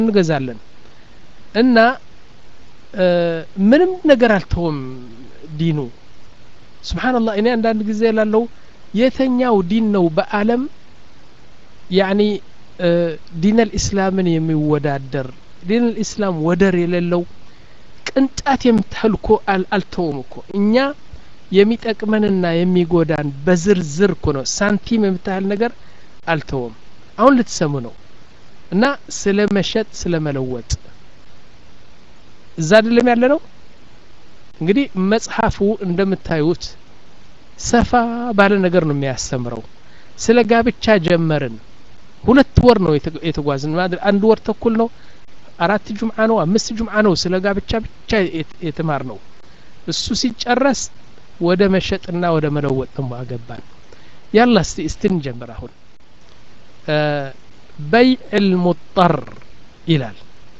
እንገዛለን እና ምንም ነገር አልተውም ዲኑ ስብሓንላህ እኔ አንዳንድ ጊዜ ላለው የተኛው ዲን ነው በአለም ያኒ ዲን ልእስላምን የሚወዳደር ዲን ልእስላም ወደር የሌለው ቅንጣት የምታህል እኮ አልተውም እኮ እኛ የሚጠቅመንና የሚጎዳን በዝርዝር እኮ ነው ሳንቲም የምታህል ነገር አልተውም አሁን ልትሰሙ ነው እና ስለ መሸጥ ስለ መለወጥ እዛ አይደለም ያለ ነው እንግዲህ መጽሐፉ እንደምታዩት ሰፋ ባለ ነገር ነው የሚያስተምረው ስለ ጋብቻ ጀመርን ሁለት ወር ነው የተጓዝን አንድ ወር ተኩል ነው አራት ጁምዓ ነው አምስት ጁምዓ ነው ስለ ጋብቻ ብቻ የተማር ነው እሱ ሲጨረስ ወደ መሸጥና ወደ መለወጥ ደግሞ አገባን ያላ እስቲ እስቲ እንጀምር አሁን በይዕ ልሙጠር ይላል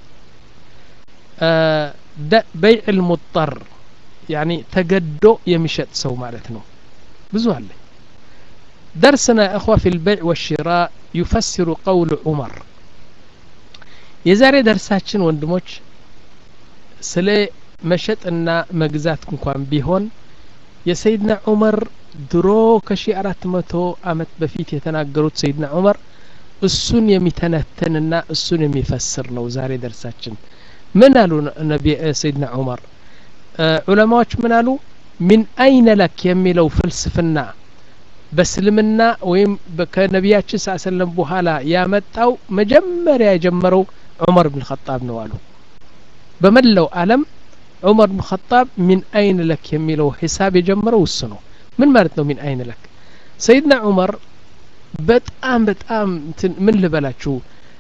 በይዕ ልሙጠር ያኒ ተገዶ የሚሸጥ ሰው ማለት ነው ብዙ አለ درسنا يا أخوة في البيع والشراء يفسر قول عمر የዛሬ ደርሳችን ወንድሞች ስለ መሸጥና መግዛት እንኳን ቢሆን የሰይድና ዑመር ድሮ ከሺ አራት መቶ አመት በፊት የተናገሩት ሰይድና ዑመር እሱን የሚተነትንና እሱን የሚፈስር ነው ዛሬ ደርሳችን ምን አሉ ነቢ ሰይድና ዑመር ዑለማዎች ምን አሉ ሚን አይነ ለክ የሚለው ፍልስፍና በእስልምና ወይም ከነቢያችን ስ ሰለም በኋላ ያመጣው መጀመሪያ የጀመረው ዑመር ብን ኸጣብ ነው አሉ በመላው አለም ዑመር ብን ኸጣብ ሚን አይን ለክ የሚለው ሂሳብ የጀመረው እሱ ነው ምን ማለት ነው ሚን አይን ለክ ሰይድና ዑመር በጣም በጣም ምን ልበላችሁ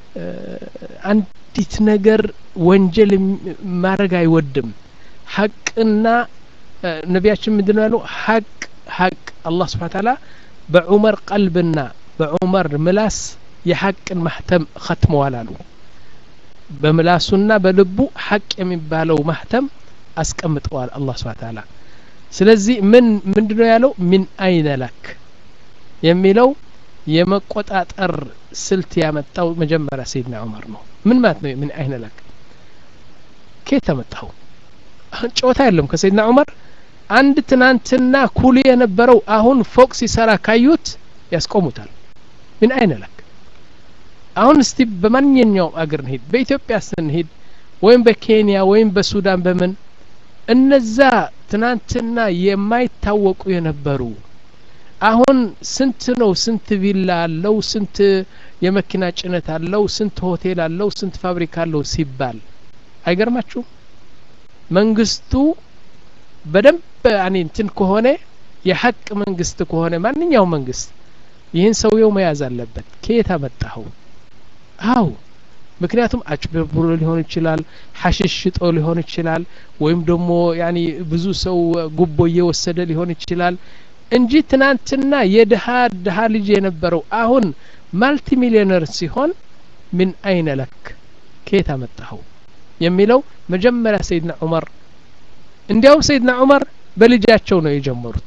አንዲት ነገር ወንጀል ማድረግ አይወድም ሀቅና ነቢያችን ምንድን ነው ያሉ ሀቅ ሀቅ አላህ ስብሓን ታላ በዑመር ቀልብና በዑመር ምላስ የሀቅን ማህተም ኸትመዋል አሉ በምላሱና በልቡ ሀቅ የሚባለው ማህተም አስቀምጠዋል አላህ ስብሓን ታላ ስለዚህ ምን ምንድ ነው ያለው ሚን አይነ ለክ የሚለው የመቆጣጠር ስልት ያመጣው መጀመሪያ ሰይድና ዑመር ነው ምን ማለት ነው ምን አይነ ለክ ኬት ተመጣው ጨዋታ የለም ከሰይድና ዑመር አንድ ትናንትና ኩሊ የነበረው አሁን ፎቅ ሲሰራ ካዩት ያስቆሙታል ምን አይነ ለክ አሁን እስቲ በማንኛውም አገር እንሂድ በኢትዮጵያ ስንሄድ ወይም በኬንያ ወይም በሱዳን በምን እነዛ ትናንትና የማይታወቁ የነበሩ አሁን ስንት ነው ስንት ቪላ አለው ስንት የመኪና ጭነት አለው ስንት ሆቴል አለው ስንት ፋብሪካ አለው ሲባል አይገርማችሁም መንግስቱ በደንብ አኔ እንትን ከሆነ የሀቅ መንግስት ከሆነ ማንኛውም መንግስት ይህን ሰውየው መያዝ አለበት ከየት አመጣኸው አው ምክንያቱም አጭበርብሮ ሊሆን ይችላል ሐሽሽ ሽጦ ሊሆን ይችላል ወይም ደግሞ ያኒ ብዙ ሰው ጉቦ እየወሰደ ሊሆን ይችላል እንጂ ትናንትና የድሃ ድሃ ልጅ የነበረው አሁን ማልቲ ሚሊዮነር ሲሆን ምን አይነ ለክ ከየት አመጣኸው የሚለው መጀመሪያ ሰይድና ዑመር እንዲያውም ሰይድና ዑመር በልጃቸው ነው የጀመሩት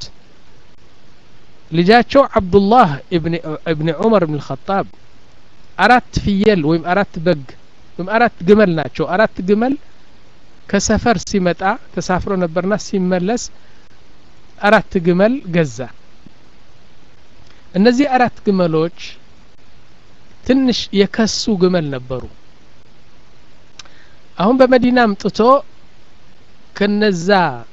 ልጃቸው አብዱላህ እብኒ ዑመር ብን ልኸጣብ አራት ፍየል ወይም አራት በግ ወይም አራት ግመል ናቸው አራት ግመል ከሰፈር ሲመጣ ተሳፍሮ ነበርና ሲመለስ አራት ግመል ገዛ እነዚህ አራት ግመሎች ትንሽ የከሱ ግመል ነበሩ አሁን በመዲና አምጥቶ ከነዛ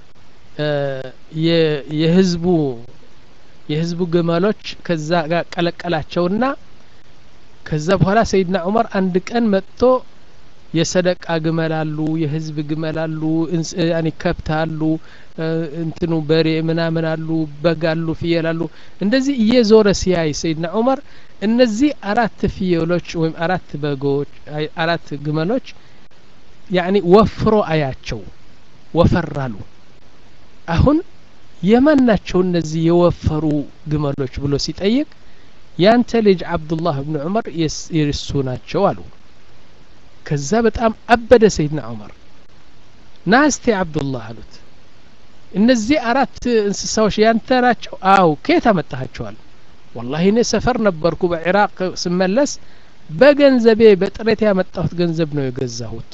የህዝቡ የህዝቡ ግመሎች ከዛ ጋር ቀለቀላቸውና ከዛ በኋላ ሰይድና ዑመር አንድ ቀን መጥቶ የሰደቃ ግመል አሉ የህዝብ ግመል አሉ ያኒ ከብት አሉ እንትኑ በሬ ምናምን አሉ በግ አሉ ፍየል አሉ እንደዚህ እየዞረ ሲያይ ሰይድና ዑመር እነዚህ አራት ፍየሎች ወይም አራት በጎች አራት ግመሎች ያኒ ወፍሮ አያቸው ወፈራሉ አሁን የማን ናቸው እነዚህ የወፈሩ ግመሎች ብሎ ሲጠይቅ ያንተ ልጅ አብዱላህ ብን ዑመር የእሱ ናቸው አሉ ከዛ በጣም አበደ ሰይድና ዑመር ና እስቲ አብዱላህ አሉት እነዚህ አራት እንስሳዎች ያንተ ናቸው አው ከየት አመጣሃቸዋል ወላሂ እኔ ሰፈር ነበርኩ በኢራቅ ስመለስ በገንዘቤ በጥሬት ያመጣሁት ገንዘብ ነው የገዛሁት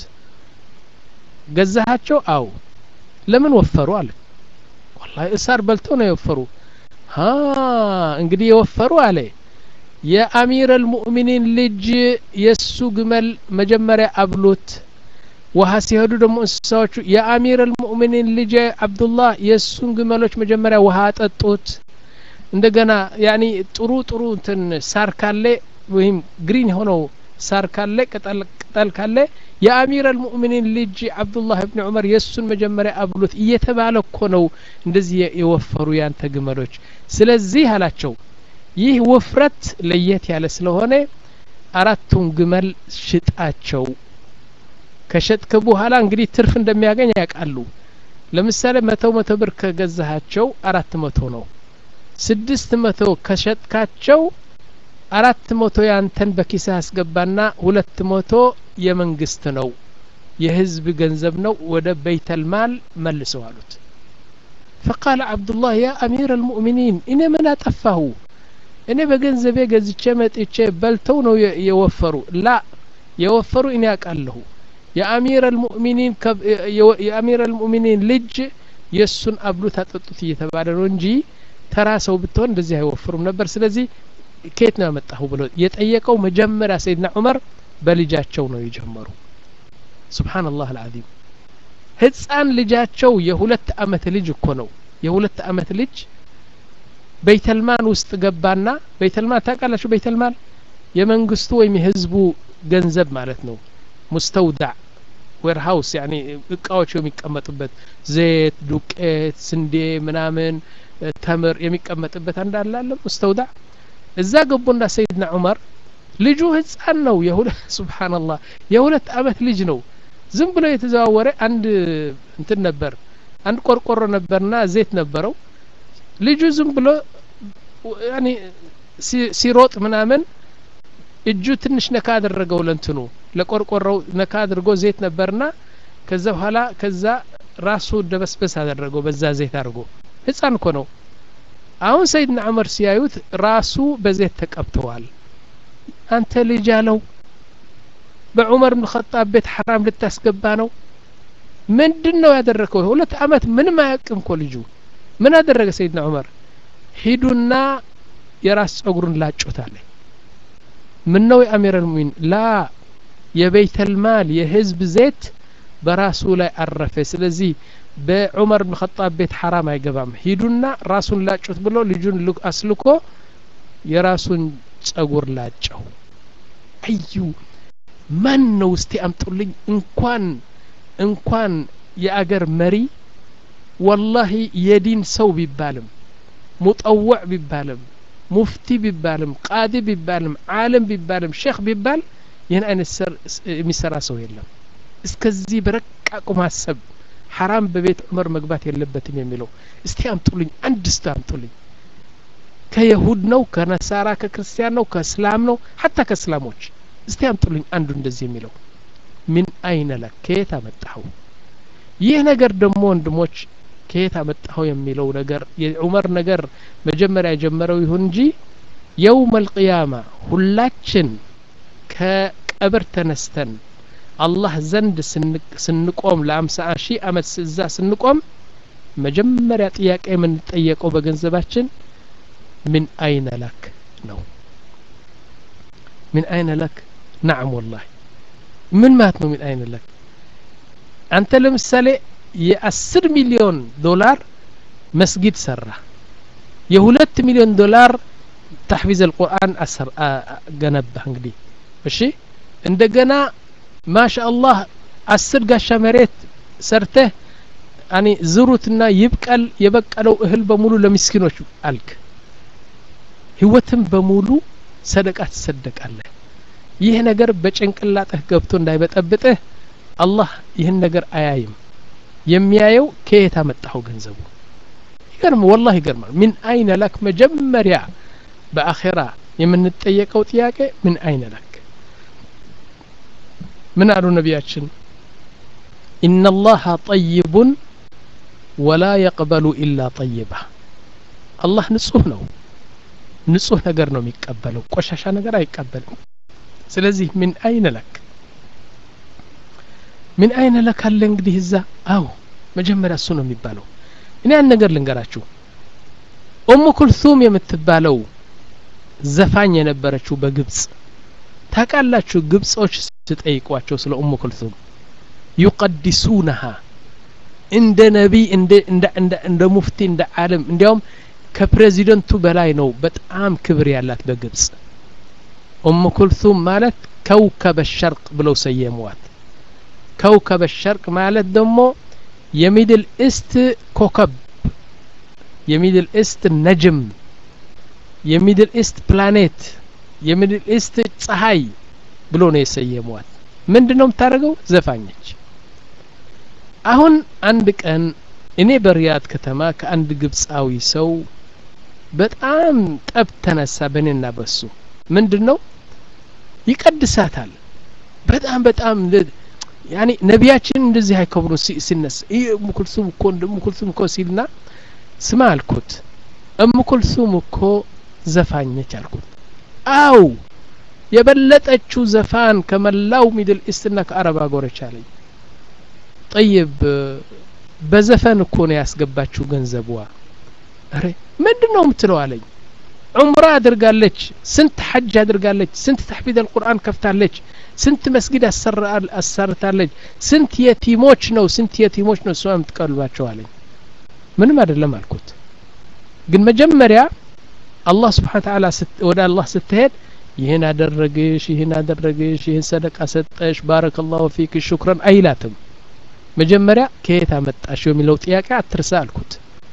ገዛሃቸው አው ለምን ወፈሩ አለ ወላሂ እሳር በልተው ነው የወፈሩ ሀ እንግዲህ የወፈሩ አለ የአሚር አልሙእሚኒን ልጅ የእሱ ግመል መጀመሪያ አብሉት ውሃ ሲሄዱ ደግሞ እንስሳዎቹ የአሚር አልሙእሚኒን ልጅ አብዱላህ የእሱን ግመሎች መጀመሪያ ውሃ አጠጡት እንደገና ያኒ ጥሩ ጥሩ እንትን ሳር ካለ ወይም ግሪን የሆነው ሳር ካለ ቅጠል ቅጠል ካለ የአሚር አልሙእሚኒን ልጅ አብዱላህ ብን ዑመር የእሱን መጀመሪያ አብሉት እየተባለ እኮ ነው እንደዚህ የወፈሩ ያንተ ግመሎች ስለዚህ አላቸው ይህ ውፍረት ለየት ያለ ስለሆነ አራቱን ግመል ሽጣቸው ከሸጥክ በኋላ እንግዲህ ትርፍ እንደሚያገኝ ያውቃሉ ለምሳሌ መቶ መቶ ብር ከገዛሃቸው አራት መቶ ነው ስድስት መቶ ከሸጥካቸው አራት መቶ ያንተን በኪስህ አስገባና ሁለት መቶ የመንግስት ነው የህዝብ ገንዘብ ነው ወደ በይተልማል መልሰው አሉት ፈቃለ አብዱላህ ያ አሚር አልሙእሚኒን እኔ ምን አጠፋሁ እኔ በገንዘቤ ገዝቼ መጥቼ በልተው ነው የወፈሩ ላ የወፈሩ እኔ ያውቃለሁ የአሚር አልሙእሚኒን የአሚር አልሙእሚኒን ልጅ የእሱን አብሉት አጠጡት እየተባለ ነው እንጂ ተራ ሰው ብትሆን እንደዚህ አይወፍሩም ነበር ስለዚህ ከየት ነው ያመጣሁ ብሎ የጠየቀው መጀመሪያ ሰይድና ዑመር በልጃቸው ነው የጀመሩ ስብሓንላህ አልዓዚም ህፃን ልጃቸው የሁለት አመት ልጅ እኮ ነው የሁለት አመት ልጅ በይተልማን ውስጥ ገባና በይተልማን ታውቃላችሁ በይተልማን የመንግስቱ ወይም የህዝቡ ገንዘብ ማለት ነው ሙስተውዳዕ ዌርሃውስ ያኒ እቃዎች የሚቀመጡበት ዘይት ዱቄት ስንዴ ምናምን ተምር የሚቀመጥበት አንዳለ አለ ሙስተውዳዕ እዛ ገቡና ሰይድና ዑመር ልጁ ህፃን ነው ሱብሓንላህ የሁለት አመት ልጅ ነው ዝም ብሎ የተዘዋወረ አንድ እንትን ነበር አንድ ቆርቆሮ ነበርና ዘይት ነበረው ልጁ ዝም ብሎ ያኒ ሲሮጥ ምናምን እጁ ትንሽ ነካ አደረገው ለንትኑ ለቆርቆሮው ነካ አድርጎ ዘይት ነበርና ከዛ በኋላ ከዛ ራሱ ደበስበስ አደረገው በዛ ዘይት አድርጎ ህፃን እኮ ነው አሁን ሰይድና ዑመር ሲያዩት ራሱ በዘይት ተቀብተዋል አንተ ልጅ አለው በዑመር ብን ኸጣብ ቤት ሐራም ልታስገባ ነው ምንድን ነው ያደረገው ሁለት አመት ምንም አያውቅም እኮ ልጁ ምን አደረገ ሰይድና ዑመር ሂዱና የራስ ጸጉሩን ላጩት አለ ምን ነው የአሚር አልሙሚን ላ የበይተልማል የህዝብ ዘይት በራሱ ላይ አረፈ ስለዚህ በዑመር ብን ኸጣብ ቤት ሐራም አይገባም ሂዱና ራሱን ላጩት ብሎ ልጁን አስልኮ የራሱን ጸጉር ላጨው አዩ ማን ነው እስቲ አምጡልኝ እንኳን እንኳን የአገር መሪ ወላሂ የዲን ሰው ቢባልም ሙጠወዕ ቢባልም ሙፍቲ ቢባልም ቃዲ ቢባልም ዓለም ቢባልም ሼክ ቢባል ይህን አይነት የሚሰራ ሰው የለም እስከዚህ በረቃቁ ማሰብ ሐራም በቤት ዑመር መግባት የለበትም የሚለው እስቲ አምጡልኝ አንድ እስቲ አምጡልኝ ከየሁድ ነው ከነሳራ ከክርስቲያን ነው ከእስላም ነው ሀታ ከእስላሞች እስቲ አምጡልኝ አንዱ እንደዚህ የሚለው ምን አይነ ለክ ከየት አመጣኸው ይህ ነገር ደግሞ ወንድሞች ከየት አመጣኸው የሚለው ነገር የዑመር ነገር መጀመሪያ የጀመረው ይሁን እንጂ የውም አልቅያማ ሁላችን ከቀብር ተነስተን አላህ ዘንድ ስንቆም ለአምሳ ሺህ አመት እዛ ስንቆም መጀመሪያ ጥያቄ የምንጠየቀው በገንዘባችን ምን አይነ ለክ ነው ምን አይነ ለክ ናዕም ወላሂ ምን ማለት ነው ምን አይነ ለክ አንተ ለምሳሌ የአስር ሚሊዮን ዶላር መስጊድ ሰራ የሁለት ሚሊዮን ዶላር ተሕፊዝ አልቁርአን ገነባ እንግዲህ እሺ እንደገና ማሻ አላህ አስር ጋሻ መሬት ሰርተህ አኒ ዝሩትና ይብቀል የበቀለው እህል በሙሉ ለምስኪኖች አልክ ህይወትም በሙሉ ሰደቃ ትሰደቃለህ ይህ ነገር በጭንቅላጥህ ገብቶ እንዳይበጠብጥህ አላህ ይህን ነገር አያይም የሚያየው ከየት አመጣኸው ገንዘቡ ይገርም ወላህ ይገርማል ምን አይነ ለክ መጀመሪያ በአኼራ የምንጠየቀው ጥያቄ ምን አይነ ለክ ምን አሉ ነቢያችን ኢነላሀ ጠይቡን ወላ የቅበሉ ኢላ ጠይባ አላህ ንጹህ ነው ንጹህ ነገር ነው የሚቀበለው ቆሻሻ ነገር አይቀበልም ስለዚህ ምን አይነ ለክ ምን አይነ ለክ አለ እንግዲህ እዛ አው መጀመሪያ እሱ ነው የሚባለው እኔ አንድ ነገር ልንገራችሁ ኡሙ ኩልሱም የምትባለው ዘፋኝ የነበረችው በግብጽ ታውቃላችሁ ግብጾች ስጠይቋቸው ስለ ኡሙ ኩልሱም ዩቀዲሱነሃ እንደ ነቢይ እንደ እንደ እንደ እንደ ሙፍቲ እንደ ዓለም እንዲያውም ከፕሬዚደንቱ በላይ ነው በጣም ክብር ያላት በግብጽ ኡሙ ኩልሱም ማለት ከውከበ ሸርቅ ብለው ሰየሟት ከውከበ ሸርቅ ማለት ደግሞ የሚድል ኢስት ኮከብ የሚድል ኢስት ነጅም የሚድል ኢስት ፕላኔት የሚድል ኢስት ፀሐይ ብሎ ነው የሰየሟት ምንድን ነው የምታደርገው ዘፋኘች አሁን አንድ ቀን እኔ በሪያድ ከተማ ከአንድ ግብፃዊ ሰው በጣም ጠብ ተነሳ በእኔና በሱ ምንድን ነው ይቀድሳታል በጣም በጣም ያኔ ነቢያችን እንደዚህ አይከብሩ ሲነሳ ይህ እሙኩልሱም እኮ እንደ እሙኩልሱም እኮ ሲልና ስማ አልኩት እሙኩልሱም እኮ ዘፋኝ ነች አልኩት አው የበለጠችው ዘፋን ከመላው ሚድል ኢስትና ከአረብ አገሮች አለኝ ጠይብ በዘፈን እኮ ነው ያስገባችው ገንዘቧ አረ ምንድን ነው የምትለው አለኝ ዑምራ አድርጋለች ስንት ሐጅ አድርጋለች ስንት ተሕፊዝ አልቁርአን ከፍታለች ስንት መስጊድ አሰርታለች ስንት የቲሞች ነው ስንት የቲሞች ነው እሷ የምትቀልባቸው አለኝ ምንም አይደለም አልኩት ግን መጀመሪያ አላህ ስብሓን ተዓላ ወደ አላህ ስትሄድ ይህን አደረግሽ ይህን አደረግሽ ይህን ሰደቃ ሰጠሽ ባረከላሁ ፊክ ሹክረን አይላትም መጀመሪያ ከየት አመጣሽ የሚለው ጥያቄ አትርሳ አልኩት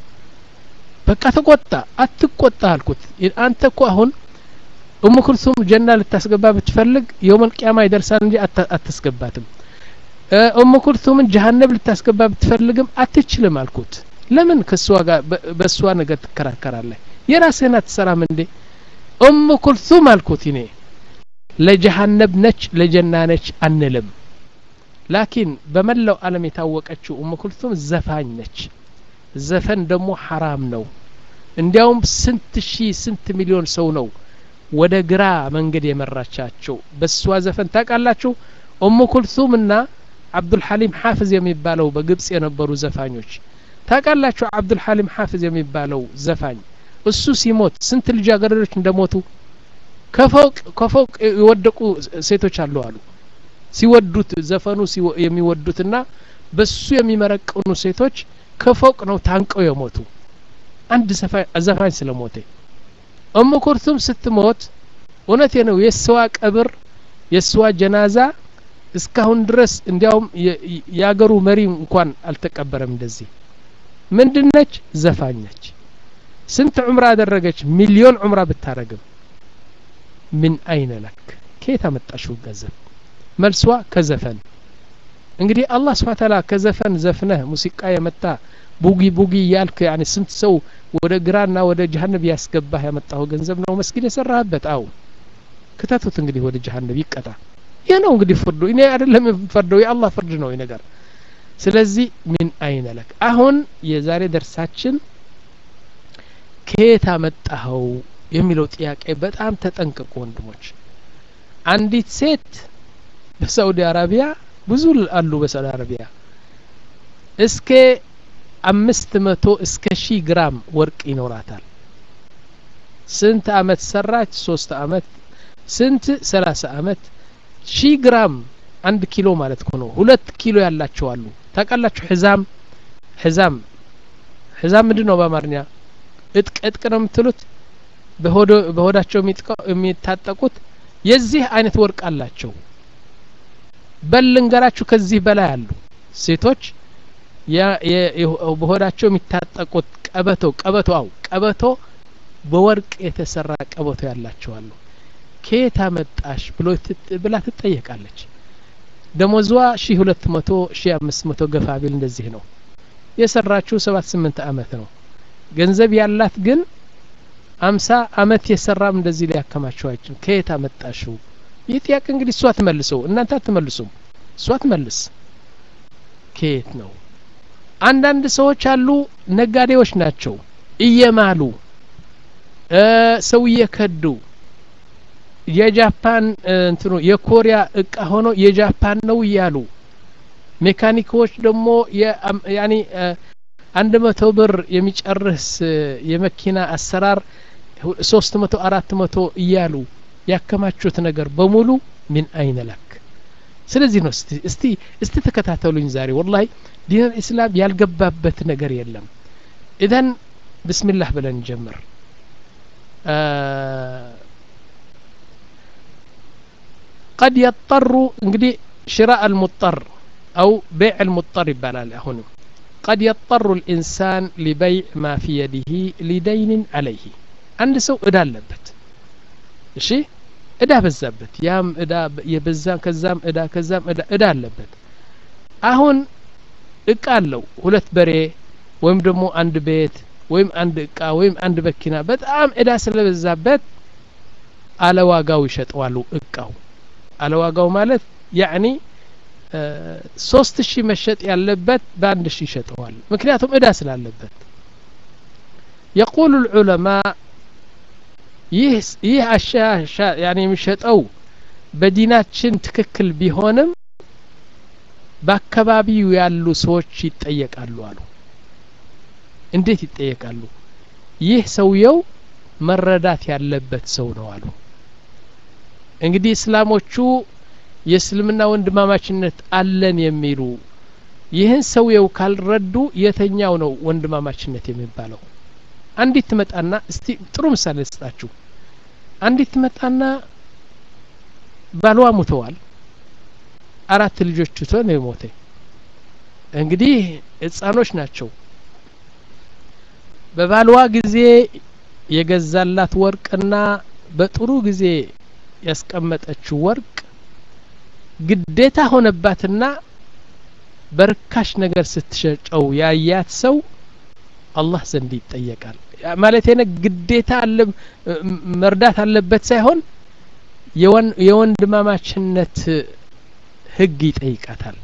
በቃ ተቆጣ አትቆጣ አልኩት አንተ እኮ አሁን ኡሙ ኩልሱም ጀና ልታስገባ ብትፈልግ የውመል ቂያማ ይደርሳል እንጂ አታስገባትም ኡሙ ኩልሱምን ጀሀነብ ልታስገባ ብትፈልግም አትችልም አልኩት ለምን ከእሷ ጋር በእሷ ነገር ትከራከራለህ የራስህን አትሰራም እንዴ ኡሙ ኩልሱም አልኩት እኔ ለጀሀነብ ነች ለጀና ነች አንልም ላኪን በመላው ዓለም የታወቀችው ኡሙ ኩልሱም ዘፋኝ ነች ዘፈን ደግሞ ሐራም ነው እንዲያውም ስንት ሺህ ስንት ሚሊዮን ሰው ነው ወደ ግራ መንገድ የመራቻቸው በሷ ዘፈን ታውቃላችሁ ኡሙ ኩልሱም እና አብዱልሐሊም ሐፍዝ የሚባለው በግብጽ የነበሩ ዘፋኞች ታውቃላችሁ አብዱልሐሊም ሐፍዝ የሚባለው ዘፋኝ እሱ ሲሞት ስንት ልጃገረዶች እንደሞቱ ከፎቅ ከፎቅ የወደቁ ሴቶች አሉ አሉ ሲወዱት ዘፈኑ የሚወዱትና በሱ የሚመረቅኑ ሴቶች ከፎቅ ነው ታንቀው የሞቱ አንድ ዘፋኝ ስለሞተ ኡሙ ኩልሱም ስትሞት እውነቴ ነው የእስዋ ቀብር የእስዋ ጀናዛ እስካሁን ድረስ እንዲያውም የአገሩ መሪ እንኳን አልተቀበረም እንደዚህ ምንድነች ዘፋኝ ነች ስንት ዑምራ አደረገች ሚሊዮን ዑምራ ብታረግም ምን አይነ ለክ ከየት አመጣሽው ገንዘብ መልሷ ከዘፈን እንግዲህ አላህ ስብሓ ታላ ከዘፈን ዘፍነህ ሙዚቃ የመጣ ቡጊ ቡጊ እያልክ ያኔ ስንት ሰው ወደ ግራና ወደ ጀሀነብ ያስገባህ ያመጣው ገንዘብ ነው መስጊድ የሰራህበት አው ክተቱት እንግዲህ ወደ ጀሀነብ ይቀጣ ይህ ነው እንግዲህ ፍርዱ እኔ አይደለም ፈርደው የአላህ ፍርድ ነው ይህ ነገር ስለዚህ ምን አይነ ለክ አሁን የዛሬ ደርሳችን ከየት አመጣኸው የሚለው ጥያቄ በጣም ተጠንቀቁ ወንድሞች አንዲት ሴት በሳኡዲ አረቢያ ብዙ አሉ በሳኡዲ አረቢያ እስከ አምስት መቶ እስከ ሺህ ግራም ወርቅ ይኖራታል ስንት አመት ሰራች ሶስት አመት ስንት ሰላሳ አመት ሺህ ግራም አንድ ኪሎ ማለት እኮ ነው ሁለት ኪሎ ያላቸው አሉ ታውቃላችሁ ሕዛም ሕዛም ሕዛም ምንድን ነው በአማርኛ እጥቅ እጥቅ ነው የምትሉት በሆዳቸው የሚታጠቁት የዚህ አይነት ወርቅ አላቸው በል ልንገራችሁ ከዚህ በላይ አሉ ሴቶች በሆዳቸው የሚታጠቁት ቀበቶ ቀበቶ አው ቀበቶ በወርቅ የተሰራ ቀበቶ ያላቸው አሉ ከየት አመጣሽ ብሎ ብላ ትጠየቃለች ደሞዟ ሺ ሁለት መቶ ሺ አምስት መቶ ገፋ ቢል እንደዚህ ነው የሰራችው ሰባት ስምንት አመት ነው ገንዘብ ያላት ግን አምሳ አመት የሰራም እንደዚህ ሊያከማቸው አይችልም ከየት አመጣሽው ይህ ጥያቄ እንግዲህ እሷ ትመልሰው እናንተ አትመልሱም እሷ ትመልስ ከየት ነው አንዳንድ ሰዎች አሉ ነጋዴዎች ናቸው እየማሉ ሰው እየከዱ የጃፓን እንትኑ የኮሪያ እቃ ሆኖ የጃፓን ነው እያሉ ሜካኒኮች ደግሞ ያኒ አንድ መቶ ብር የሚጨርስ የመኪና አሰራር ሶስት መቶ አራት መቶ እያሉ ያከማቹት ነገር በሙሉ ሚን አይነ ለክ ስለዚህ ነው እስቲ እስቲ እስቲ ተከታተሉኝ ዛሬ ወላሂ ዲን አልእስላም ያልገባበት ነገር የለም ኢዘን ብስሚላህ ብለን ጀምር ቀድ የጠሩ እንግዲህ ሽራ አልሙጠር አው ቤዕ አልሙጠር ይባላል አሁንም ቀድ የጠሩ ልኢንሳን ሊበይዕ ማ ፊ የዲህ ሊደይንን አለይህ አንድ ሰው እዳ አለበት እሺ እዳ በዛበት ያም እዳ የበዛም ከዛም እዳ ከዛም እዳ እዳ አለበት አሁን እቃ አለው ሁለት በሬ ወይም ደግሞ አንድ ቤት ወይም አንድ እቃ ወይም አንድ መኪና በጣም እዳ ስለበዛበት አለዋጋው ይሸጠዋሉ እቃው አለዋጋው ማለት ያዕኒ ሶስት ሺህ መሸጥ ያለበት በአንድ ሺህ ይሸጠዋል ምክንያቱም እዳ ስላለበት የቁሉ ልዑለማ ይህ አሻሻ ያኔ የሚሸጠው በዲናችን ትክክል ቢሆንም በአካባቢው ያሉ ሰዎች ይጠየቃሉ አሉ እንዴት ይጠየቃሉ ይህ ሰውየው መረዳት ያለበት ሰው ነው አሉ እንግዲህ እስላሞቹ የእስልምና ወንድማማችነት አለን የሚሉ ይህን ሰውየው ካልረዱ የተኛው ነው ወንድማማችነት የሚባለው አንዲት ትመጣና እስቲ ጥሩ ምሳሌ ስጣችሁ አንዲት ትመጣና ባልዋ ሙተዋል አራት ልጆች ትቶ ነው የሞተ እንግዲህ ህጻኖች ናቸው በባልዋ ጊዜ የገዛላት ወርቅና በጥሩ ጊዜ ያስቀመጠችው ወርቅ ግዴታ ሆነባትና በርካሽ ነገር ስትሸጨው ያያት ሰው አላህ ዘንድ ይጠየቃል ማለት ነ ግዴታ አለ መርዳት አለበት ሳይሆን የወንድማማችነት ህግ ይጠይቃታል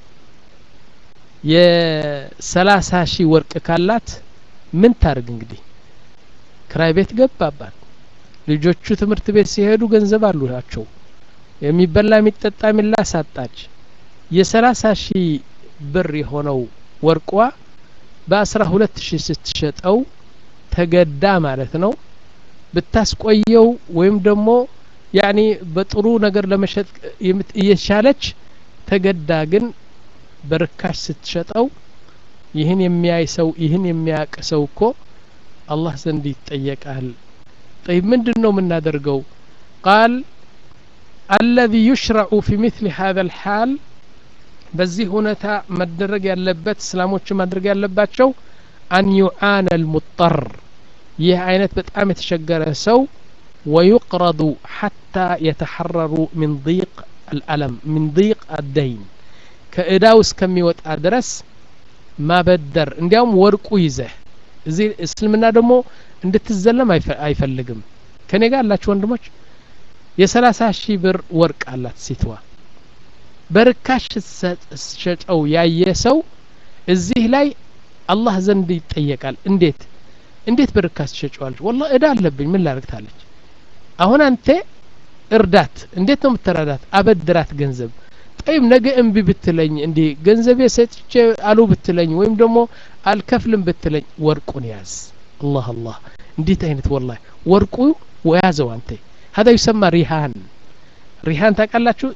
የሰላሳ ሺህ ወርቅ ካላት ምን ታርግ እንግዲህ ክራይ ቤት ገባባት ልጆቹ ትምህርት ቤት ሲሄዱ ገንዘብ አሉላቸው የሚበላ የሚጠጣ የሚላ ሳጣች የሰላሳ ሺህ ብር የሆነው ወርቋ በአስራ ሁለት ሺህ ስትሸጠው ተገዳ ማለት ነው ብታስቆየው ወይም ደግሞ ያኒ በጥሩ ነገር ለመሸጥ እየቻለች ተገዳ ግን በርካሽ ስትሸጠው ይህን የሚያይ ሰው ይህን የሚያውቅ ሰው እኮ አላህ ዘንድ ይጠየቃል ጠይብ ምንድን ነው የምናደርገው ቃል አለዚ ዩሽረዑ ፊ ምትል ሀذا الحال በዚህ ሁኔታ መደረግ ያለበት እስላሞች ማድረግ ያለባቸው አን ዩዓነ ልሙጠር ይህ አይነት በጣም የተቸገረ ሰው ወዩቅረዱ ሐታ የተሐረሩ ምን ضيቅ አልአለም ምን ضيቅ አደይን ከእዳው እስከሚወጣ ድረስ ማበደር እንዲያውም ወርቁ ይዘህ እዚህ እስልምና ደግሞ እንድትዘለም አይፈልግም ከኔ ጋር አላችሁ ወንድሞች የሰላሳ ሺህ ብር ወርቅ አላት ሴትዋ በርካሽ ሸጠው ያየ ሰው እዚህ ላይ አላህ ዘንድ ይጠየቃል እንዴት እንዴት በርካሽ ትሸጨዋለች ወላ እዳ አለብኝ ምን ላረግታለች አሁን አንተ እርዳት እንዴት ነው የምትረዳት አበድራት ገንዘብ ጠይብ ነገ እምቢ ብትለኝ እንዲህ ገንዘቤ ሰጥቼ አሉ ብትለኝ ወይም ደግሞ አልከፍልም ብትለኝ ወርቁን ያዝ አላህ አላህ እንዴት አይነት ወላ ወርቁ ወያዘው አንተ هذا يسمى ሪሃን ሪሃን ታውቃላችሁ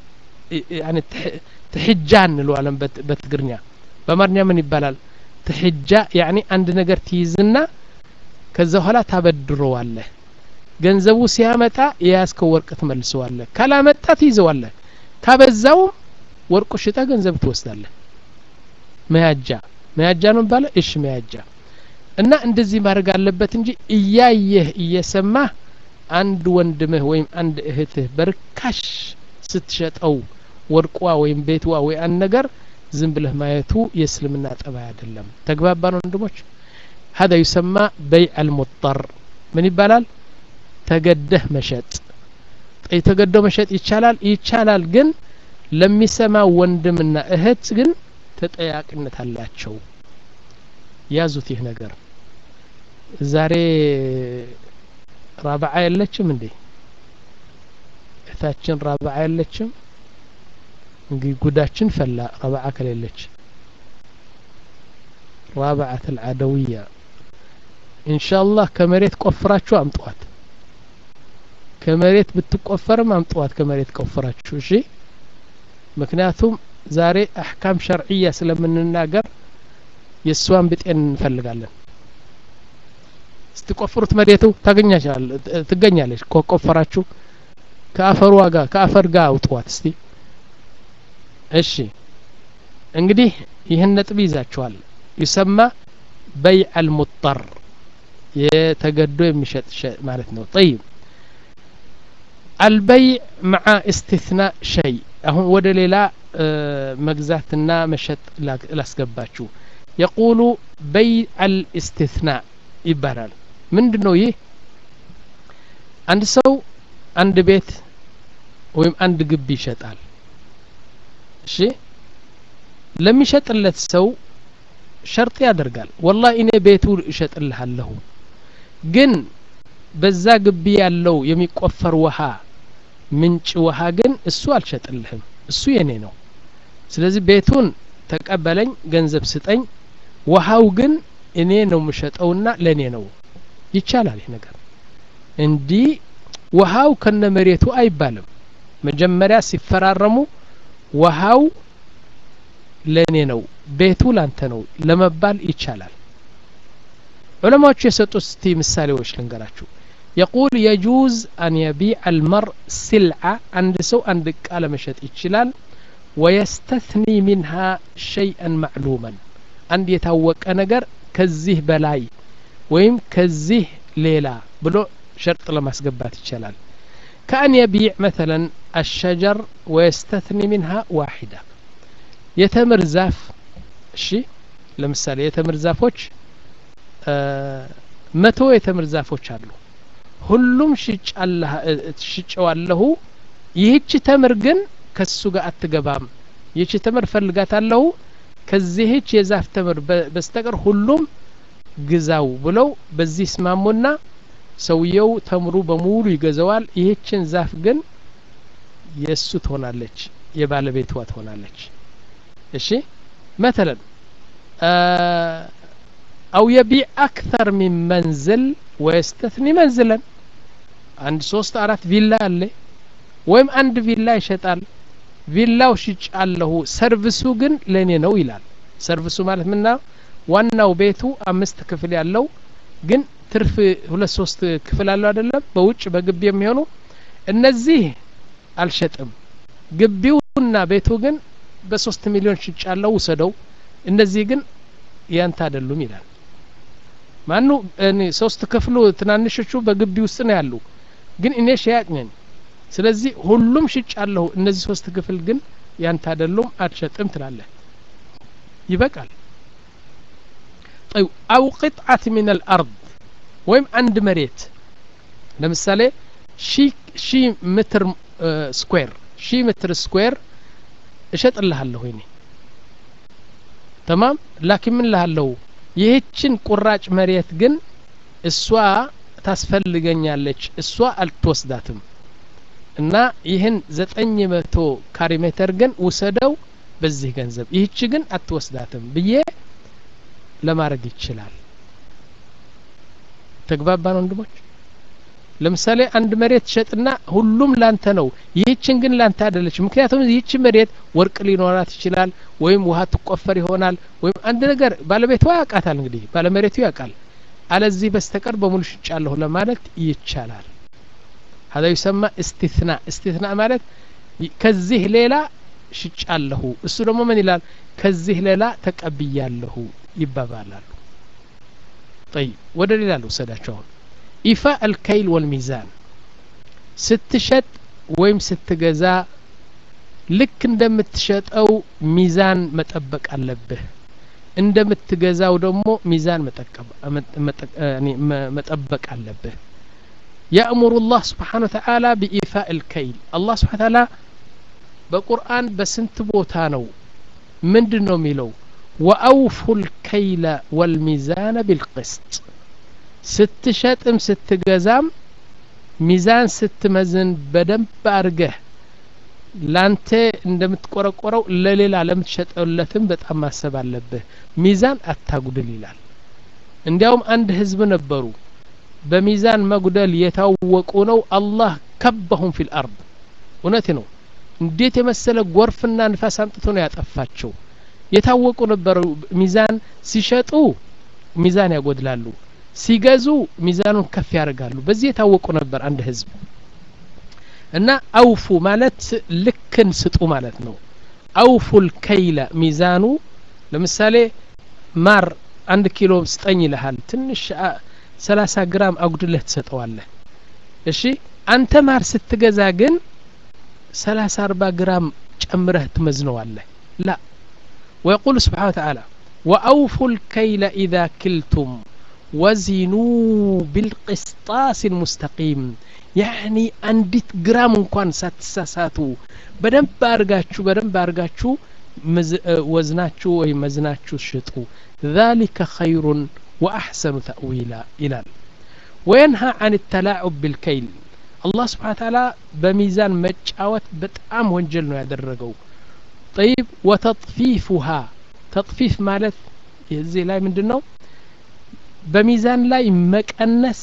ትሕጃ እንለዋለን በትግርኛ በአማርኛ ምን ይባላል ትሕጃ ያኒ አንድ ነገር ትይዝና ከዛ በኋላ ታበድረዋለህ ገንዘቡ ሲያመጣ የያዝከው ወርቅ ትመልሰዋለህ ካላመጣ ትይዘዋለህ ካበዛውም ወርቁ ሽጠ ገንዘብ ትወስዳለህ መያጃ መያጃ ነው ባለ እሺ መያጃ እና እንደዚህ ማድረግ አለበት እንጂ እያየህ እየሰማህ አንድ ወንድምህ ወይም አንድ እህትህ በርካሽ ስትሸጠው ወርቋ ወይም ቤትዋ ወይ አንድ ነገር ዝም ብለህ ማየቱ የእስልምና ጠባይ አይደለም ተግባባን ወንድሞች هذا يسمى بيع المضطر ምን ይባላል ተገደህ መሸጥ የተገደው መሸጥ ይቻላል ይቻላል ግን ለሚሰማ ወንድምና እህት ግን ተጠያቂነት አላቸው ያዙት ይህ ነገር ዛሬ ራብዓ የለችም እንዴ እህታችን ረብዓ የለችም እንግዲህ ጉዳችን ፈላ ረብዓ ከሌለች ረብዓት አልዓደውያ ኢንሻአላህ ከመሬት ቆፍራችሁ አምጧት ከመሬት ብትቆፈርም አምጧት ከመሬት ቆፍራችሁ እሺ ምክንያቱም ዛሬ አሕካም ሸርዕያ ስለምንናገር የእሷን ብጤን እንፈልጋለን ስትቆፍሩት መሬቱ ትገኛለች ከቆፈራችሁ ከአፈሩ ጋር ከአፈር ጋር አውጥዋት እስቲ እሺ እንግዲህ ይህን ነጥብ ይዛችኋል ይሰማ በይዕ አልሙጠር የተገዶ የሚሸጥ ማለት ነው ጠይብ አልበይዕ መዓ እስትትናእ ሸይ አሁን ወደ ሌላ መግዛትና መሸጥ ላስገባችሁ የቁሉ በይዕ አልእስትትናእ ይባላል ምንድን ነው ይህ አንድ ሰው አንድ ቤት ወይም አንድ ግቢ ይሸጣል እሺ ለሚሸጥለት ሰው ሸርጥ ያደርጋል ወላ እኔ ቤቱ እሸጥልሃለሁ ግን በዛ ግቢ ያለው የሚቆፈር ውሃ ምንጭ ውሃ ግን እሱ አልሸጥልህም እሱ የኔ ነው ስለዚህ ቤቱን ተቀበለኝ ገንዘብ ስጠኝ ውሃው ግን እኔ ነው የምሸጠውና ለእኔ ነው ይቻላል ይህ ነገር እንዲህ ውሃው ከነ መሬቱ አይባልም መጀመሪያ ሲፈራረሙ ውሃው ለእኔ ነው ቤቱ ላንተ ነው ለመባል ይቻላል ዑለማዎቹ የሰጡት እስቲ ምሳሌዎች ልንገራችሁ የቁል የጁዝ አን የቢዕ አልመር ስልዓ አንድ ሰው አንድ እቃ ለመሸጥ ይችላል ወየስተትኒ ሚንሃ ሸይአን ማዕሉመን አንድ የታወቀ ነገር ከዚህ በላይ ወይም ከዚህ ሌላ ብሎ ሸርጥ ለማስገባት ይቻላል ከአን የቢዕ መተለን አሸጀር ወየስተትኒ ሚንሃ ዋሒዳ የተምር ዛፍ እሺ ለምሳሌ የተምር ዛፎች መቶ የተምር ዛፎች አሉ ሁሉም ሽጨዋለሁ ይህች ተምር ግን ከሱ ጋር አትገባም ይህች ተምር ፈልጋታለሁ ከዚህች የዛፍ ተምር በስተቀር ሁሉም ግዛው ብለው በዚህ ስማሙና ሰውየው ተምሩ በሙሉ ይገዛዋል ይህችን ዛፍ ግን የእሱ ትሆናለች የባለቤቷ ትሆናለች እሺ መተለን አው የቢዕ አክተር ሚን መንዝል ወየስተትኒ መንዝለን አንድ ሶስት አራት ቪላ አለ ወይም አንድ ቪላ ይሸጣል ቪላው ሽጫለሁ ሰርቪሱ ግን ለእኔ ነው ይላል ሰርቪሱ ማለት ምና ዋናው ቤቱ አምስት ክፍል ያለው ግን ትርፍ ሁለት ሶስት ክፍል አለው አይደለም በውጭ በግቢ የሚሆኑ እነዚህ አልሸጥም ግቢውና ቤቱ ግን በሶስት ሚሊዮን ሽጫለሁ ውሰደው እነዚህ ግን ያንተ አይደሉም ይላል ማኑ ሶስት ክፍሉ ትናንሾቹ በግቢ ውስጥ ነው ያሉ ግን እኔ ሸያጭ ነኝ ስለዚህ ሁሉም ሽጫለሁ እነዚህ ሶስት ክፍል ግን ያንተ አይደሉም አትሸጥም ትላለህ ይበቃል طيب أو قطعة من الأرض ወይም አንድ መሬት ለምሳሌ ሺ ሜትር ስኩዌር ሺ ሜትር ስኩዌር እሸጥልሃለሁ እኔ ተማም ላኪን ምን ልሃለሁ ይህችን ቁራጭ መሬት ግን እሷ ታስፈልገኛለች እሷ አልትወስዳትም እና ይህን ዘጠኝ መቶ ካሪ ሜትር ግን ውሰደው በዚህ ገንዘብ ይህች ግን አትወስዳትም ብዬ ለማድረግ ይችላል ተግባባን ወንድሞች ለምሳሌ አንድ መሬት ሸጥና ሁሉም ላንተ ነው ይህችን ግን ላንተ አይደለች ምክንያቱም ይህች መሬት ወርቅ ሊኖራት ይችላል ወይም ውሃ ትቆፈር ይሆናል ወይም አንድ ነገር ባለቤቷ ያውቃታል እንግዲህ ባለመሬቱ ያውቃል አለዚህ በስተቀር በሙሉ ሽጫለሁ ለማለት ይቻላል هذا يسمى استثناء استثناء ማለት ከዚህ ሌላ ሽጫለሁ እሱ ደግሞ ምን ይላል ከዚህ ሌላ ተቀብያለሁ ይባባላሉ طيب ወደ ሌላ ልውሰዳቸው አሁን ኢፋ አልከይል ወልሚዛን ስትሸጥ ወይም ስትገዛ ልክ እንደምትሸጠው ሚዛን መጠበቅ አለብህ እንደምትገዛው ደግሞ ሚዛን መጠበቅ አለብህ يأمر الله سبحانه وتعالى بإيفاء الكيل الله سبحانه وتعالى بقرآن بسنت بوتانو من دنو ميلو وأوفوا الكيل والميزان بالقسط ስትሸጥም ስትገዛም ሚዛን ስትመዝን በደንብ አርገህ ላንተ እንደምትቆረቆረው ለሌላ ለምትሸጠለትም በጣም ማሰብ አለብህ ሚዛን አታጉድል ይላል እንዲያውም አንድ ህዝብ ነበሩ በሚዛን መጉደል የታወቁ ነው አላህ ከበሁም ፊል አርድ እውነት ነው እንዴት የመሰለ ጎርፍና ንፋስ አምጥቶ ነው ያጠፋቸው የታወቁ ነበሩ ሚዛን ሲሸጡ ሚዛን ያጎድላሉ ሲገዙ ሚዛኑን ከፍ ያደርጋሉ በዚህ የታወቁ ነበር አንድ ህዝብ እና አውፉ ማለት ልክን ስጡ ማለት ነው አውፉል ከይለ ሚዛኑ ለምሳሌ ማር አንድ ኪሎ ስጠኝ ይልሃል ትንሽ ሰላሳ ግራም አጉድለህ ትሰጠዋለህ እሺ አንተ ማር ስትገዛ ግን ሰላሳ አርባ ግራም ጨምረህ ትመዝነዋለህ ላ ويقول سبحانه وتعالى وأوفوا الكيل إذا كلتم وزنوا بالقسطاس المستقيم يعني አንዲት ግራም እንኳን ሳትሳሳቱ በደንብ አርጋችሁ በደንብ አርጋችሁ ወዝናችሁ ወይም መዝናችሁ ሽጡ ذلك خير وأحسن تأويلا ይላል وينهى عن التلاعب بالكيل الله سبحانه وتعالى بميزان መጫወት በጣም ወንጀል ነው ያደረገው طيب وتطفيفها تطفيف ማለት እዚህ ላይ ምንድን ነው በሚዛን ላይ መቀነስ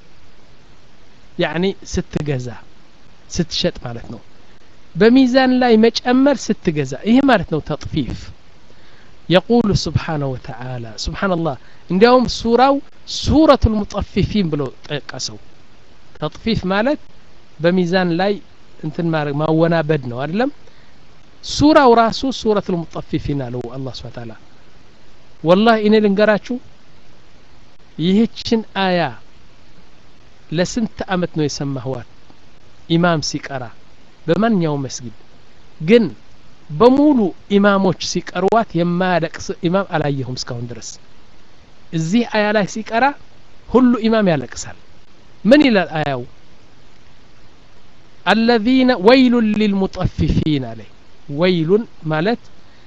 ያኒ ስትገዛ ስትሸጥ ማለት ነው በሚዛን ላይ መጨመር ስትገዛ ይህ ማለት ነው ተጥፊፍ يقول سبحانه وتعالى سبحان الله እንዲያውም ሱራው ሱረቱ ልሙጠፊፊን ብሎ ጠቀሰው ተጥፊፍ ማለት በሚዛን ላይ እንትን ማድረግ ማወናበድ ነው አይደለም ሱራው ራሱ ሱረት ልሙጠፊፊን አለው አላህ ስብን ታላ ወላህ እኔ ልንገራችሁ ይህችን አያ ለስንት አመት ነው የሰማህዋት ኢማም ሲቀራ በማንኛውም መስጊድ ግን በሙሉ ኢማሞች ሲቀርዋት የማያለቅስ ኢማም አላየሁም እስካሁን ድረስ እዚህ አያ ላይ ሲቀራ ሁሉ ኢማም ያለቅሳል ምን ይላል አያው አለዚነ ወይሉን ሊልሙጠፊፊን አለ ወይሉን ማለት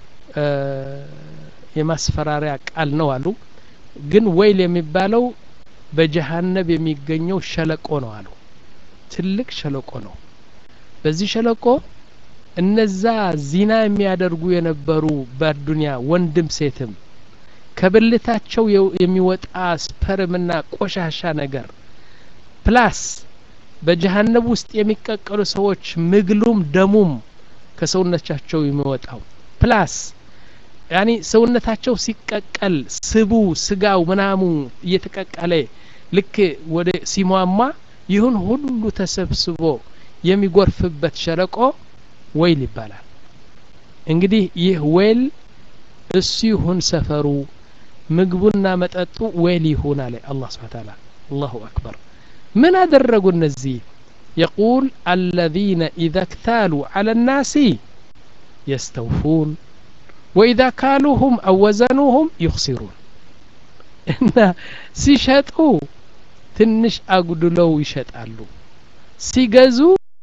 የማስፈራሪያ ቃል ነው አሉ ግን ወይል የሚባለው በጀሃነብ የሚገኘው ሸለቆ ነው አሉ ትልቅ ሸለቆ ነው በዚህ ሸለቆ እነዛ ዚና የሚያደርጉ የነበሩ በዱንያ ወንድም ሴትም ከብልታቸው የሚወጣ ስፐርምና ቆሻሻ ነገር ፕላስ በጀሃነብ ውስጥ የሚቀቀሉ ሰዎች ምግሉም ደሙም ከሰውነታቸው የሚወጣው ፕላስ ያኒ ሰውነታቸው ሲቀቀል ስቡ ስጋው ምናሙ እየተቀቀለ ልክ ወደ ሲሟማ ይሁን ሁሉ ተሰብስቦ የሚጎርፍበት ሸለቆ ወይል ይባላል እንግዲህ ይህ ወይል እሱ ይሁን ሰፈሩ ምግቡና መጠጡ ወይል ይሁን አለ አላህ ስብሓ ታላ አላሁ አክበር ምን አደረጉ እነዚህ يقول الذين إذا اكتالوا على الناس يستوفون وإذا كالوهم أو وزنوهم يخسرون እና ሲሸጡ ትንሽ አጉድለው ይሸጣሉ ሲገዙ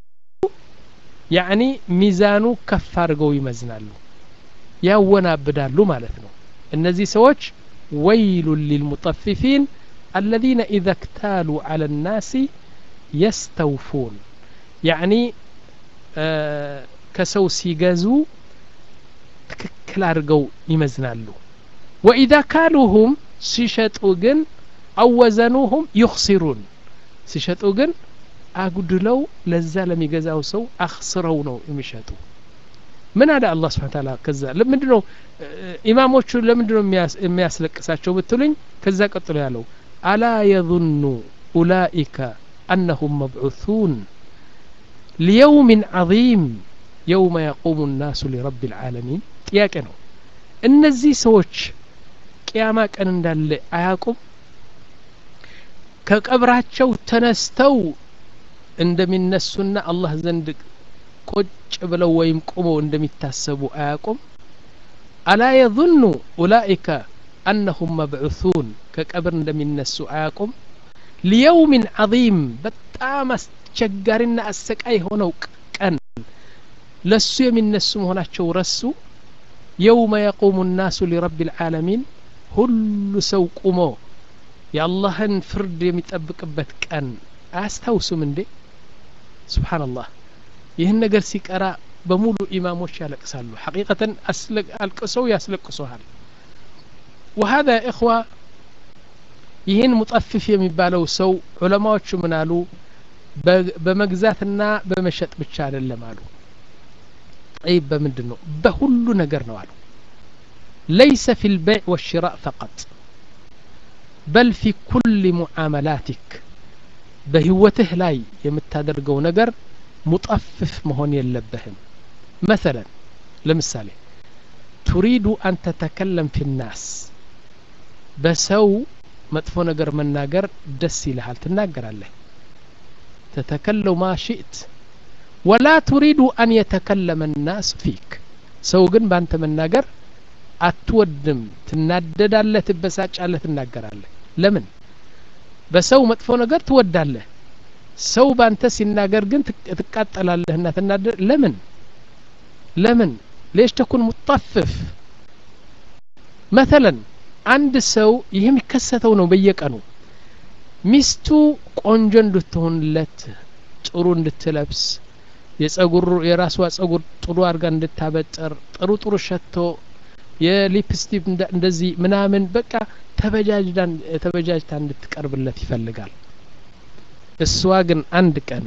ያዕኒ ሚዛኑ ከፍ አድርገው ይመዝናሉ ያወናብዳሉ ማለት ነው እነዚህ ሰዎች ወይሉን ሊልሙጠፊፊን الذين إذا اكتالوا على الناس يستوفون يعني ከሰው ሲገዙ ትክክል አድርገው ይመዝናሉ ወኢዛ ካሉሁም ሲሸጡ ግን አወዘኑሁም ዩክሲሩን ሲሸጡ ግን አጉድለው ለዛ ለሚገዛው ሰው አክስረው ነው የሚሸጡ ምን አለ አላህ ስብሓን ታላ ከዛ ለምንድ ነው ኢማሞቹ ለምንድ ነው የሚያስለቅሳቸው ብትሉኝ ከዛ ቀጥሎ ያለው አላ የظኑ ኡላኢከ أنهم مبعوثون ليوم عظيم يوم يقوم الناس لرب العالمين ጥያቄ ነው እነዚህ ሰዎች ቅያማ ቀን እንዳለ አያቁም ከቀብራቸው ተነስተው እንደሚነሱና አላህ ዘንድ ቁጭ ብለው ወይም ቁመው እንደሚታሰቡ አያቁም አላ የظኑ ኡላኢከ አነሁም መብዑثን ከቀብር እንደሚነሱ አያቁም ሊየውምን ዓظም በጣም አስቸጋሪና አሰቃይ የሆነው ቀን ለሱ የሚነሱ መሆናቸው ረሱ የውመ የቁሙ ናሱ ሊረብ ልዓለሚን ሁሉ ሰው ቁሞ የአላህን ፍርድ የሚጠብቅበት ቀን አያስታውሱም እንዴ ስብሓንላህ ይህን ነገር ሲቀራ በሙሉ ኢማሞች ያለቅሳሉ ሐቂቀተን አልቅሰው ያስለቅሱሃል ወሀዛ እኽዋ ይህን ሙጠፍፍ የሚባለው ሰው ዑለማዎቹ ምን አሉ በመግዛትና በመሸጥ ብቻ አይደለም አሉ ጠይብ በምንድን ነው በሁሉ ነገር ነው አሉ ለይሰ ፊ ልበይዕ ወሽራእ ፈቀጥ በል ፊ ኩል ሙዓመላቲክ በህይወትህ ላይ የምታደርገው ነገር ሙጠፍፍ መሆን የለብህም መሰለን ለምሳሌ ቱሪዱ አን ተተከለም ፊ ናስ በሰው መጥፎ ነገር መናገር ደስ ይልሃል ትናገራለህ ተተከለው ማ ሽእት ወላ ቱሪዱ አን የተከለመ ናስ ፊክ ሰው ግን ባንተ መናገር አትወድም ትናደዳለህ ትበሳጫለህ ትናገራለህ ለምን በሰው መጥፎ ነገር ትወዳለህ ሰው ባንተ ሲናገር ግን ትቃጠላለህና ትናደድ ለምን ለምን ሌሽ ተኩን ሙጠፍፍ መተለን አንድ ሰው ይህ የሚከሰተው ነው በየቀኑ ሚስቱ ቆንጆ እንድትሆንለት ጥሩ እንድትለብስ የጸጉር የራሷ ጸጉር ጥሩ አድርጋ እንድታበጥር ጥሩ ጥሩ ሸቶ የሊፕስቲክ እንደዚህ ምናምን በቃ ተበጃጅታ እንድትቀርብለት ይፈልጋል እሷ ግን አንድ ቀን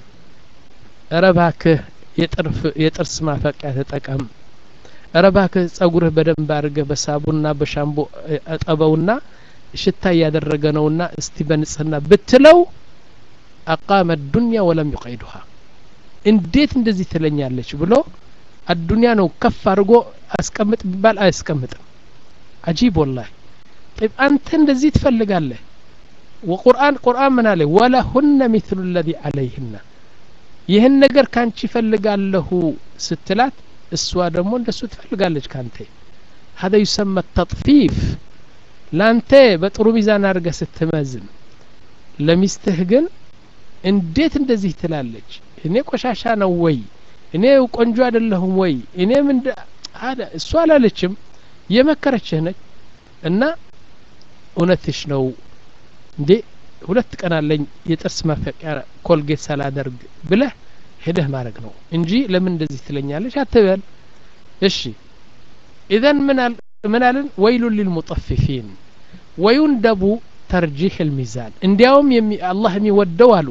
እረባክህ የጥርስ ማፈቂያ ተጠቀም እረባክህ ጸጉርህ በደንብ አድርገህ በሳቡና በሻምቦ እጠበውና ሽታ እያደረገ ነውና እስቲ በንጽህና ብትለው አቃመ ዱንያ ወለም ዩቀይዱሃ እንዴት እንደዚህ ትለኛለች ብሎ አዱንያ ነው ከፍ አድርጎ አስቀምጥ ቢባል አያስቀምጥም አጂብ ወላሂ طيب አንተ እንደዚህ ትፈልጋለህ ወቁርአን ቁርአን ምን አለ ወለሁነ ሚስሉ ለዚ አለይህና ይህን ነገር ካንቺ ይፈልጋለሁ ስትላት እሷ ደግሞ እንደሱ ትፈልጋለች ካንተ هذا يسمى التطفيف ላንተ በጥሩ ሚዛን አድርገ ስትመዝን ለሚስትህ ግን እንዴት እንደዚህ ትላለች እኔ ቆሻሻ ነው ወይ እኔ ቆንጆ አይደለሁም ወይ እኔ ምን አለ እሷ አላለችም የመከረችህ ነች እና እውነትሽ ነው እንዴ ሁለት ቀን አለኝ የጥርስ ማፈቂያ ኮልጌት ሳላደርግ ብለህ ሄደህ ማድረግ ነው እንጂ ለምን እንደዚህ ትለኛለች አትበል እሺ ኢዘን ምን አልን ወይሉን ሊልሙጠፊፊን ወዩንደቡ ተርጂሕ ልሚዛን እንዲያውም አላህ የሚወደው አሉ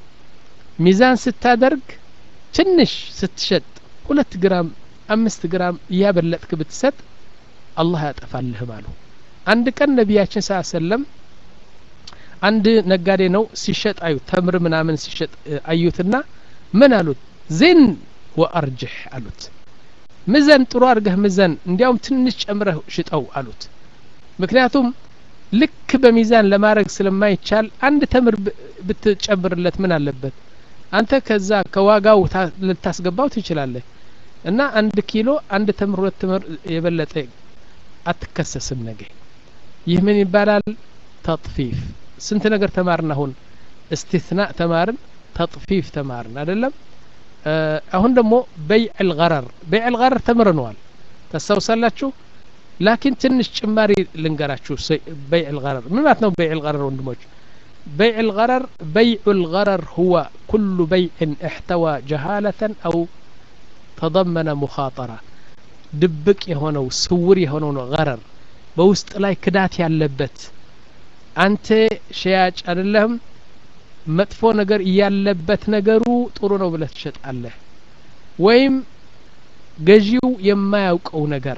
ሚዛን ስታደርግ ትንሽ ስትሸጥ ሁለት ግራም አምስት ግራም እያበለጥክ ብትሰጥ አላህ ያጠፋልህም አሉ አንድ ቀን ነቢያችን ስ ሰለም አንድ ነጋዴ ነው ሲሸጥ አዩት ተምር ምናምን ሲሸጥ አዩትና ምን አሉት ዜን ወአርጅሕ አሉት ምዘን ጥሩ አድርገህ ምዘን እንዲያውም ትንሽ ጨምረህ ሽጠው አሉት ምክንያቱም ልክ በሚዛን ለማድረግ ስለማይቻል አንድ ተምር ብትጨምርለት ምን አለበት አንተ ከዛ ከዋጋው ልታስገባው ትችላለህ እና አንድ ኪሎ አንድ ተምር ሁለት ተምር የበለጠ አትከሰስም ነገ ይህ ምን ይባላል ተጥፊፍ ስንት ነገር ተማርን አሁን እስቲትና ተማርን ተጥፊፍ ተማርን አይደለም አሁን ደግሞ በይዕ ልገረር በይዕ ልገረር ተምረነዋል ታስታውሳላችሁ ላኪን ትንሽ ጭማሪ ልንገራችሁ በይዕ ልገረር ምን ማለት ነው በይዕ ልገረር ወንድሞች بيع الغرر بيع الغرر هو كل بيع احتوى جهالة أو تضمن مخاطرة ድብቅ የሆነው ስውር የሆነው ነው ገረር በውስጥ ላይ ክዳት ያለበት አንተ ሸያጭ አይደለህም መጥፎ ነገር እያለበት ነገሩ ጥሩ ነው ብለህ ትሸጣለህ ወይም ገዢው የማያውቀው ነገር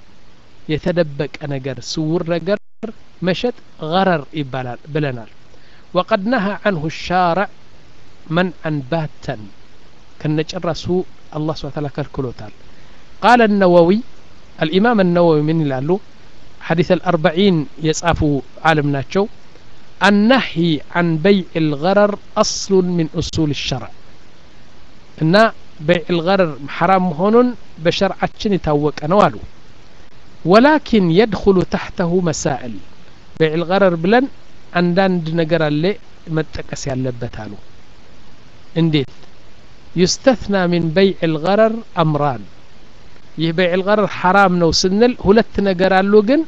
የተደበቀ ነገር ስውር ነገር መሸጥ ገረር ይባላል ብለናል وقد نهى عنه الشارع منعا باتا كنجرسو الله سبحانه وتعالى كالكلوتال قال النووي الإمام النووي من لالو حديث الأربعين يصافو عالم ناتشو النهي عن بيع الغرر أصل من أصول الشرع إن بيع الغرر حرام هون بشرعتشن يتوق أنوالو ولكن يدخل تحته مسائل بيع الغرر بلن አንዳንድ ነገር አለ መጠቀስ ያለበት አሉ እንዴት ዩስተትና ሚን በይዕ ልገረር አምራን ይህ በይዕ ልገረር ሐራም ነው ስንል ሁለት ነገር አሉ ግን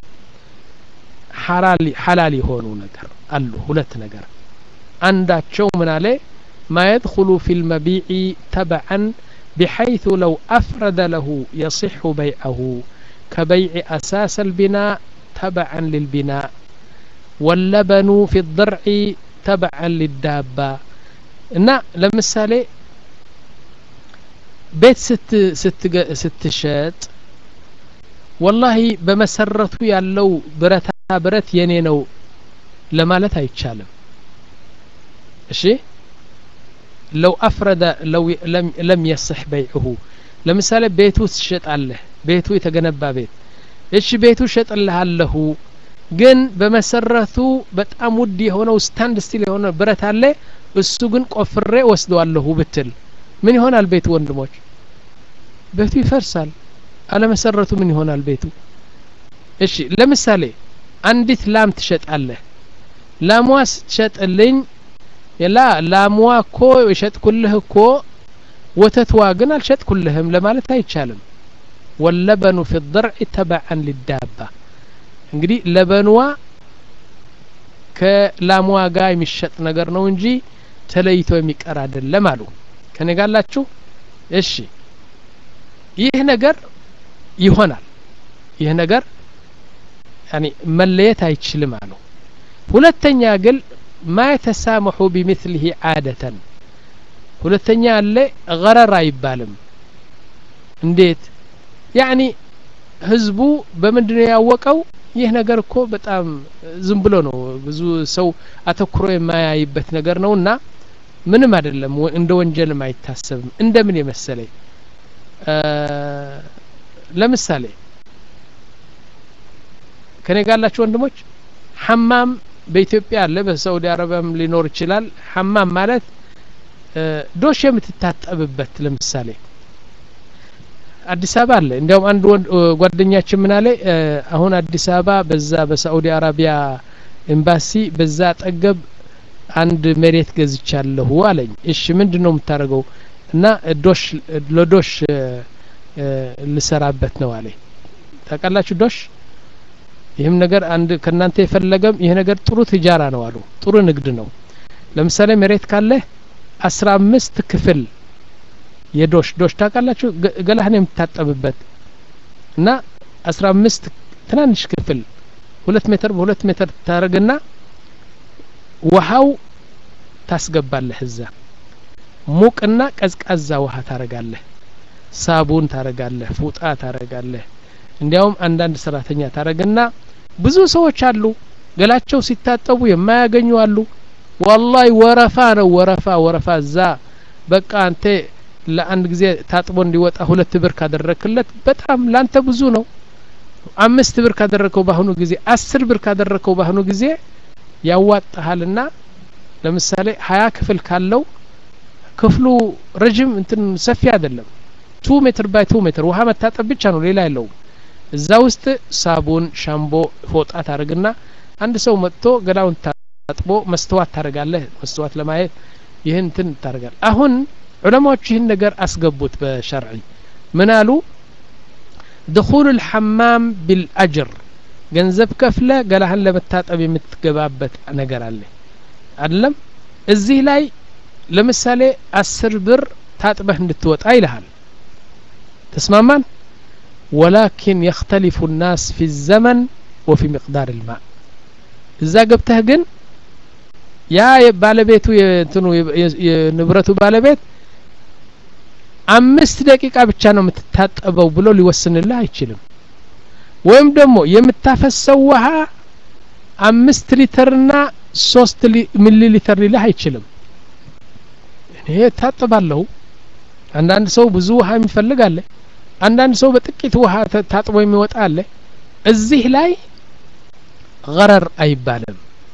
ሐላል የሆኑ ነገር አሉ ሁለት ነገር አንዳቸው ምን አለ ما يدخل في المبيع تبعا بحيث لو أفرد له يصح بيعه كبيع أساس البناء تبعا للبناء واللبن في الضرع تبعا للدابة እና ለምሳሌ ቤት ስትሸጥ ወላሂ በመሰረቱ ያለው ብረታ ብረት የኔ ነው ለማለት አይቻልም እሺ ለው አፍረደ ለው ለም የስሕ በይዕሁ ለምሳሌ ቤቱ ትሸጣለህ ቤቱ የተገነባ ቤት እሺ ቤቱ ሸጥልሃለሁ ግን በመሰረቱ በጣም ውድ የሆነው ስታንድ ስቲል የሆነ ብረት አለ እሱ ግን ቆፍሬ ወስደዋለሁ ብትል ምን ይሆናል ቤቱ ወንድሞች ቤቱ ይፈርሳል አለመሰረቱ ምን ይሆናል ቤቱ እሺ ለምሳሌ አንዲት ላም ትሸጣለህ ላሟ ስትሸጥልኝ ላ ላሟ እኮ የሸጥኩልህ እኮ ወተትዋ ግን አልሸጥኩልህም ለማለት አይቻልም ወለበኑ ፊ ድርዕ ተበዐን ሊዳባ እንግዲህ ለበንዋ ከላሟ ጋር የሚሸጥ ነገር ነው እንጂ ተለይቶ የሚቀር አይደለም አሉ ከኔ ጋላችሁ እሺ ይህ ነገር ይሆናል ይህ ነገር ያኒ መለየት አይችልም አሉ ሁለተኛ ግን ማ የተሳመሑ ቢምስሊህ ዓደተን ሁለተኛ አለ ገረር አይባልም እንዴት ያኒ ህዝቡ በምንድን ነው ያወቀው ይህ ነገር እኮ በጣም ዝም ብሎ ነው ብዙ ሰው አተኩሮ የማያይበት ነገር ነው እና ምንም አይደለም እንደ ወንጀልም አይታሰብም እንደምን የመሰለኝ ለምሳሌ ከኔ ጋላችሁ ወንድሞች ሐማም በኢትዮጵያ አለ በሳዑዲ አረቢያም ሊኖር ይችላል ሐማም ማለት ዶሽ የምትታጠብበት ለምሳሌ አዲስ አበባ አለ እንዲያውም አንድ ጓደኛችን ምን አለ አሁን አዲስ አበባ በዛ በሳዑዲ አረቢያ ኤምባሲ በዛ አጠገብ አንድ መሬት ገዝቻለሁ አለኝ እሺ ምንድን ነው የምታደርገው እና ዶሽ ለዶሽ ልሰራበት ነው አለኝ ታውቃላችሁ ዶሽ ይህም ነገር አንድ ከእናንተ የፈለገም ይህ ነገር ጥሩ ትጃራ ነው አሉ ጥሩ ንግድ ነው ለምሳሌ መሬት ካለ አስራ አምስት ክፍል የዶሽ ዶሽ ታውቃላችሁ ገላህን የምታጠብበት እና አስራ አምስት ትናንሽ ክፍል ሁለት ሜትር በሁለት ሜትር ታደርግና ውሃው ታስገባለህ እዛ ሙቅና ቀዝቃዛ ውሃ ታረጋለህ ሳቡን ታረጋለህ ፉጣ ታረጋለህ እንዲያውም አንዳንድ ሰራተኛ ታረግና ብዙ ሰዎች አሉ ገላቸው ሲታጠቡ የማያገኙ አሉ ዋላሂ ወረፋ ነው ወረፋ ወረፋ እዛ በቃ አንተ ለአንድ ጊዜ ታጥቦ እንዲወጣ ሁለት ብር ካደረክለት በጣም ላንተ ብዙ ነው አምስት ብር ካደረከው በአሁኑ ጊዜ አስር ብር ካደረከው በአሁኑ ጊዜ ያዋጣሃልና ለምሳሌ ሀያ ክፍል ካለው ክፍሉ ረጅም እንትን ሰፊ አይደለም ቱ ሜትር ባይ ቱ ሜትር ውሃ መታጠብ ብቻ ነው ሌላ የለውም እዛ ውስጥ ሳቡን ሻምቦ ፎጣ ታደርግና አንድ ሰው መጥቶ ገላውን ታጥቦ መስተዋት ታደርጋለህ መስተዋት ለማየት ይህን እንትን ታደርጋል አሁን ዑለማዎች ይህን ነገር አስገቡት በሸርዒ ምን አሉ ድኹል ልሐማም ቢልአጅር ገንዘብ ከፍለ ገላህን ለመታጠብ የምትገባበት ነገር አለ አይደለም እዚህ ላይ ለምሳሌ አስር ብር ታጥበህ እንድትወጣ ይልሃል ተስማማን ወላኪን የክተሊፉ ናስ ፊ ዘመን ወፊ ሚቅዳር ልማ እዛ ገብተህ ግን ያ ባለቤቱ የእንትኑ የንብረቱ ባለቤት አምስት ደቂቃ ብቻ ነው የምትታጠበው ብሎ ሊወስንልህ አይችልም ወይም ደግሞ የምታፈሰው ውሃ አምስት ሊትርና ሶስት ሚሊ ሊትር ሊልህ አይችልም እኔ ታጥባለሁ አንዳንድ ሰው ብዙ ውሃ የሚፈልግ አለ አንዳንድ ሰው በጥቂት ውሃ ታጥቦ የሚወጣ አለ እዚህ ላይ ገረር አይባልም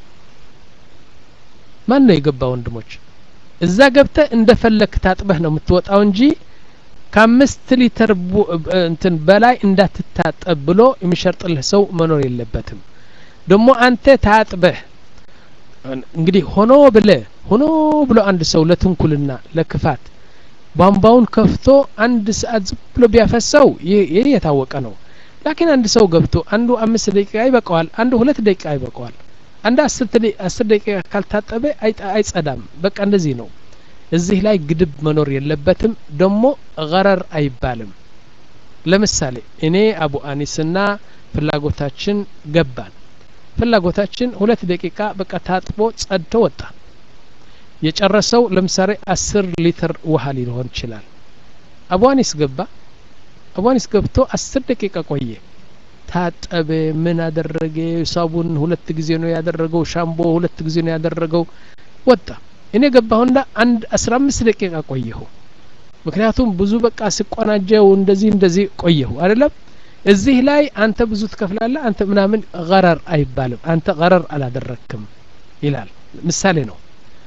ማን ነው የገባ ወንድሞች እዛ ገብተ እንደፈለክ ታጥበህ ነው የምትወጣው እንጂ ከአምስት ሊትር እንትን በላይ እንዳትታጠብ ብሎ የሚሸርጥልህ ሰው መኖር የለበትም ደግሞ አንተ ታጥበህ እንግዲህ ሆኖ ብለ ሆኖ ብሎ አንድ ሰው ለትንኩልና ለክፋት ቧንቧውን ከፍቶ አንድ ሰዓት ዝም ብሎ ቢያፈሰው ይህ የታወቀ ነው ላኪን አንድ ሰው ገብቶ አንዱ አምስት ደቂቃ ይበቀዋል አንዱ ሁለት ደቂቃ ይበቀዋል አንድ አስር ደቂቃ ካልታጠበ አይጸዳም በቃ እንደዚህ ነው እዚህ ላይ ግድብ መኖር የለበትም ደግሞ ገረር አይባልም ለምሳሌ እኔ አቡ አኒስና ፍላጎታችን ገባን ፍላጎታችን ሁለት ደቂቃ በቃ ታጥቦ ጸድቶ ወጣ የጨረሰው ለምሳሌ አስር ሊትር ውሃ ሊሆን ይችላል አቡ አኒስ ገባ አቡ አኒስ ገብቶ አስር ደቂቃ ቆየ ታጠበ ምን አደረገ ሳቡን ሁለት ጊዜ ነው ያደረገው ሻምቦ ሁለት ጊዜ ነው ያደረገው ወጣ እኔ ገባሁና አንድ አስራ አምስት ደቂቃ ቆየሁ ምክንያቱም ብዙ በቃ ስቆናጀው እንደዚህ እንደዚህ ቆየሁ አይደለም እዚህ ላይ አንተ ብዙ ትከፍላለህ አንተ ምናምን ገረር አይባልም አንተ ገረር አላደረክም ይላል ምሳሌ ነው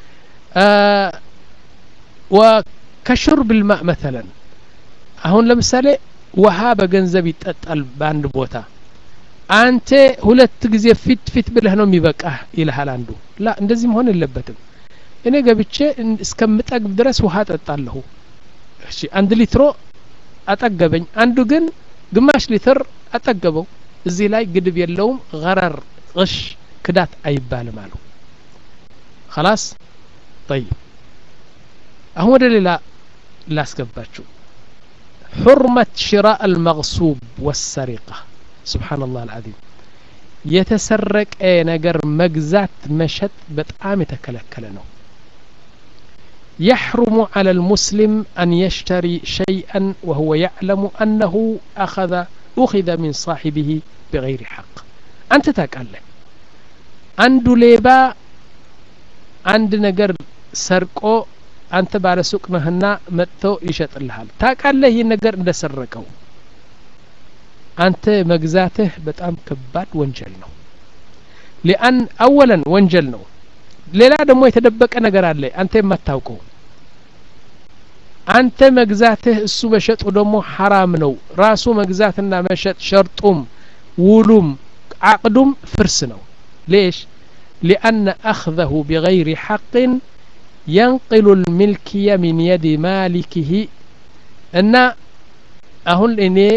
ወከሹርብ ልማእ መተለን አሁን ለምሳሌ ውሃ በገንዘብ ይጠጣል በአንድ ቦታ አንተ ሁለት ጊዜ ፊት ፊት ብለህ ነው የሚበቃህ ይልሃል አንዱ ላ እንደዚህ መሆን የለበትም እኔ ገብቼ እስከምጠግብ ድረስ ውሃ ጠጣለሁ እሺ አንድ ሊትሮ አጠገበኝ አንዱ ግን ግማሽ ሊትር አጠገበው እዚህ ላይ ግድብ የለውም ገረር ቅሽ ክዳት አይባልም አሉ خلاص طيب አሁን ወደ ሌላ ላስገባችሁ حرمة شراء المغصوب والسرقة سبحان الله العظيم የተሰረቀ ነገር መግዛት መሸጥ በጣም የተከለከለ ነው يحرم على المسلم أن يشتري شيئا وهو يعلم أنه أخذ أخذ من صاحبه بغير حق أنت تقال አንዱ ሌባ አንድ ነገር ሰርቆ አንተ ባለ ሱቅ ነህና መጥቶ ይሸጥልሃል ታውቃለህ ይህን ነገር እንደሰረቀው አንተ መግዛትህ በጣም ከባድ ወንጀል ነው ሊአን አወለን ወንጀል ነው ሌላ ደግሞ የተደበቀ ነገር አለ አንተ የማታውቀው አንተ መግዛትህ እሱ መሸጡ ደግሞ ሐራም ነው ራሱ መግዛትና መሸጥ ሸርጡም ውሉም አቅዱም ፍርስ ነው ليش لأن أخذه بغير حق ينقل الملكية من يد مالكه أن أهون إني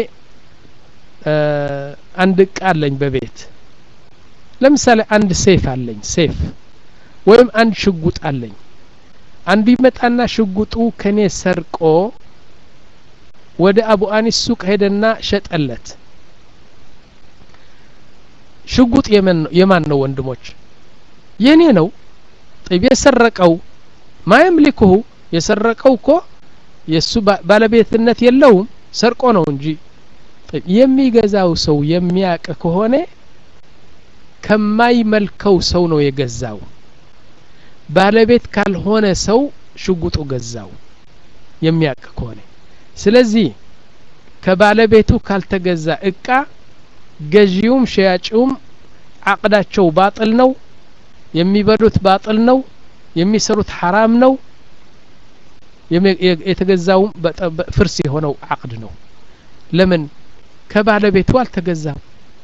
አንድ እቃ አለኝ በቤት ለምሳሌ አንድ ሴፍ አለኝ ሴፍ ወይም አንድ ሽጉጥ አለኝ አንዱ ይመጣና ሽጉጡ ከኔ ሰርቆ ወደ አቡ አኒስ ሱቅ ሄደና ሸጠለት ሽጉጥ የማን ነው ወንድሞች የኔ ነው ጥብ የሰረቀው ማየምሊክሁ የሰረቀው እኮ የእሱ ባለቤትነት የለውም ሰርቆ ነው እንጂ የሚገዛው ሰው የሚያቅ ከሆነ ከማይመልከው ሰው ነው የገዛው ባለቤት ካልሆነ ሰው ሽጉጡ ገዛው የሚያቅ ከሆነ ስለዚህ ከባለቤቱ ካልተገዛ እቃ ገዢውም ሸያጭውም አቅዳቸው ባጥል ነው የሚበሉት ባጥል ነው የሚሰሩት ሐራም ነው የተገዛውም ፍርስ የሆነው አቅድ ነው ለምን ከባለቤቱ አልተገዛም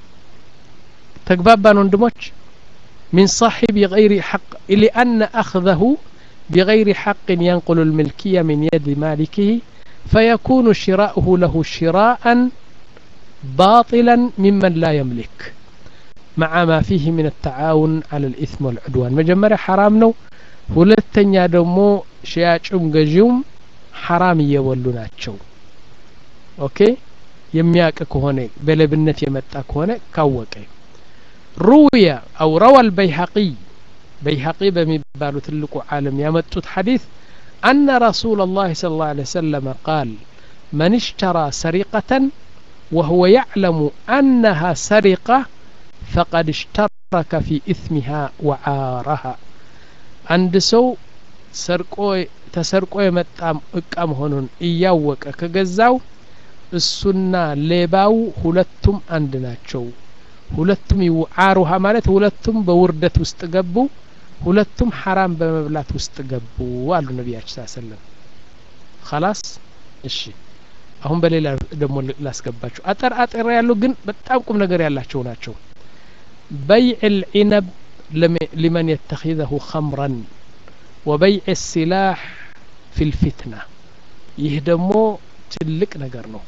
ተግባባን ወንድሞች من صاحب غير حق لأن أخذه بغير حق ينقل الملكية من يد مالكه فيكون شراؤه له شراء باطلا ممن لا يملك مع ما فيه من التعاون على الإثم والعدوان مجمرة حرام نو ሁለተኛ ደግሞ ሸያጩም ገዢውም ሐራም እየበሉ ናቸው ኦኬ የሚያቅ ከሆነ በለብነት የመጣ ከሆነ ካወቀ ሩውየ አው ረዋ አልበይሐቂ በይሐቂ በሚባሉ ትልቁ ዓለም ያመጡት ሐዲስ أن رسول الله صلى الله عليه وسلم قال من اشترى سرقة وهو يعلم أنها سرقة فقد اشترك في إثمها وعارها አንድ ሰው ሰርቆ ተሰርቆ የመጣ እቃ መሆኑን እያወቀ ከገዛው እሱና ሌባው ሁለቱም አንድ ናቸው ሁለቱም ይውዓሩሃ ማለት ሁለቱም በውርደት ውስጥ ገቡ ሁለቱም ሐራም በመብላት ውስጥ ገቡ አሉ ነቢያችን ስ ሰለም ከላስ እሺ አሁን በሌላ ደግሞ ላስገባቸው አጠር አጠር ያሉ ግን በጣም ቁም ነገር ያላቸው ናቸው በይዕ ልዒነብ لمن يتخذه خمرا وبيع السلاح في الفتنة يهدمو تلك نجر ነው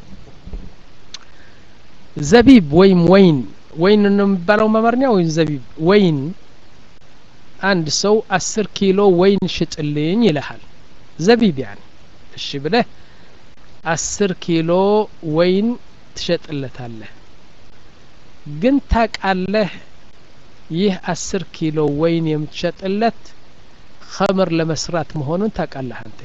ዘቢብ ወይም ወይን ወይን ነው የሚባለው መመርኛ ወይም ዘቢብ ወይን አንድ ሰው አስር ኪሎ ወይን ሽጥልኝ ይልሃል ዘቢብ ያኒ እሺ ብለህ አስር ኪሎ ወይን ትሸጥለታለህ ግን ታቃለህ ይህ አስር ኪሎ ወይን የምትሸጥለት ኸምር ለመስራት መሆኑን ታቃለህ አንተ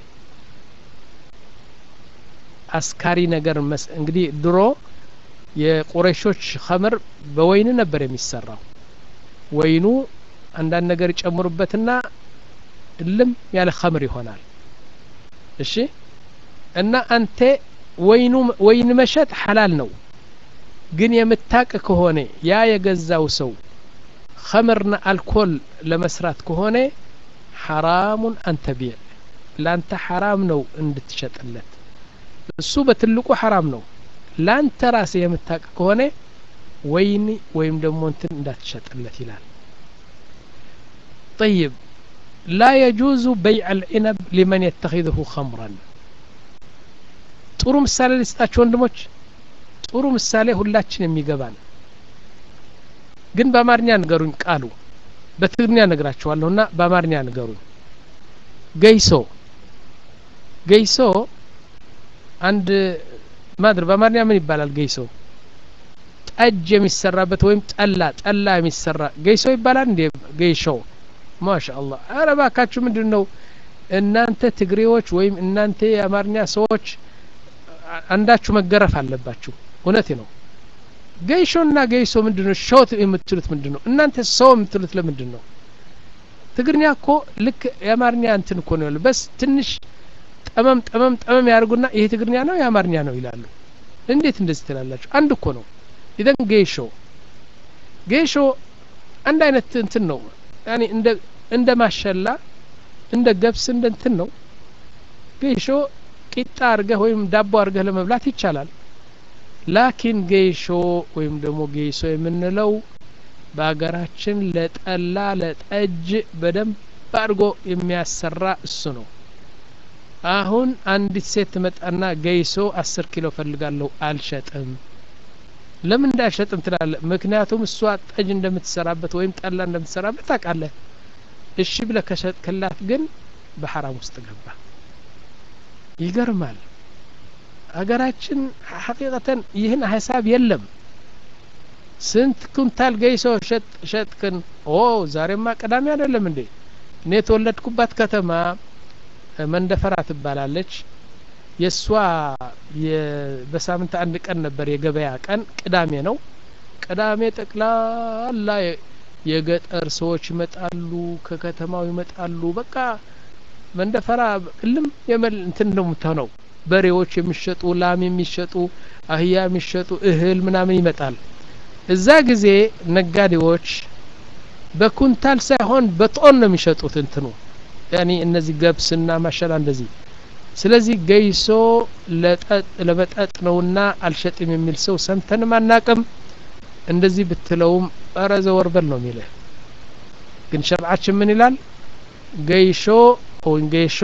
አስካሪ ነገር እንግዲህ ድሮ የቁረሾች ኸምር በወይን ነበር የሚሰራው ወይኑ አንዳንድ ነገር ይጨምሩበትና እልም ያለ ኸምር ይሆናል እሺ እና አንተ ወይኑ ወይን መሸጥ ሐላል ነው ግን የምታቅ ከሆነ ያ የገዛው ሰው ኸምርና አልኮል ለመስራት ከሆነ ሐራሙን አንተ ቢዕ ለአንተ ሐራም ነው እንድትሸጥለት እሱ በትልቁ ሐራም ነው ለአንተ ራስህ የምታቅ ከሆነ ወይን ወይም ደግሞ እንትን እንዳትሸጥለት ይላል طيب لا يجوز بيع العنب لمن يتخذه خمرا ጥሩ ምሳሌ ልስጣችሁ ወንድሞች ጥሩ ምሳሌ ሁላችን የሚገባን ግን በአማርኛ ንገሩኝ ቃሉ በትግርኛ ነግራችኋለሁና በአማርኛ ንገሩኝ ገይሶ ገይሶ አንድ ማድር በአማርኛ ምን ይባላል ገይሶ ጠጅ የሚሰራበት ወይም ጠላ ጠላ የሚሰራ ገይሶ ይባላል እንዴ ገይሾ ማሻ አላህ አረ ባካችሁ ምንድን ነው እናንተ ትግሬዎች ወይም እናንተ የአማርኛ ሰዎች አንዳችሁ መገረፍ አለባችሁ እውነቴ ነው ገይሾና ገይሶ ምንድን ነው ሾት የምትሉት ምንድን ነው እናንተ ሰው የምትሉት ለምንድን ነው ትግርኛ እኮ ልክ የአማርኛ እንትን እኮ ነው በስ ትንሽ ጠመም ጠመም ጠመም ያደርጉና ይሄ ትግርኛ ነው የአማርኛ ነው ይላሉ እንዴት እንደዚህ ትላላችሁ አንድ እኮ ነው ኢዘን ጌሾ ጌሾ አንድ አይነት እንትን ነው ያኔ እንደ እንደ ማሸላ እንደ ገብስ እንደ እንትን ነው ጌሾ ቂጣ አርገህ ወይም ዳቦ አርገህ ለመብላት ይቻላል ላኪን ጌሾ ወይም ደግሞ ጌሶ የምንለው በሀገራችን ለጠላ ለጠጅ በደንብ አድርጎ የሚያሰራ እሱ ነው አሁን አንዲት ሴት ትመጣና ገይሶ አስር ኪሎ ፈልጋለሁ አልሸጥም ለምን እንዳልሸጥም ትላለ ምክንያቱም እሷ ጠጅ እንደምትሰራበት ወይም ጠላ እንደምትሰራበት ታውቃለህ እሺ ብለ ከሸጥክላት ግን በሐራም ውስጥ ገባ ይገርማል ሀገራችን ሐቂቀተን ይህን ሀሳብ የለም ስንት ኩንታል ገይሶ ሸጥክን ኦ ዛሬማ ቅዳሜ አይደለም እንዴ እኔ የተወለድኩባት ከተማ መንደፈራ ትባላለች የእሷ በሳምንት አንድ ቀን ነበር የገበያ ቀን ቅዳሜ ነው ቅዳሜ ጠቅላላ የገጠር ሰዎች ይመጣሉ ከከተማው ይመጣሉ በቃ መንደፈራ እልም የመል እንትን ነው የምትሆነው በሬዎች የሚሸጡ ላም የሚሸጡ አህያ የሚሸጡ እህል ምናምን ይመጣል እዛ ጊዜ ነጋዴዎች በኩንታል ሳይሆን በጦን ነው የሚሸጡት እንትኑ ያኒ እነዚህ ገብስና ማሸላ እንደዚህ ስለዚህ ገይሶ ለመጠጥ ነውና አልሸጥም የሚል ሰው ሰምተንም አናቅም እንደዚህ ብትለውም ኧረ ዘወርበል ነው የሚልህ ግን ሸርዓችን ምን ይላል ገይሾ ወይም ገይሾ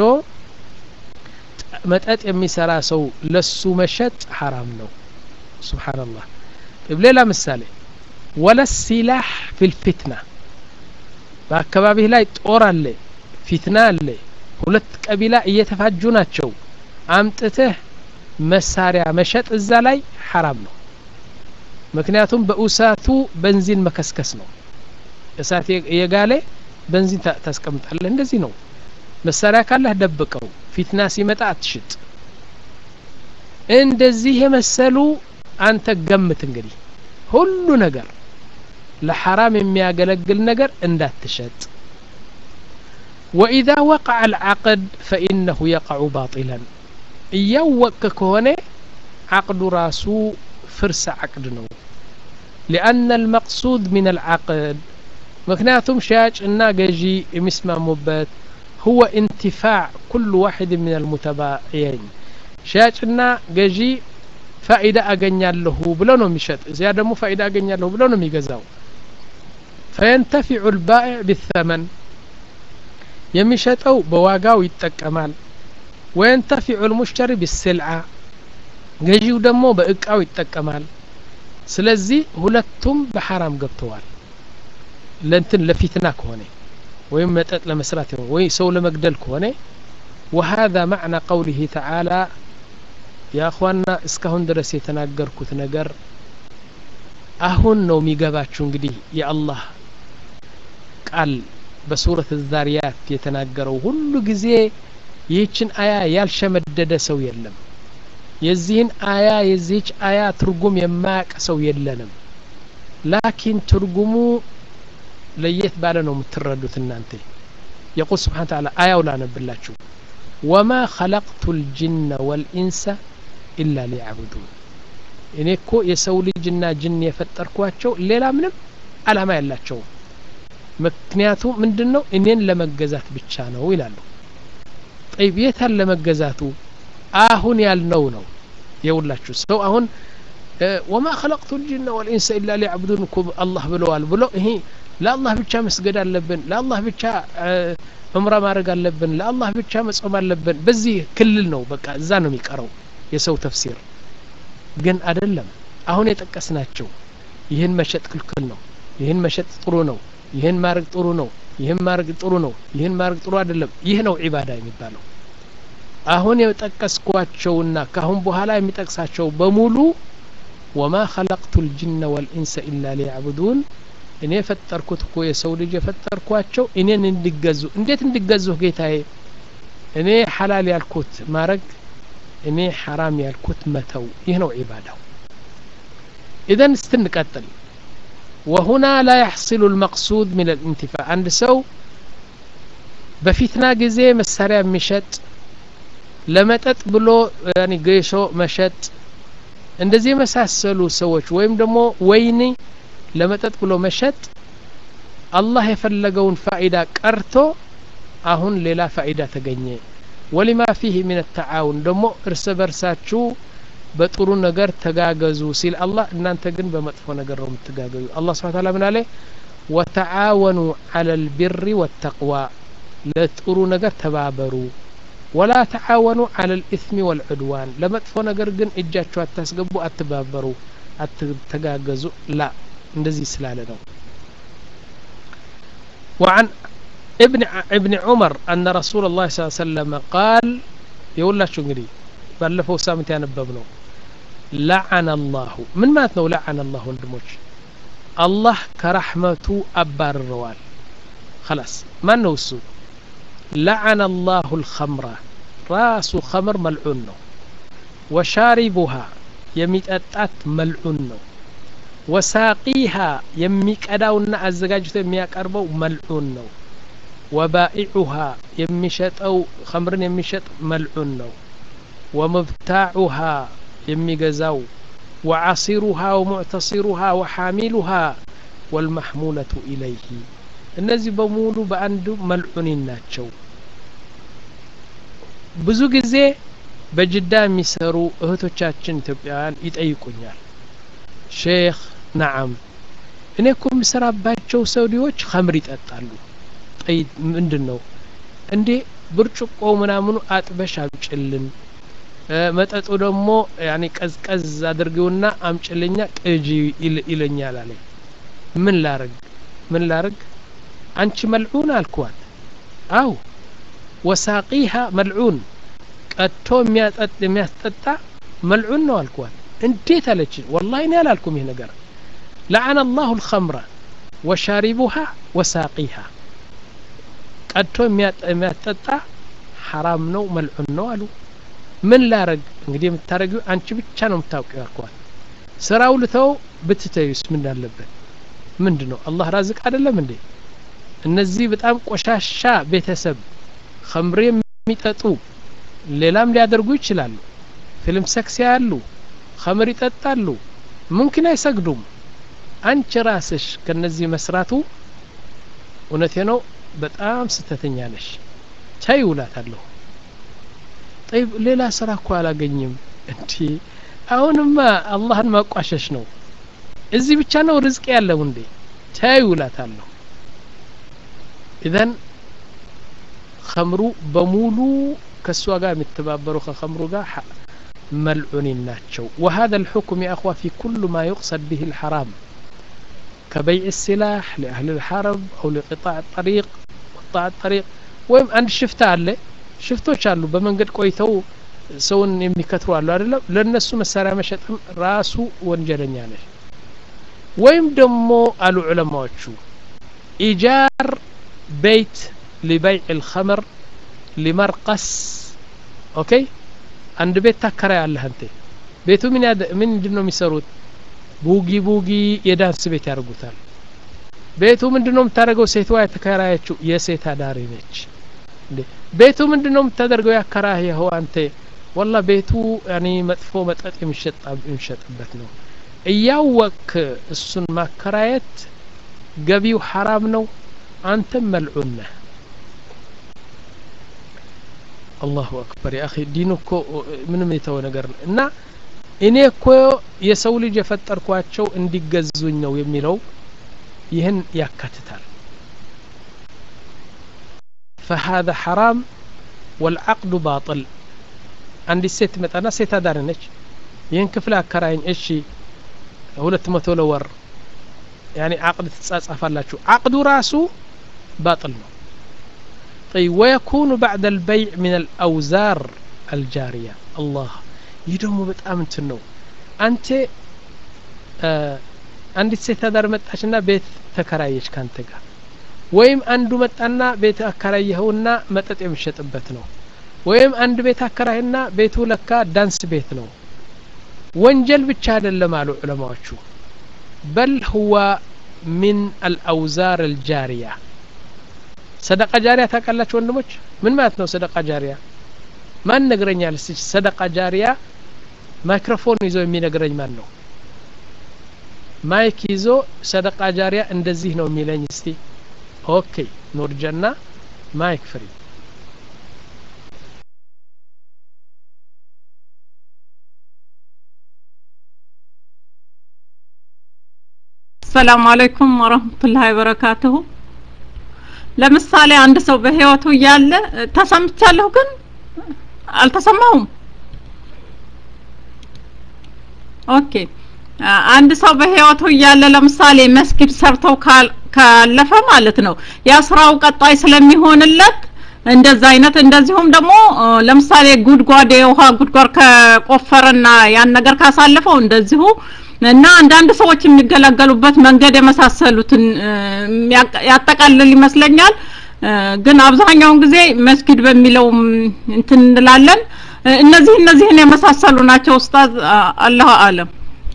መጠጥ የሚሰራ ሰው ለሱ መሸጥ ሐራም ነው ስብሓንላህ ሌላ ምሳሌ ወለስ ሲላህ ፊልፊትና በአካባቢህ ላይ ጦር አለ ፊትና አለ ሁለት ቀቢላ እየተፋጁ ናቸው አምጥተህ መሳሪያ መሸጥ እዛ ላይ ሐራም ነው ምክንያቱም በእሳቱ በንዚን መከስከስ ነው እሳት የጋለ በንዚን ታስቀምጣለህ እንደዚህ ነው መሳሪያ ካለህ ደብቀው ፊትና ሲመጣ አትሽጥ እንደዚህ የመሰሉ አንተ ገምት እንግዲህ ሁሉ ነገር ለሐራም የሚያገለግል ነገር እንዳትሸጥ وإذا وقع العقد فإنه يقع باطلا እያወቅክ ከሆነ عقد ራሱ ፍርስ عقد ነው لأن المقصود من العقد ምክንያቱም ሻጭ እና ገዢ የሚስማሙበት هو انتفاع كل واحد من المتباعين ሻጭና ገዢ ፋኢዳ አገኛለሁ ብለው ነው የሚሸጥ እዚያ ደግሞ ፋኢዳ አገኛለሁ ብለው ነው የሚገዛው فينتفع البائع بالثمن የሚሸጠው በዋጋው ይጠቀማል ወየንተፊዑ ልሙሽተሪ ቢስልዓ ገዢው ደግሞ በእቃው ይጠቀማል ስለዚህ ሁለቱም በሐራም ገብተዋል ለንትን ለፊትና ከሆነ ወይም መጠጥ ለመስራት ወይ ሰው ለመግደል ከሆነ وهذا معنى قوله تعالى يا أخوانا እስካሁን ድረስ የተናገርኩት ነገር አሁን ነው የሚገባችሁ እንግዲህ የአላህ ቃል በሱረት ዛሪያት የተናገረው ሁሉ ጊዜ ይህችን አያ ያልሸመደደ ሰው የለም የዚህን አያ የዚህች አያ ትርጉም የማያቅ ሰው የለንም ላኪን ትርጉሙ ለየት ባለ ነው የምትረዱት እናንተ የቁል ስብሓን ተዓላ አያው ላነብላችሁ ወማ ኸለቅቱ ልጅነ ወልኢንሰ ኢላ ሊያዕቡዱን እኔ እኮ የሰው ልጅና ጅን የፈጠርኳቸው ሌላ ምንም አላማ ያላቸውም ምክንያቱ ምንድን ነው እኔን ለመገዛት ብቻ ነው ይላሉ ጠይብ የታል ለመገዛቱ አሁን ያልነው ነው የውላችሁ ሰው አሁን ወማ ኸለቅቱ ልጅነ ወልኢንሰ ኢላ ሊያዕቡዱን እኮ አላህ ብለዋል ብሎ ይሄ ለአላህ ብቻ መስገድ አለብን ለአላህ ብቻ እምራ ማድረግ አለብን ለአላህ ብቻ መጾም አለብን በዚህ ክልል ነው በቃ እዛ ነው የሚቀረው የሰው ተፍሲር ግን አይደለም አሁን የጠቀስናቸው ይህን መሸጥ ክልክል ነው ይህን መሸጥ ጥሩ ነው ይህን ማድረግ ጥሩ ነው ይህን ማድረግ ጥሩ ነው ይህን ማድረግ ጥሩ አይደለም ይህ ነው ዒባዳ የሚባለው አሁን የጠቀስኳቸውና ካሁን በኋላ የሚጠቅሳቸው በሙሉ ወማ ኸለቅቱ ልጅነ ወልኢንሰ ኢላ ሊያዕቡዱን እኔ የፈጠርኩት እኮ የሰው ልጅ የፈጠርኳቸው እኔን እንዲገዙ እንዴት እንዲገዙህ ጌታዬ እኔ ሐላል ያልኩት ማድረግ እኔ ሐራም ያልኩት መተው ይህ ነው ዒባዳው ኢዘን ስትንቀጥል ወሁና ላ ያሕሲሉ ልመቅሱድ ምን ልኢንቲፋ አንድ ሰው በፊትና ጊዜ መሳሪያ የሚሸጥ ለመጠጥ ብሎ ጌሾ መሸጥ እንደዚህ የመሳሰሉ ሰዎች ወይም ደግሞ ወይኒ ለመጠጥ ብሎ መሸጥ አላህ የፈለገውን ፋኢዳ ቀርቶ አሁን ሌላ ፋኢዳ ተገኘ ወሊማ ፊህ ምን ተዓውን ደግሞ እርስ በርሳችሁ በጥሩ ነገር ተጋገዙ ሲል አላህ እናንተ ግን በመጥፎ ነገር ነው የምትጋገዙ አላህ ስብሓን ታላ ምን አለ ወተዓወኑ አላ ልቢሪ ወተቅዋ ለጥሩ ነገር ተባበሩ ወላ ተዓወኑ አላ ልኢስሚ ወልዑድዋን ለመጥፎ ነገር ግን እጃችሁ አታስገቡ አትባበሩ አትተጋገዙ ላ እንደዚህ ስላለ ነው وعن ابن ابن عمر أن رسول الله صلى الله عليه وسلم قال يقول لا شو نقري ባለፈው ሳምንት ያነበብ ነው ለዓነ አላሁ ምን ማለት ነው ለዓነ አላሁ ወንድሞች አላህ ከራሕመቱ አባርረዋል خلاص ማን ነው እሱ ለዓነ አላሁ ልኸምራ ራሱ ኸምር መልዑን ነው ወሻሪቡሃ የሚጠጣት መልዑን ነው ወሳቂሃ የሚቀዳውና አዘጋጅቶ የሚያቀርበው መልዑን ነው ወባኢዑሃ የሚሸጠው ኸምርን የሚሸጥ መልዑን ነው ወመብታዑሃ የሚገዛው ወዓሲሩሃ ወሙዕተሲሩሃ ወሓሚሉሃ ወልመሕሙለቱ ኢለይህ እነዚህ በሙሉ በአንዱ መልዑኒን ናቸው ብዙ ጊዜ በጅዳ የሚሰሩ እህቶቻችን ኢትዮጵያውያን ይጠይቁኛል ሼክ ነዓም እኔ እኮ የምሰራባቸው ሰውዲዎች ኸምር ይጠጣሉ ጠይ ምንድን ነው እንዴ ብርጭቆ ምናምኑ አጥበሽ አምጭልን መጠጡ ደግሞ ያኔ ቀዝቀዝ አድርጊውና አምጭልኛ ቅጂ ይለኛል አለኝ ምን ላርግ ምን ላርግ አንቺ መልዑን አልኳት አው ወሳቂሃ መልዑን ቀጥቶ የሚያስጠጣ መልዑን ነው አልኳት እንዴት አለች ወላሂ እኔ አላልኩም ይህ ነገር ለዓነ አላሁ ልኸምረ ወሻሪቡሃ ወሳቂሃ ቀድቶ የሚያስጠጣ ሐራም ነው መልዑን ነው አሉ ምን ላረግ እንግዲህ የምታረጊው አንቺ ብቻ ነው የምታውቂው አልኳት ስራው ልተው ብትተዩስ ምን አለበት ምንድ ነው አላህ ራዝቅ አይደለም እንዴ እነዚህ በጣም ቆሻሻ ቤተሰብ ከምሬ የሚጠጡ ሌላም ሊያደርጉ ይችላሉ ፊልም ሰክስ ያሉ ከምር ይጠጣሉ ሙምኪን አይሰግዱም አንቺ ራስሽ ከነዚህ መስራቱ እውነቴ ነው በጣም ስተተኛ ነሽ ቻይ ውላታለሁ ጠይብ ሌላ ስራ እኮ አላገኝም እንዲ አሁንማ አላህን ማቋሸሽ ነው እዚህ ብቻ ነው ርዝቅ ያለው እንዴ ቻይ ውላታለሁ ኢዘን ከምሩ በሙሉ ከእሷ ጋር የሚተባበሩ ከከምሩ ጋር ملعون ناتشو وهذا الحكم يا أخوة في كل ما يقصد به الحرام كبيع السلاح لأهل الحرب أو لقطاع الطريق قطاع الطريق ويم أن شفت عليه ሽፍቶች አሉ በመንገድ ቆይተው ሰውን የሚከትሩ አሉ አይደለም ለነሱ መሳሪያ መሸጥም ራሱ ወንጀለኛ ነች ወይም ደግሞ አሉ ዑለማዎቹ ኢጃር ቤት ሊበይዕ ልኸምር ሊመርቀስ ኦኬ አንድ ቤት ታከራይ አለህ አንተ ቤቱ ምን ምንድን ነው የሚሰሩት ቡጊ ቡጊ የዳንስ ቤት ያደርጉታል ቤቱ ምንድን ነው የምታደርገው ሴትዋ የተከራየችው የሴት አዳሪ ነች ቤቱ ምንድን ነው የምታደርገው ያከራየኸው አንተ ወላ ቤቱ ያኔ መጥፎ መጠጥ የሚሸጥበት ነው እያወክ እሱን ማከራየት ገቢው ሐራም ነው አንተም መልዑን ነህ አላሁ አክበር ያ ዲኑ እኮ ምንም የተወ ነገር ነው እና እኔ እኮ የሰው ልጅ የፈጠርኳቸው እንዲገዙኝ ነው የሚለው ይህን ያካትታል فهذا حرام والعقد باطل አንዲት ሴት ትመጣና ሴት አዳሪ ነች ይህን ክፍል አከራይኝ እሺ ሁለት መቶ ለወር ያኒ አቅድ ትጻጻፋላችሁ አቅዱ ራሱ ባጥል ነው طيب ويكون بعد البيع من الأوزار الجارية الله يدوم በጣም እንትን ነው አንተ አንዲት ሴት አዳር መጣችና ቤት ተከራየች ካንተ ጋር ወይም አንዱ መጣና ቤት አከራየኸውና መጠጥ የሚሸጥበት ነው ወይም አንድ ቤት አከራይና ቤቱ ለካ ዳንስ ቤት ነው ወንጀል ብቻ አይደለም አሉ ዑለማዎቹ በል ሁዋ ሚን አልአውዛር አልጃሪያ ሰደቃ ጃሪያ ታውቃላችሁ ወንድሞች ምን ማለት ነው ሰደቃ ጃሪያ ማን ነግረኛል እስቲ ሰደቃ ጃሪያ ማይክሮፎን ይዞ የሚነግረኝ ማን ነው ማይክ ይዞ ሰደቃ ጃሪያ እንደዚህ ነው የሚለኝ እስቲ ኦኬ ኑር ጀና ማይክ ፍሪ ሰላም አለይኩም ወረህመቱላሂ ወበረካቱሁ ለምሳሌ አንድ ሰው በህይወቱ እያለ ተሰምቻለሁ ግን አልተሰማሁም ኦኬ አንድ ሰው በህይወቱ እያለ ለምሳሌ መስጊድ ሰርተው ካለፈ ማለት ነው ያ ስራው ቀጣይ ስለሚሆንለት እንደዛ አይነት እንደዚሁም ደግሞ ለምሳሌ ጉድጓድ የውሃ ጉድጓድ ከቆፈረና ያን ነገር ካሳለፈው እንደዚሁ እና አንዳንድ ሰዎች የሚገለገሉበት መንገድ የመሳሰሉትን ያጠቃልል ይመስለኛል ግን አብዛኛውን ጊዜ መስጊድ በሚለው እንትን እንላለን እነዚህ እነዚህን የመሳሰሉ ናቸው ኡስታዝ አላሁ አለም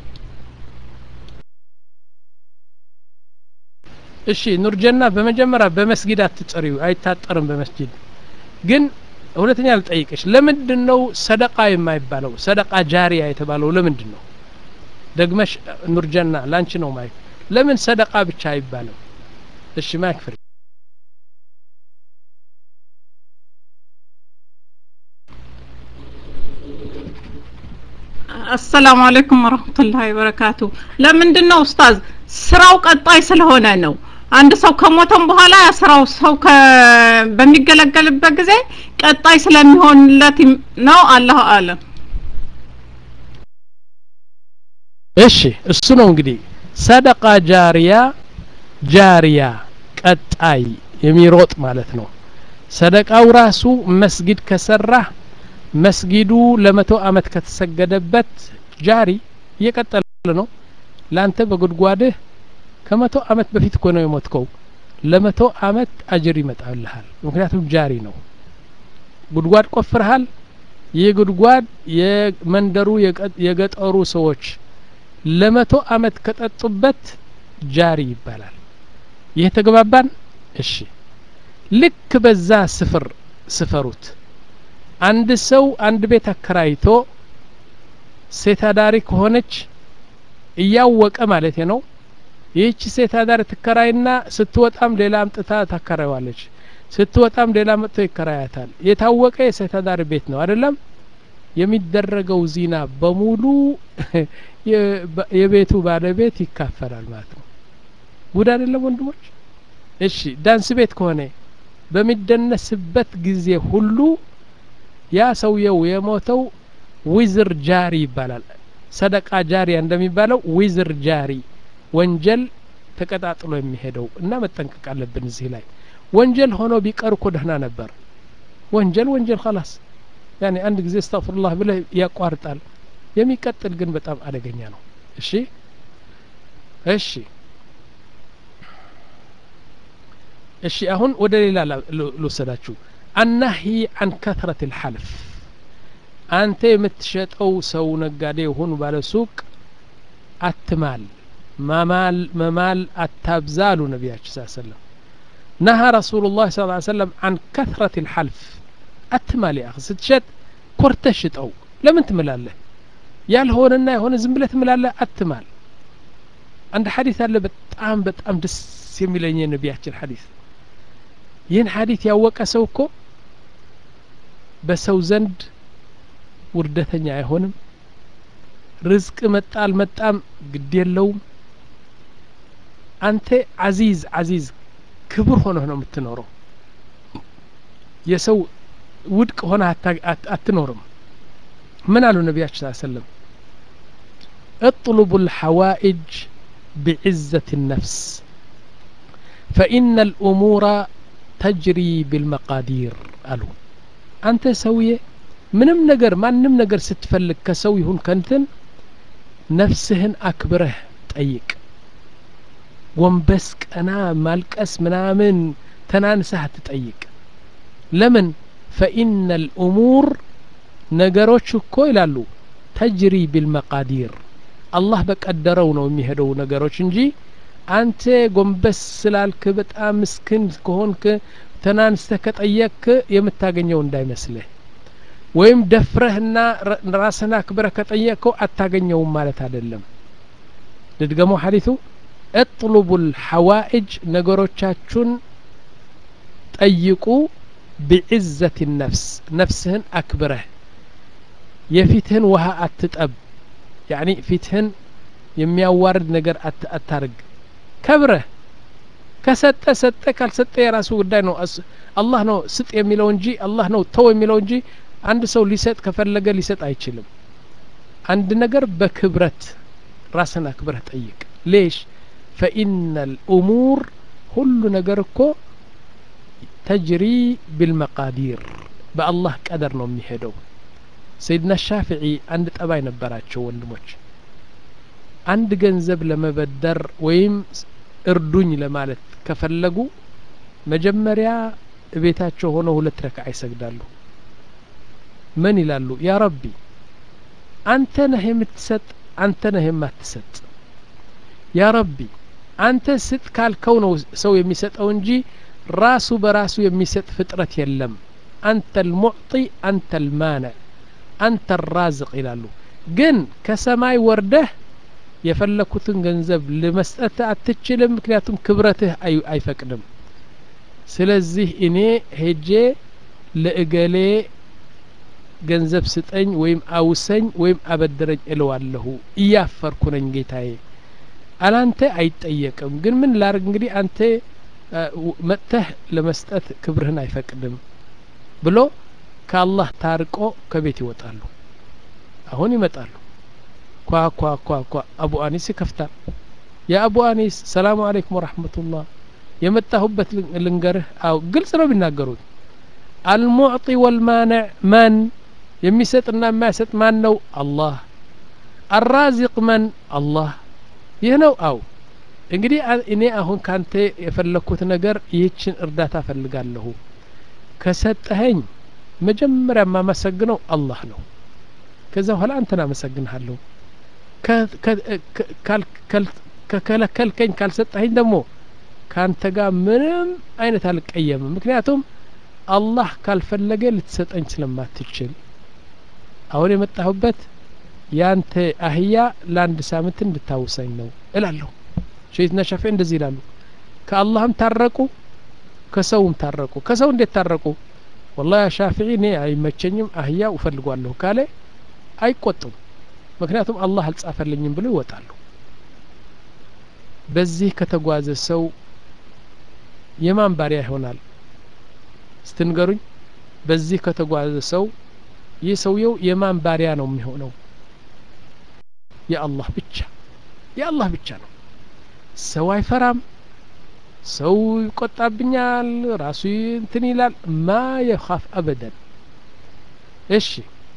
እሺ ኑርጀና በመጀመሪያ በመስጊድ አትጠሪው አይታጠርም በመስጊድ ግን ሁለተኛ ልጠይቅሽ ለምንድን ነው ሰደቃ የማይባለው ሰደቃ ጃሪያ የተባለው ለምንድን ነው ደግመሽ ኑርጀና ላንቺ ነው ማይክ ለምን ሰደቃ ብቻ አይባልም እሺ ማይክ ፍሪ አሰላሙ አለይኩም ወረህመቱላሂ ወበረካቱ ለምንድን ነው ኡስታዝ ስራው ቀጣይ ስለሆነ ነው አንድ ሰው ከሞተም በኋላ ያ ስራው ሰው በሚገለገልበት ጊዜ ቀጣይ ስለሚሆንለት ነው አላሁ አለም እሺ እሱ ነው እንግዲህ ሰደቃ ጃሪያ ጃሪያ ቀጣይ የሚሮጥ ማለት ነው ሰደቃው ራሱ መስጊድ ከሰራህ መስጊዱ ለመቶ አመት ከተሰገደበት ጃሪ እየቀጠለ ነው ላንተ በጉድጓድህ ከመቶ አመት በፊት እኮ ነው የሞትከው ለመቶ አመት አጅር ይመጣልሃል ምክንያቱም ጃሪ ነው ጉድጓድ ቆፍርሃል ይህ ጉድጓድ የመንደሩ የገጠሩ ሰዎች ለመቶ አመት ከጠጡበት ጃሪ ይባላል ይህ ተግባባን እሺ ልክ በዛ ስፍር ስፈሩት አንድ ሰው አንድ ቤት አከራይቶ ሴት አዳሪ ከሆነች እያወቀ ማለት ነው ይህች ሴት አዳሪ ትከራይና ስትወጣም ሌላ አምጥታ ታከራይዋለች ስትወጣም ሌላ መጥቶ ይከራያታል የታወቀ የሴት አዳሪ ቤት ነው አይደለም የሚደረገው ዚና በሙሉ የቤቱ ባለቤት ይካፈላል ማለት ነው ጉድ አይደለም ወንድሞች እሺ ዳንስ ቤት ከሆነ በሚደነስበት ጊዜ ሁሉ ያ ሰውየው የሞተው ዊዝር ጃሪ ይባላል ሰደቃ ጃሪያ እንደሚባለው ዊዝር ጃሪ ወንጀል ተቀጣጥሎ የሚሄደው እና መጠንቀቅ አለብን እዚህ ላይ ወንጀል ሆኖ ቢቀር እኮ ደህና ነበር ወንጀል ወንጀል ኸላስ ያኔ አንድ ጊዜ እስተግፍሩላህ ብለህ ያቋርጣል የሚቀጥል ግን በጣም አደገኛ ነው እሺ እሺ እሺ አሁን ወደ ሌላ ልወሰዳችሁ አናሂ አን ከትረት ልሐልፍ አንተ የምትሸጠው ሰው ነጋዴ የሆኑ ባለ ሱቅ አትማል መማል መማል አታብዛ አሉ ነቢያችን ስ ሰለም ነሃ ረሱሉ ላህ ስ ሰለም አን ከትረት ልሐልፍ አትማል ያ ስትሸጥ ኮርተህ ሽጠው ለምን ትምላለህ ያልሆነና የሆነ ዝም ብለህ ትምላለህ አትማል አንድ ሐዲስ አለ በጣም በጣም ደስ የሚለኝ የነቢያችን ሐዲስ ይህን ሐዲስ ያወቀ ሰው እኮ በሰው ዘንድ ውርደተኛ አይሆንም ርዝቅ መጣ አልመጣም ግድ የለውም አንተ አዚዝ አዚዝ ክቡር ሆነህ ነው የምትኖረው የሰው ውድቅ ሆነ አትኖርም ምን አሉ ነቢያችን ስ ሰለም اطلبوا الحوائج بعزة النفس فإن الأمور تجري بالمقادير አሉ አንተ ሰውዬ ምንም ነገር ማንም ነገር ስትፈልግ ከሰው ይሁን ከንትን ነፍስህን አክብረህ ጠይቅ ወንበስ ቀና ማልቀስ ምናምን ተናንሰህ አትጠይቅ ለምን ፈኢነ ልእሙር ነገሮች እኮ ይላሉ ተጅሪ ቢልመቃዲር አላህ በቀደረው ነው የሚሄደው ነገሮች እንጂ አንተ ጎንበስ ስላልክ በጣም ምስኪን ከሆንክ ተናንስተህ ከጠየቅክ የምታገኘው እንዳይመስልህ ወይም ደፍረህና ራስህን አክብረህ ከጠየቅከው አታገኘውም ማለት አይደለም ልድገመው ሐዲቱ እጥሉቡ ልሐዋኢጅ ነገሮቻችሁን ጠይቁ ቢዕዘት ነፍስ ነፍስህን አክብረህ የፊትህን ውሃ አትጠብ ያኒ ፊትህን የሚያዋርድ ነገር አታርግ ከብረህ ከሰጠ ሰጠ ካልሰጠ የራሱ ጉዳይ ነው አላህ ነው ስጥ የሚለው እንጂ አላህ ነው ተው የሚለው እንጂ አንድ ሰው ሊሰጥ ከፈለገ ሊሰጥ አይችልም አንድ ነገር በክብረት ራስን አክብረህ ጠይቅ ሌሽ ፈኢነ ልእሙር ሁሉ ነገር እኮ ተጅሪ ቢልመቃዲር በአላህ ቀደር ነው የሚሄደው ሰይድና ሻፍዒ አንድ ጠባይ ነበራቸው ወንድሞች አንድ ገንዘብ ለመበደር ወይም እርዱኝ ለማለት ከፈለጉ መጀመሪያ ቤታቸው ሆነው ሁለት ረክዓ ይሰግዳሉ ምን ይላሉ ያ ረቢ አንተ ነህ የምትሰጥ አንተ ነህ የማትሰጥ ያ ረቢ አንተ ስጥ ካልከው ነው ሰው የሚሰጠው እንጂ ራሱ በራሱ የሚሰጥ ፍጥረት የለም አንተ ልሙዕጢ አንተ ልማነዕ አንተ ራዝቅ ይላሉ ግን ከሰማይ ወርደህ የፈለኩትን ገንዘብ ለመስጠት አትችልም ምክንያቱም ክብረትህ አይፈቅድም ስለዚህ እኔ ሄጄ ለእገሌ ገንዘብ ስጠኝ ወይም አውሰኝ ወይም አበድረኝ እለዋለሁ እያፈርኩ ነኝ ጌታዬ አላንተ አይጠየቅም ግን ምን ላርግ እንግዲህ አንተ መጥተህ ለመስጠት ክብርህን አይፈቅድም ብሎ ከአላህ ታርቆ ከቤት ይወጣሉ አሁን ይመጣሉ ኳ ኳ ኳ ኳ አቡ አኒስ ይከፍታል የአቡ አኒስ ሰላሙ አለይኩም ወረሕመቱላህ የመጣሁበት ልንገርህ አው ግልጽ ነው የሚናገሩት አልሙዕጢ ወልማንዕ መን የሚሰጥና የማይሰጥ ማን ነው አላህ አራዚቅ መን አላህ ይህ ነው አው እንግዲህ እኔ አሁን ካንተ የፈለግኩት ነገር ይህችን እርዳታ ፈልጋለሁ ከሰጠኸኝ መጀመሪያ የማመሰግነው አላህ ነው ከዛ በኋላ አንተን አመሰግንሃለሁ ከከለከልከኝ ካልሰጠኸኝ ደግሞ ከአንተ ጋር ምንም አይነት አልቀየምም ምክንያቱም አላህ ካልፈለገ ልትሰጠኝ ስለማትችል አሁን የመጣሁበት ያንተ አህያ ለአንድ ሳምንት እንድታውሰኝ ነው እላለሁ ሸይትና ሻፊ እንደዚህ ይላሉ ከአላህም ታረቁ ከሰውም ታረቁ ከሰው እንዴት ታረቁ ወላ ሻፊዒ እኔ አይመቸኝም አህያ እፈልጓለሁ ካለ አይቆጡም ምክንያቱም አላህ አልጻፈልኝም ብሎ ይወጣሉ በዚህ ከተጓዘ ሰው የማን ባሪያ ይሆናል ስትንገሩኝ በዚህ ከተጓዘ ሰው ይህ ሰውየው የማን ባሪያ ነው የሚሆነው የአላህ ብቻ የአላህ ብቻ ነው ሰው አይፈራም ሰው ይቆጣብኛል ራሱ እንትን ይላል ማ የኻፍ አበደን እሺ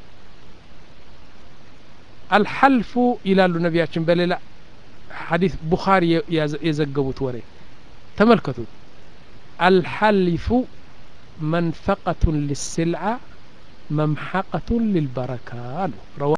አልሐልፉ ይላሉ ነቢያችን በሌላ ሐዲስ ቡኻሪ የዘገቡት ወሬ ተመልከቱት አልሐሊፉ መንፈቀቱን ሊስልዓ መምሐቀቱን ሊልበረካ አሉ ረዋ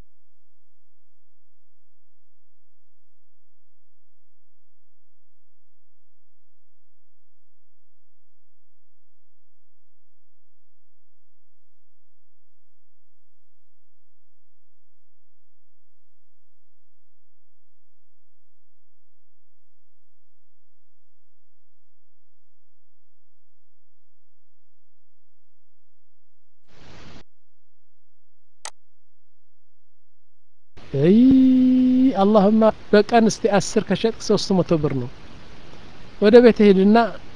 አይ አላህማ በቀን እስቲ አስር ከሸጥክ ሶስት መቶ ብር ነው ወደ ቤት ሄድና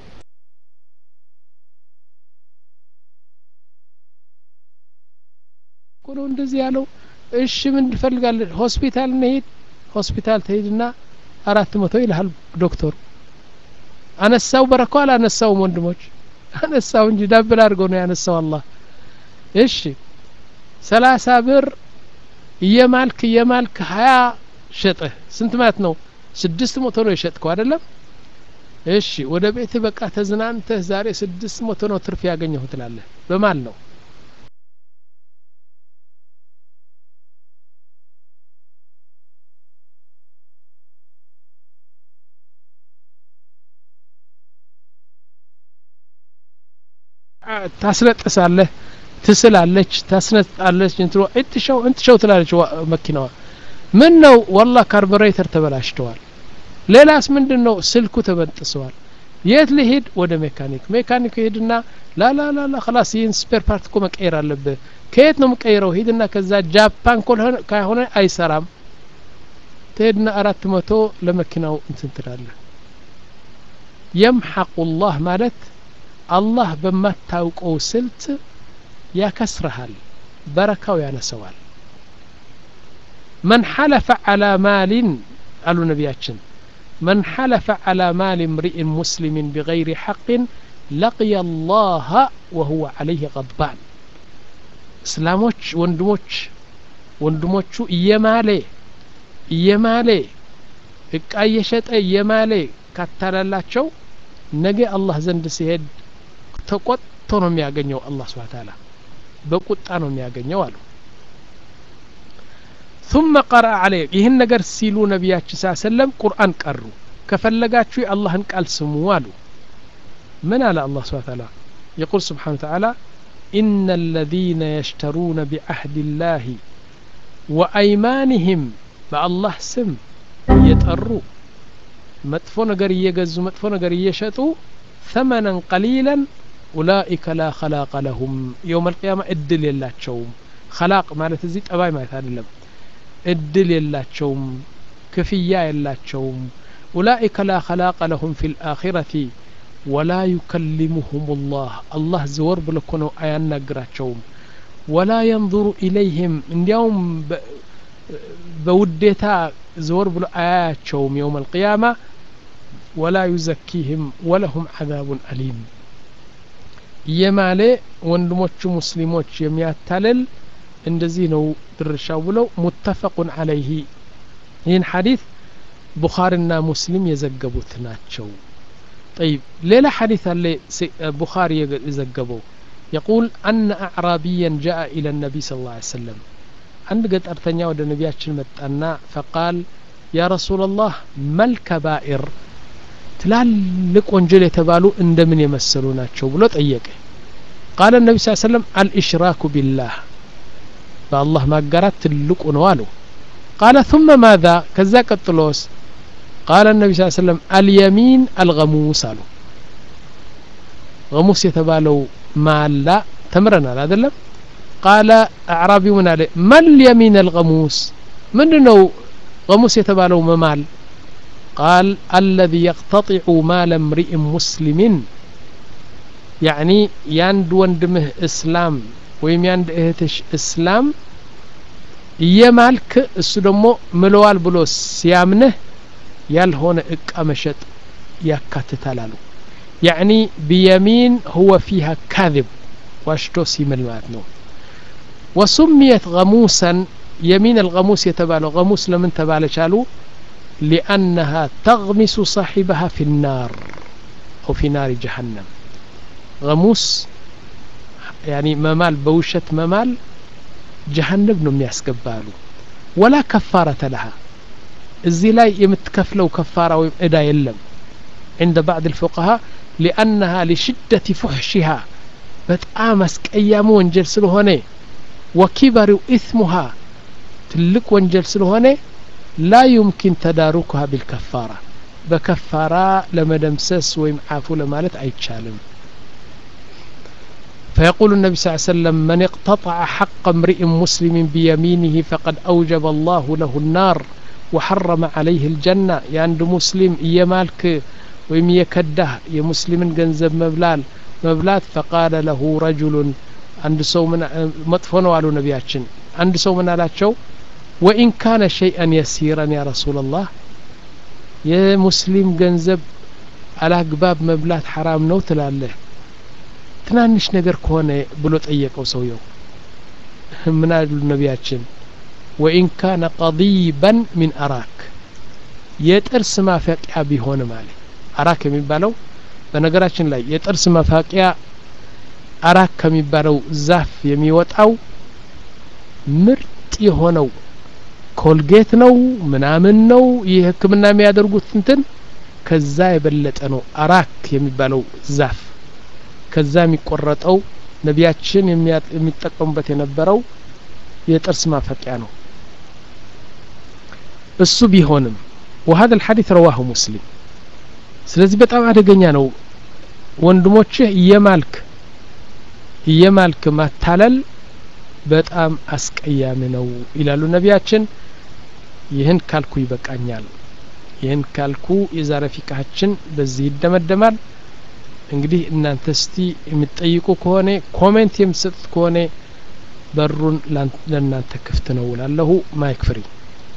ቁሎ እንደዚህ ያለው እሺ ምን ትፈልጋለህ ሆስፒታል እንሄድ ሆስፒታል ትሄድና አራት መቶ ይልሃል ዶክተሩ አነሳው በረኮ አላነሳውም ወንድሞች አነሳው እንጂ ዳብል አድርገው ነው ያነሳው አላህ እሺ ሰላሳ ብር እየማልክ እየማልክ ሀያ ሸጠህ ስንት ማለት ነው ስድስት መቶ ነው የሸጥከው አይደለም እሺ ወደ ቤትህ በቃ ተዝናንተህ ዛሬ ስድስት መቶ ነው ትርፍ ያገኘሁ ትላለህ በማል ነው ታስነጥሳለህ ትስላለች ታስነጣለች እንትሮ እንትሸው እንትሸው ትላለች መኪናዋ ምን ነው ወላ ካርቡሬተር ተበላሽተዋል ሌላስ ምንድን ነው ስልኩ ተበጥሰዋል የት ልሄድ ወደ ሜካኒክ ሜካኒክ ሄድና ላላላላ ክላስ ይህን ስፔር ፓርት እኮ መቀየር አለብህ ከየት ነው የምቀይረው ሂድና ከዛ ጃፓን ከሆነ አይሰራም ትሄድና አራት መቶ ለመኪናው እንትን ትላለህ የምሐቁ ላህ ማለት አላህ በማታውቀው ስልት ያከስረሃል በረካው ያነሰዋል መን ሐለፈ ዓላ ማሊን አሉ ነቢያችን من حلف على مال امرئ مسلم بغير حق لقي الله وهو عليه غضبان እስላሞች ወንድሞች ወንድሞቹ እየማሌ እየማሌ እቃ እየሸጠ እየማሌ ካታላላቸው ነገ አላህ ዘንድ ሲሄድ ተቆጥቶ ነው የሚያገኘው አላህ ስብሓ ታላ በቁጣ ነው የሚያገኘው አሉ ثم قرأ عليه ይህን ነገር ሲሉ ነቢያችን ስ ሰለም ቁርአን ቀሩ ከፈለጋችሁ የአላህን ቃል ስሙ አሉ ምን አለ አላህ ስብሓ ታላ يقول سبحانه وتعالى إن الذين يشترون بعهد الله وأيمانهم በአላህ ስም እየጠሩ መጥፎ ነገር እየገዙ መጥፎ ነገር እየሸጡ ثمنا قليلا أولئك لا خلاق لهم يوم القيامة እድል የላቸውም خلاق ማለት እዚህ ጠባይ ማለት አይደለም እድል የላቸውም ክፍያ የላቸውም ኡላኢከ ላ ኸላቀ ለሁም ፊ ልአኺረቲ ወላ ዩከሊሙሁም ላህ አላህ ዘወር ብሎ እኮ ነው አያናግራቸውም ወላ የንظሩ ኢለይህም እንዲያውም በውዴታ ዘወር ብሎ አያያቸውም የውም አልቅያማ ወላ ዩዘኪህም ወለሁም ዓዛቡን አሊም እየማሌ ወንድሞቹ ሙስሊሞች የሚያታልል እንደዚህ ነው ድርሻው ብለው ሙተፈቁን አለይህ ይህን ሐዲት ቡኻሪና ሙስሊም የዘገቡት ናቸው طيب ሌላ ሐዲት አለ ቡኻሪ የዘገበው يقول أن أعرابيا جاء إلى النبي صلى الله عليه وسلم عند قطرتኛ ወደ ነቢያችን መጣና فقال يا رسول الله ما الكبائر ትላልቅ ወንጀል የተባሉ እንደምን የመሰሉ ናቸው ብሎ ጠየቀ قال النبي صلى الله عليه وسلم الإشراك بالله በአላህ ማጋራት ትልቁ ነው አሉ ቃለ ثم ማذا ከዛ ቀጥሎስ ቃለ ነቢ ስ ሰለም አልየሚን አልገሙስ አሉ ገሙስ የተባለው ማላ ተምረናል አደለም ቃለ አዕራቢ ምን አለ መልየሚን አልገሙስ ምንድ ነው ገሙስ የተባለው መማል ቃል አለዚ የቅተጢዑ ማለ እምሪእ ሙስሊሚን ያዕኒ የአንድ ወንድምህ እስላም ወይም የአንድ እህትሽ እስላም እየማልክ እሱ ደግሞ ምለዋል ብሎ ሲያምንህ ያልሆነ እቃ መሸጥ ያካትታል አሉ ያዕኒ ቢየሚን ሁወ ፊሃ ካذብ ዋሽቶ ሲምል ማለት ነው ወሱምየት ገሙሰን የሚን አልገሙስ የተባለው ገሙስ ለምን ተባለች አሉ ሊአነሃ ተግሚሱ ሳሒበሃ ፊ ናር አው ፊ ናሪ ጀሀነም ገሙስ ያኒ መማል በውሸት መማል ጀሀነም ነው የሚያስገባሉ ወላ ከፋረተ ለሃ እዚህ ላይ የምትከፍለው ከፋራ ወይም እዳ የለም عند بعض الفقهاء لأنها لشدة فحشها በጣም አስቀያሚ ወንጀል ስለሆነ ወኪበሪው ኢስሙሃ ትልቅ ወንጀል ስለሆነ ላ ዩምኪን ተዳሩኩሃ ቢልከፋራ በከፋራ ለመደምሰስ ወይም አፉ ለማለት አይቻልም فيقول النبي صلى الله عليه وسلم من اقتطع حق امرئ مسلم بيمينه فقد أوجب الله له النار وحرم عليه الجنة የአንድ ሙስሊም እየማልክ ወይም እየከዳህ የሙስሊምን ገንዘብ መብላል መብላት ፈቃለ ለሁ ረጁሉን አንድ ሰው መጥፎ ነው አሉ ነቢያችን አንድ ሰው ምን አላቸው ወኢን ካነ ሸይአን የሲረን ያ ረሱላላህ የሙስሊም ገንዘብ አላግባብ መብላት ሐራም ነው ትላለህ ትናንሽ ነገር ከሆነ ብሎ ጠየቀው ሰውየው ምን አሉ ነቢያችን ወኢን ካነ ቀዲበን ሚን አራክ የጥርስ ማፈቂያ ቢሆንም አለ አራክ የሚባለው በነገራችን ላይ የጥርስ መፋቂያ አራክ ከሚባለው ዛፍ የሚወጣው ምርጥ የሆነው ኮልጌት ነው ምናምን ነው ይህ ህክምና የሚያደርጉት እንትን ከዛ የበለጠ ነው አራክ የሚባለው ዛፍ ከዛ የሚቆረጠው ነቢያችን የሚጠቀሙበት የነበረው የጥርስ ማፈቂያ ነው እሱ ቢሆንም وهذا الحديث رواه مسلم ስለዚህ በጣም አደገኛ ነው ወንድሞችህ እየማልክ እየማልክ ማታለል በጣም አስቀያሚ ነው ይላሉ ነቢያችን ይህን ካልኩ ይበቃኛል ይህን ካልኩ የዛሬ ፊቃችን በዚህ ይደመደማል እንግዲህ እናንተ እስቲ የምትጠይቁ ከሆነ ኮሜንት የምትሰጡት ከሆነ በሩን ለእናንተ ክፍት ነው ላለሁ ማይክ ፍሪ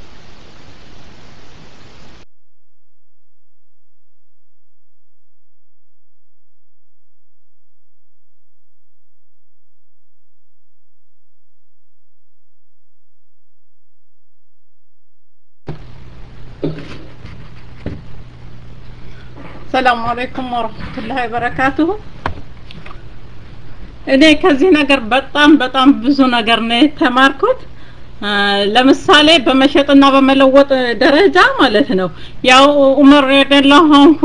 ሰላሙ አለይኩም ወረህመቱላሂ ወበረካቱሁ እኔ ከዚህ ነገር በጣም በጣም ብዙ ነገር ነው የተማርኩት ለምሳሌ በመሸጥና በመለወጥ ደረጃ ማለት ነው ያው ዑመር ረዲየላሁ አንሁ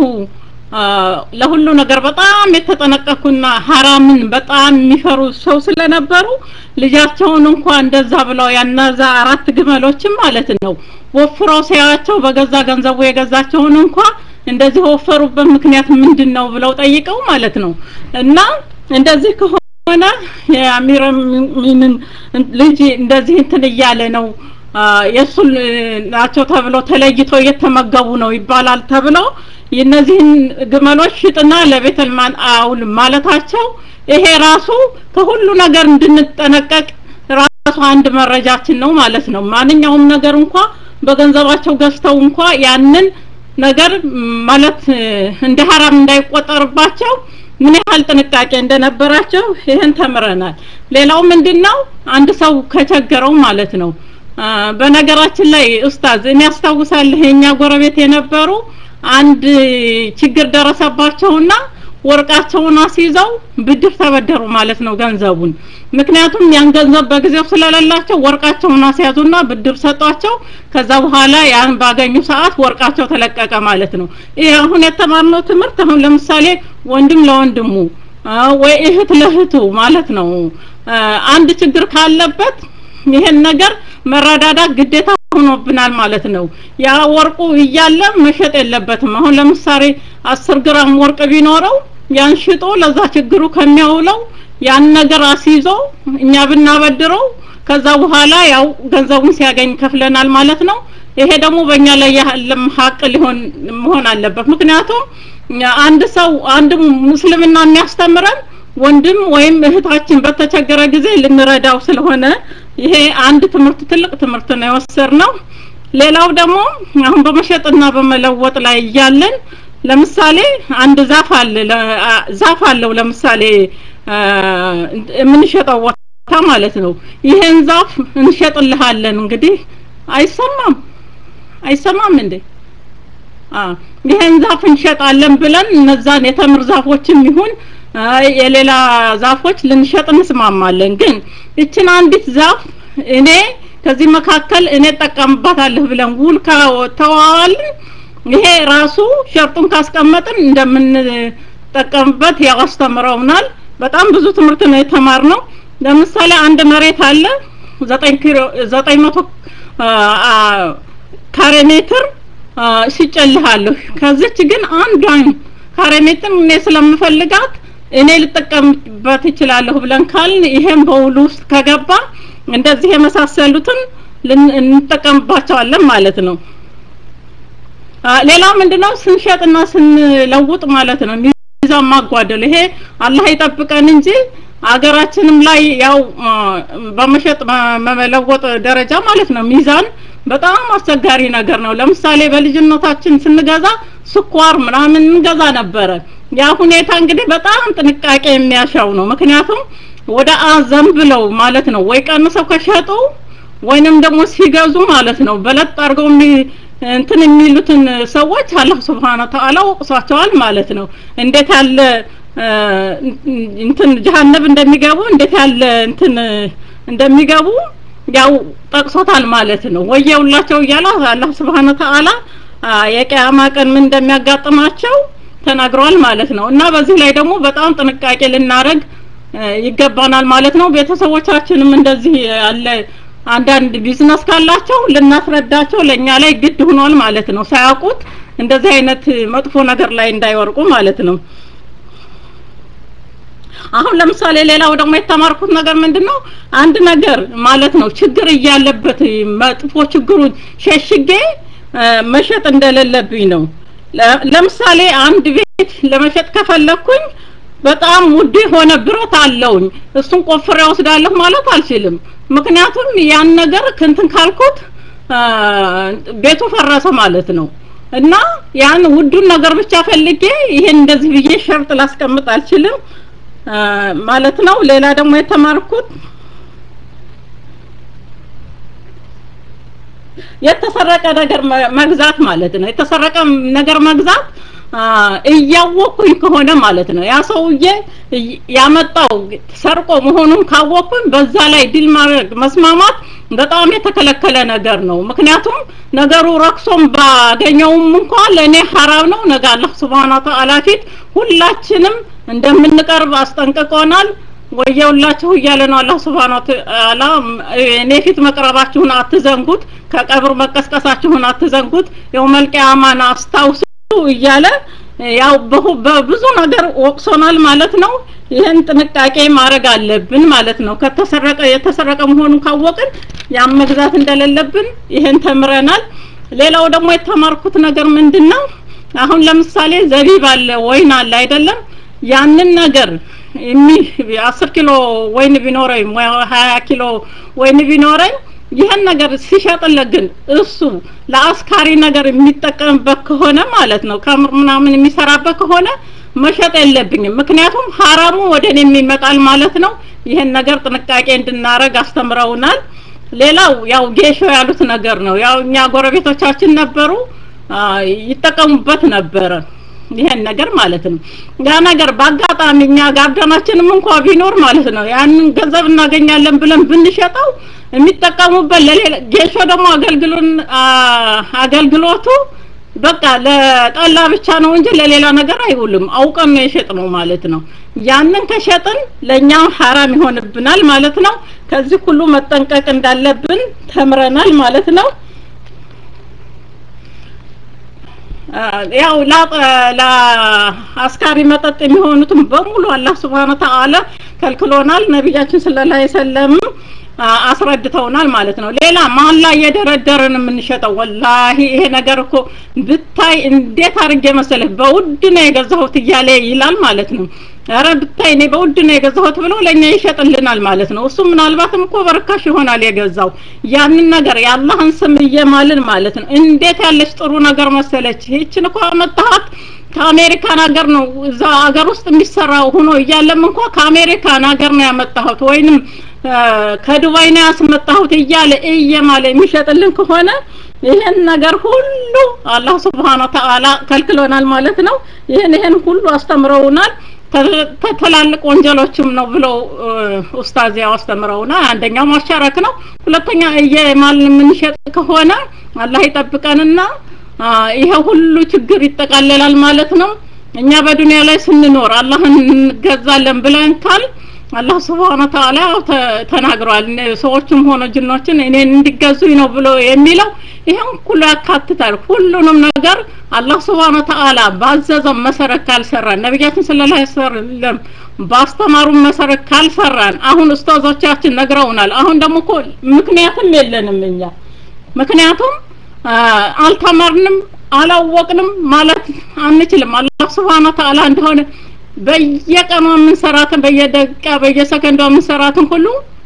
ለሁሉ ነገር በጣም የተጠነቀኩና ሀራምን በጣም የሚፈሩ ሰው ስለነበሩ ልጃቸውን እንኳ እንደዛ ብለው ያናዛ አራት ግመሎችም ማለት ነው ወፍረው ሲያያቸው በገዛ ገንዘቡ የገዛቸውን እንኳ እንደዚህ ወፈሩበት ምክንያት ምንድን ነው ብለው ጠይቀው ማለት ነው እና እንደዚህ ከሆነ የአሚር ሚንን ልጅ እንደዚህ እንትን እያለ ነው የእሱ ናቸው ተብሎ ተለይቶ እየተመገቡ ነው ይባላል ተብሎ የነዚህን ግመሎች ሽጥና ለቤተልማን አውል ማለታቸው ይሄ ራሱ ከሁሉ ነገር እንድንጠነቀቅ ራሱ አንድ መረጃችን ነው ማለት ነው ማንኛውም ነገር እንኳ በገንዘባቸው ገዝተው እንኳ ያንን ነገር ማለት እንደ ሀራም እንዳይቆጠርባቸው ምን ያህል ጥንቃቄ እንደነበራቸው ይህን ተምረናል ሌላው ምንድነው አንድ ሰው ከቸገረው ማለት ነው በነገራችን ላይ ኡስታዝ እኔ ያስታውሳለሁ የኛ ጎረቤት የነበሩ አንድ ችግር ደረሰባቸውና ወርቃቸውን አስይዘው ብድር ተበደሩ ማለት ነው ገንዘቡን ምክንያቱም ያን ገንዘብ በጊዜው ስለሌላቸው ወርቃቸውን አስያዙና ብድር ሰጧቸው ከዛ በኋላ ያን ባገኙ ሰዓት ወርቃቸው ተለቀቀ ማለት ነው ይህ አሁን የተማርነው ትምህርት አሁን ለምሳሌ ወንድም ለወንድሙ ወይ እህት ለእህቱ ማለት ነው አንድ ችግር ካለበት ይሄን ነገር መረዳዳት ግዴታ ሆኖብናል ማለት ነው ያ ወርቁ እያለ መሸጥ የለበትም አሁን ለምሳሌ አስር ግራም ወርቅ ቢኖረው ያን ሽጦ ለዛ ችግሩ ከሚያውለው ያን ነገር አስይዞ እኛ ብናበድረው ከዛ በኋላ ያው ገንዘቡን ሲያገኝ ከፍለናል ማለት ነው ይሄ ደግሞ በእኛ ላይ ያለም ሀቅ ሊሆን መሆን አለበት ምክንያቱም አንድ ሰው አንድ ሙስልምና የሚያስተምረን ወንድም ወይም እህታችን በተቸገረ ጊዜ ልንረዳው ስለሆነ ይሄ አንድ ትምህርት ትልቅ ትምህርት ነው የወሰድ ነው ሌላው ደግሞ አሁን በመሸጥና በመለወጥ ላይ እያለን ለምሳሌ አንድ ዛፍ አለ ዛፍ አለው ለምሳሌ የምንሸጠው ቦታ ማለት ነው ይሄን ዛፍ እንሸጥልሃለን እንግዲህ አይሰማም አይሰማም እንዴ ይሄን ዛፍ እንሸጣለን ብለን እነዛን የተምር ዛፎችም ይሁን የሌላ ዛፎች ልንሸጥ እንስማማለን ግን እችን አንዲት ዛፍ እኔ ከዚህ መካከል እኔ ጠቀምባታለሁ ብለን ውል ከተዋዋልን ይሄ ራሱ ሸርጡን ካስቀመጥን እንደምንጠቀምበት ያው አስተምረውናል በጣም ብዙ ትምህርት ነው የተማርነው ለምሳሌ አንድ መሬት አለ ዘጠኝ ኪሎ ዘጠኝ መቶ ካሬ ሜትር ሽጨልሃለሁ ከዚች ግን አንዷን ካሬ ሜትር እኔ ስለምፈልጋት እኔ ልጠቀምበት እችላለሁ ብለን ካልን ይሄም በውሉ ውስጥ ከገባ እንደዚህ የመሳሰሉትን እንጠቀምባቸዋለን ማለት ነው ሌላው ምንድነው ስንሸጥና ስንለውጥ ማለት ነው ሚዛን ማጓደል ይሄ አላህ ይጠብቀን እንጂ አገራችንም ላይ ያው በመሸጥ መለወጥ ደረጃ ማለት ነው ሚዛን በጣም አስቸጋሪ ነገር ነው ለምሳሌ በልጅነታችን ስንገዛ ስኳር ምናምን እንገዛ ነበረ ያ ሁኔታ እንግዲህ በጣም ጥንቃቄ የሚያሻው ነው ምክንያቱም ወደ አዘን ብለው ማለት ነው ወይ ቀንሰው ከሸጡ ወይንም ደግሞ ሲገዙ ማለት ነው በለጥ አድርገው እንትን የሚሉትን ሰዎች አላህ ስብሓነ ተዓላ ወቅሷቸዋል ማለት ነው እንዴት ያለ እንትን ጀሃነብ እንደሚገቡ እንዴት ያለ እንትን እንደሚገቡ ያው ጠቅሶታል ማለት ነው ወየውላቸው እያለ አላህ ስብሓነ ተዓላ የቂያማ ቀን ምን እንደሚያጋጥማቸው ተናግሯል ማለት ነው እና በዚህ ላይ ደግሞ በጣም ጥንቃቄ ልናረግ ይገባናል ማለት ነው ቤተሰቦቻችንም እንደዚህ ያለ አንዳንድ ቢዝነስ ካላቸው ልናስረዳቸው ለእኛ ላይ ግድ ሆኗል ማለት ነው ሳያውቁት እንደዚህ አይነት መጥፎ ነገር ላይ እንዳይወርቁ ማለት ነው አሁን ለምሳሌ ሌላው ደግሞ የተማርኩት ነገር ምንድነው አንድ ነገር ማለት ነው ችግር እያለበት መጥፎ ችግሩን ሸሽጌ መሸጥ እንደሌለብኝ ነው ለምሳሌ አንድ ቤት ለመሸጥ ከፈለኩኝ በጣም ውድ የሆነ ብረት አለውኝ እሱን ቆፍሬ ወስዳለሁ ማለት አልችልም ምክንያቱም ያን ነገር ክንትን ካልኩት ቤቱ ፈረሰ ማለት ነው እና ያን ውዱን ነገር ብቻ ፈልጌ ይሄን እንደዚህ ብዬ ሸርጥ ላስቀምጥ አልችልም ማለት ነው ሌላ ደግሞ የተማርኩት የተሰረቀ ነገር መግዛት ማለት ነው የተሰረቀ ነገር መግዛት እያወቅኩኝ ከሆነ ማለት ነው ያ ሰውዬ ያመጣው ሰርቆ መሆኑን ካወቅኩኝ በዛ ላይ ድል ማድረግ መስማማት በጣም የተከለከለ ነገር ነው ምክንያቱም ነገሩ ረክሶም ባገኘውም እንኳ ለእኔ ሐራም ነው ነገ አላህ ስብሓን ተዓላ ፊት ሁላችንም እንደምንቀርብ አስጠንቅቆናል ወየውላችሁ እያለ ነው አላህ ስብሓን ተዓላ እኔ ፊት መቅረባችሁን አትዘንጉት ከቀብር መቀስቀሳችሁን አትዘንጉት የውመልቅያማን አስታውሱ እያለ ያው በብዙ ነገር ወቅሶናል ማለት ነው ይህን ጥንቃቄ ማድረግ አለብን ማለት ነው ከተሰረቀ የተሰረቀ መሆኑን ካወቅን ያን መግዛት እንደሌለብን ይህን ተምረናል ሌላው ደግሞ የተማርኩት ነገር ምንድን ነው አሁን ለምሳሌ ዘቢብ አለ ወይን አለ አይደለም ያንን ነገር አስር ኪሎ ወይን ቢኖረኝ ሀያ ኪሎ ወይን ቢኖረኝ ይህን ነገር ሲሸጥለት ግን እሱ ለአስካሪ ነገር የሚጠቀምበት ከሆነ ማለት ነው ከምር ምናምን የሚሰራበት ከሆነ መሸጥ የለብኝም ምክንያቱም ሀራሙ ወደ እኔ የሚመጣል ማለት ነው ይህን ነገር ጥንቃቄ እንድናረግ አስተምረውናል ሌላው ያው ጌሾ ያሉት ነገር ነው ያው እኛ ጎረቤቶቻችን ነበሩ ይጠቀሙበት ነበረ ይሄን ነገር ማለት ነው ያ ነገር በአጋጣሚ እኛ ጋርደናችንም እንኳ ቢኖር ማለት ነው ያንን ገንዘብ እናገኛለን ብለን ብንሸጠው የሚጠቀሙበት ለሌላ ጌሾ ደግሞ አገልግሎን አገልግሎቱ በቃ ለጠላ ብቻ ነው እንጂ ለሌላ ነገር አይውልም አውቀን ነው የሸጥ ነው ማለት ነው ያንን ከሸጥን ለእኛ ሐራም ይሆንብናል ማለት ነው ከዚህ ሁሉ መጠንቀቅ እንዳለብን ተምረናል ማለት ነው ያው ለአስካሪ መጠጥ የሚሆኑትም በሙሉ አላህ ስብሓን ተዓላ ከልክሎናል ነቢያችን ስለ ላ ሰለም አስረድተውናል ማለት ነው። ሌላ መሀል ላይ እየደረደርን የምንሸጠው ወላሂ ይሄ ነገር እኮ ብታይ እንዴት አድርጌ መሰለህ በውድ ነው የገዛሁት እያለ ይላል ማለት ነው። ኧረ ብታይ እኔ በውድ ነው የገዛሁት ብሎ ለእኛ ይሸጥልናል ማለት ነው። እሱ ምናልባትም እኮ በርካሽ ይሆናል የገዛው ያንን ነገር የአላህን ስም እየማልን ማለት ነው። እንዴት ያለች ጥሩ ነገር መሰለች። ይህችን እኮ አመጣሃት ከአሜሪካን ሀገር ነው እዛ ሀገር ውስጥ የሚሰራው ሆኖ እያለም እንኳ ከአሜሪካን ሀገር ነው ያመጣሁት ወይንም ከዱባይ ነው ያስመጣሁት እያለ እየማለ የሚሸጥልን ከሆነ ይሄን ነገር ሁሉ አላህ ስብሓነ ወተዓላ ከልክሎናል ማለት ነው። ይሄን ይሄን ሁሉ አስተምረውናል። ከትላልቅ ወንጀሎችም ነው ብለው ኡስታዝ ያው አስተምረውናል። አንደኛው ማሻረክ ነው። ሁለተኛ እየማልን የምንሸጥ ከሆነ አላህ ይጠብቀንና ይሄ ሁሉ ችግር ይጠቃለላል ማለት ነው። እኛ በዱንያ ላይ ስንኖር አላህን እንገዛለን ብለን ካል አላህ ስብሐነ ወተዓላ ተናግሯል። ሰዎችም ሆነ ጅኖችን እኔን እንዲገዙኝ ነው ብሎ የሚለው ይሄን ሁሉ ያካትታል። ሁሉንም ነገር አላህ ስብሐነ ወተዓላ ባዘዘው መሰረት ካልሰራን፣ ነቢያችን ሰለላሁ ዐለይሂ ወሰለም ባስተማሩን መሰረት ካልሰራን፣ አሁን ኡስታዞቻችን ነግረውናል። አሁን ደግሞ እኮ ምክንያትም የለንም እኛ ምክንያቱም አልተማርንም አላወቅንም ማለት አንችልም። አላህ ስብሐነ ወተዓላ እንደሆነ በየቀኑ የምንሰራትን በየደቂቃ በየሰከንዷ የምንሰራትን ሁሉ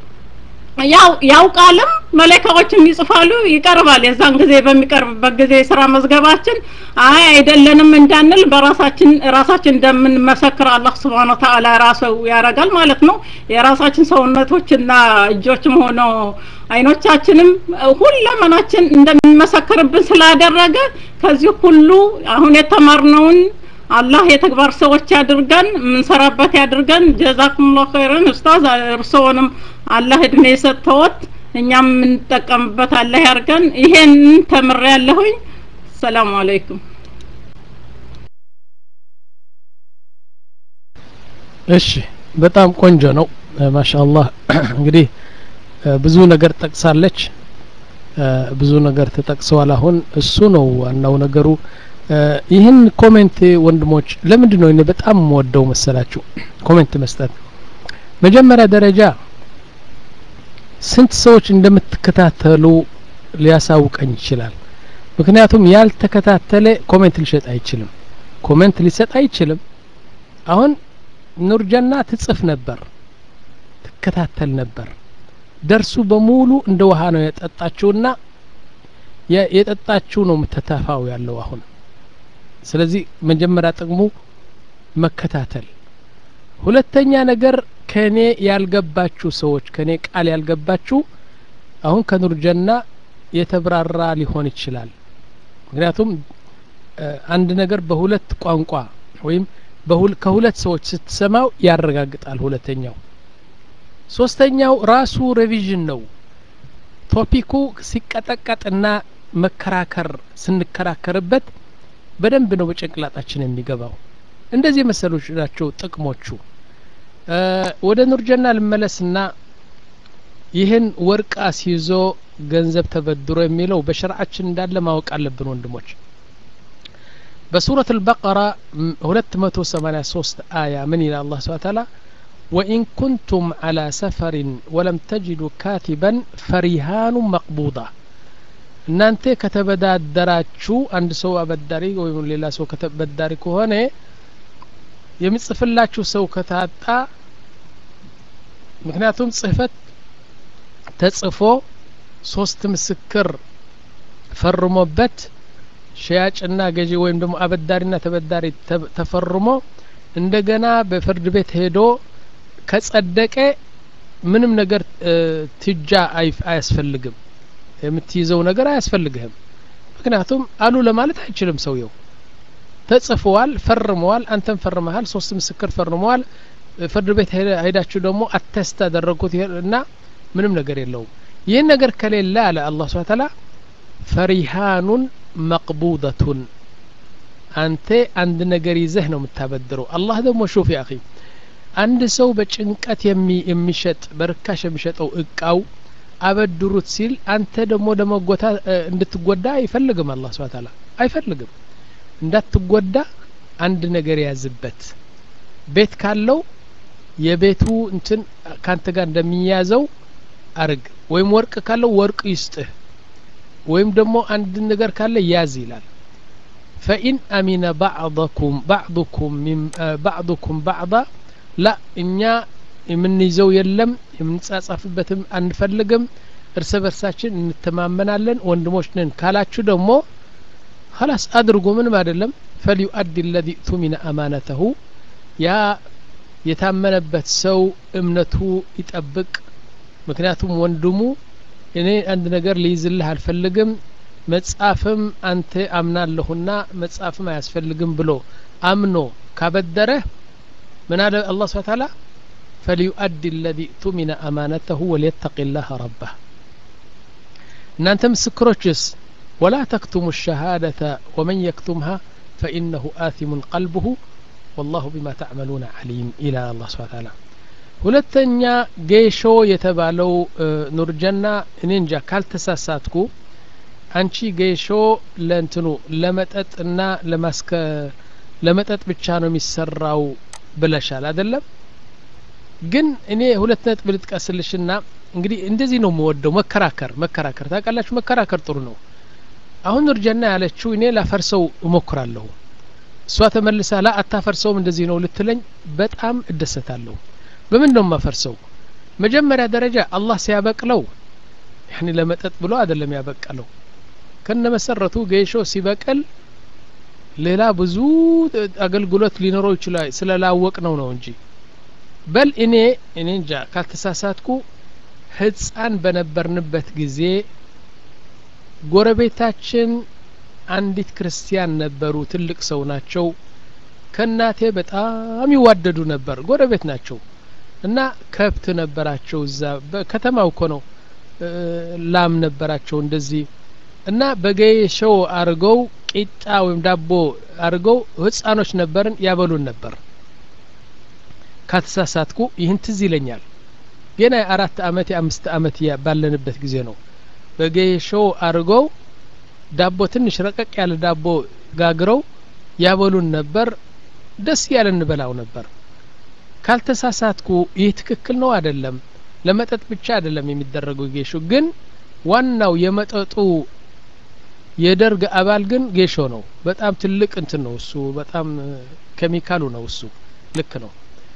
ያው ያውቃልም መላእክቶችም ይጽፋሉ ይቀርባል። የዛን ጊዜ በሚቀርብበት ጊዜ የስራ መዝገባችን አይ አይደለንም እንዳንል በራሳችን ራሳችን እንደምንመሰክር አላህ ስብሐነ ወተዓላ ራሱ ያደርጋል ማለት ነው። የራሳችን ሰውነቶችና እጆችም ሆኖ አይኖቻችንም ሁለመናችን እንደሚመሰክርብን ስላደረገ ከዚህ ሁሉ አሁን የተማርነውን አላህ የተግባር ሰዎች ያድርገን፣ የምንሰራበት ያድርገን። ጀዛኩሙላሁ ኸይረን ኡስታዝ፣ እርስዎንም አላህ እድሜ የሰጠዎት እኛም የምንጠቀምበት አላህ ያርገን። ይሄን ተምሬያለሁኝ። ሰላም አለይኩም። እሺ፣ በጣም ቆንጆ ነው። ማሻአላህ እንግዲህ ብዙ ነገር ጠቅሳለች። ብዙ ነገር ተጠቅሰዋል። አሁን እሱ ነው ዋናው ነገሩ። ይህን ኮሜንት ወንድሞች ለምንድን ነው እኔ በጣም የምወደው መሰላችሁ ኮሜንት መስጠት መጀመሪያ ደረጃ ስንት ሰዎች እንደምትከታተሉ ሊያሳውቀኝ ይችላል ምክንያቱም ያልተከታተለ ኮሜንት ሊሰጥ አይችልም ኮሜንት ሊሰጥ አይችልም አሁን ኑርጀና ትጽፍ ነበር ትከታተል ነበር ደርሱ በሙሉ እንደ ውሃ ነው የጠጣችውና የጠጣችው ነው የምትተፋው ያለው አሁን ስለዚህ መጀመሪያ ጥቅሙ መከታተል ሁለተኛ ነገር ከኔ ያልገባችሁ ሰዎች ከኔ ቃል ያልገባችሁ አሁን ከኑርጀና የተብራራ ሊሆን ይችላል ምክንያቱም አንድ ነገር በሁለት ቋንቋ ወይም ከሁለት ሰዎች ስትሰማው ያረጋግጣል ሁለተኛው ሶስተኛው ራሱ ሬቪዥን ነው ቶፒኩ ሲቀጠቀጥና መከራከር ስንከራከርበት በደንብ ነው በጭንቅላጣችን የሚገባው እንደዚህ የመሰሎች ናቸው ጥቅሞቹ ወደ ኑርጀና ልመለስና ይህን ወርቅ አስይዞ ገንዘብ ተበድሮ የሚለው በሸርዓችን እንዳለ ማወቅ አለብን ወንድሞች በሱረት አልበቀራ 283 አያ ምን ይላል አላህ ስብሐ ተዓላ وإن كنتم على سفر ولم تجدوا كاتبا فرهان مقبوضة እናንተ ከተበዳደራችሁ አንድ ሰው አበዳሪ ወይም ሌላ ሰው ከተበዳሪ ከሆነ የሚጽፍላችሁ ሰው ከታጣ ምክንያቱም ጽህፈት ተጽፎ ሶስት ምስክር ፈርሞበት ሸያጭና ገዢ ወይም ደግሞ አበዳሪና ተበዳሪ ተፈርሞ እንደገና በፍርድ ቤት ሄዶ ከጸደቀ ምንም ነገር ትጃ አያስፈልግም የምትይዘው ነገር አያስፈልግህም ምክንያቱም አሉ ለማለት አይችልም ሰውየው ተጽፈዋል ፈርመዋል አንተም ፈርመሃል ሶስት ምስክር ፈርመዋል ፍርድ ቤት ሄዳችሁ ደግሞ አተስት አደረጉት እና ምንም ነገር የለውም ይህን ነገር ከሌለ አለ አላህ ስብሐ ተዓላ ፈሪሃኑን መቅቡደቱን አንተ አንድ ነገር ይዘህ ነው የምታበድረው አላህ ደግሞ ሹፍ ያ አንድ ሰው በጭንቀት የሚሸጥ በርካሽ የሚሸጠው እቃው አበድሩት ሲል አንተ ደግሞ ለመጎታ እንድትጎዳ አይፈልግም አላህ ስብሐ ተዓላ አይፈልግም እንዳትጎዳ አንድ ነገር ያዝበት ቤት ካለው የቤቱ እንትን ካንተ ጋር እንደሚያዘው አርግ ወይም ወርቅ ካለው ወርቅ ይስጥህ ወይም ደግሞ አንድ ነገር ካለ ያዝ ይላል ፈኢን አሚነ ባዕضኩም ባዕضኩም ባዕضኩም ባዕض ላ እኛ የምንይዘው የለም የምንጻጻፍበትም አንፈልግም እርስ በርሳችን እንተማመናለን ወንድሞች ነን ካላችሁ ደግሞ ኸላስ አድርጉ ምንም አይደለም ፈልዩአዲ ለዚ ቱሚነ አማነተሁ ያ የታመነበት ሰው እምነቱ ይጠብቅ ምክንያቱም ወንድሙ እኔ አንድ ነገር ሊይዝልህ አልፈልግም መጻፍም አንተ አምናለሁና መጻፍም አያስፈልግም ብሎ አምኖ ካበደረህ ምን አለ አላህ ስብሐ ተዓላ ፈሊዩአዲ ለዚ ቱሚነ አማነተሁ ወሊየተቂ ላህ ረባህ እናንተ ምስክሮችስ ወላ ተክቱሙ ሸሃደተ ወመን የክቱምሃ ፈኢነሁ አቲሙን ቀልብሁ ወላሁ ቢማ ተዕመሉነ ዓሊም ይላል አላህ ስብሐ ተዓላ ሁለተኛ ጌሾ የተባለው ኑርጀና እኔ እንጃ ካልተሳሳትኩ አንቺ ጌሾ ለእንትኑ ለመጠጥና ለማስከ ለመጠጥ ብቻ ነው የሚሰራው ብለሻል አይደለም ግን እኔ ሁለት ነጥብ ልጥቀስልሽና እንግዲህ እንደዚህ ነው የምወደው መከራከር መከራከር ታውቃላችሁ መከራከር ጥሩ ነው አሁን ኑርጀና ያለችው እኔ ላፈርሰው እሞክራለሁ እሷ ተመልሳ ላ አታፈርሰውም እንደዚህ ነው ልትለኝ በጣም እደሰታለሁ በምን ነው የማፈርሰው መጀመሪያ ደረጃ አላህ ሲያበቅለው ያኒ ለመጠጥ ብሎ አይደለም ያበቀለው ከነ መሰረቱ ጌሾ ሲበቅል ሌላ ብዙ አገልግሎት ሊኖረው ይችላል ስለላወቅ ነው ነው እንጂ በል እኔ እኔ እንጃ ካልተሳሳትኩ ህፃን በነበርንበት ጊዜ ጎረቤታችን አንዲት ክርስቲያን ነበሩ ትልቅ ሰው ናቸው ከእናቴ በጣም ይዋደዱ ነበር ጎረቤት ናቸው እና ከብት ነበራቸው እዛ በከተማው እኮ ነው ላም ነበራቸው እንደዚህ እና በጌሾው አርገው ቂጣ ወይም ዳቦ አርገው ህፃኖች ነበርን ያበሉን ነበር ካተሳሳትኩ ይህን ትዝ ይለኛል ገና የአራት አመት የአምስት አመት ባለንበት ጊዜ ነው በጌሾው አርገው ዳቦ ትንሽ ረቀቅ ያለ ዳቦ ጋግረው ያበሉን ነበር ደስ ያለ እንበላው ነበር ካልተሳሳትኩ ይህ ትክክል ነው አይደለም ለመጠጥ ብቻ አይደለም የሚደረገው ጌሾ ግን ዋናው የመጠጡ የደርግ አባል ግን ጌሾ ነው በጣም ትልቅ እንትን ነው እሱ በጣም ኬሚካሉ ነው እሱ ልክ ነው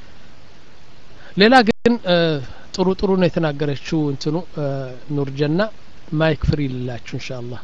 ሌላ ግን ጥሩ ጥሩ ነው የተናገረችው እንትኑ ኑርጀና ማይክ ፍሪ ልላችሁ ኢንሻአላህ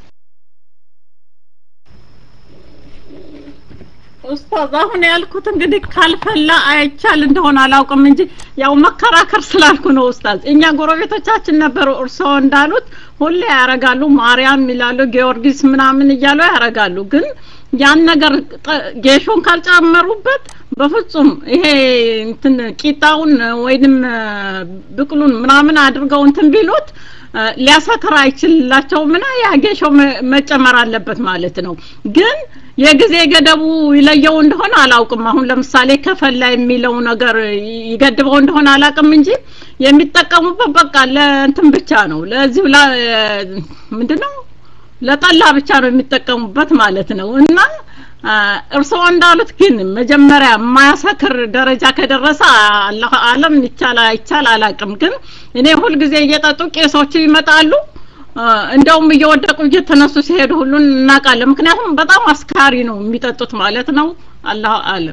ኡስታዝ አሁን ያልኩት እንግዲህ ካልፈላ አይቻል እንደሆነ አላውቅም እንጂ ያው መከራከር ስላልኩ ነው ኡስታዝ እኛ ጎረቤቶቻችን ነበሩ እርስዎ እንዳሉት ሁሌ ያረጋሉ ማርያም ይላሉ ጊዮርጊስ ምናምን እያሉ ያረጋሉ ግን ያን ነገር ጌሾን ካልጨመሩበት በፍጹም ይሄ እንትን ቂጣውን ወይንም ብቅሉን ምናምን አድርገው እንትን ቢሉት ሊያሰክር አይችልላቸውም እና ያ ጌሾ መጨመር አለበት ማለት ነው ግን የጊዜ ገደቡ ይለየው እንደሆነ አላውቅም አሁን ለምሳሌ ከፈላ የሚለው ነገር ይገድበው እንደሆነ አላውቅም እንጂ የሚጠቀሙበት በቃ ለእንትን ብቻ ነው ለዚሁ ምንድነው ለጠላ ብቻ ነው የሚጠቀሙበት ማለት ነው እና እርስዎ እንዳሉት ግን መጀመሪያ የማያሰክር ደረጃ ከደረሰ አላህ አለም ይቻል አይቻል አላቅም ግን እኔ ሁልጊዜ እየጠጡ ቄሶቹ ይመጣሉ እንደውም እየወደቁ እየተነሱ ሲሄዱ ሁሉን እናውቃለን ምክንያቱም በጣም አስካሪ ነው የሚጠጡት ማለት ነው አላህ አለም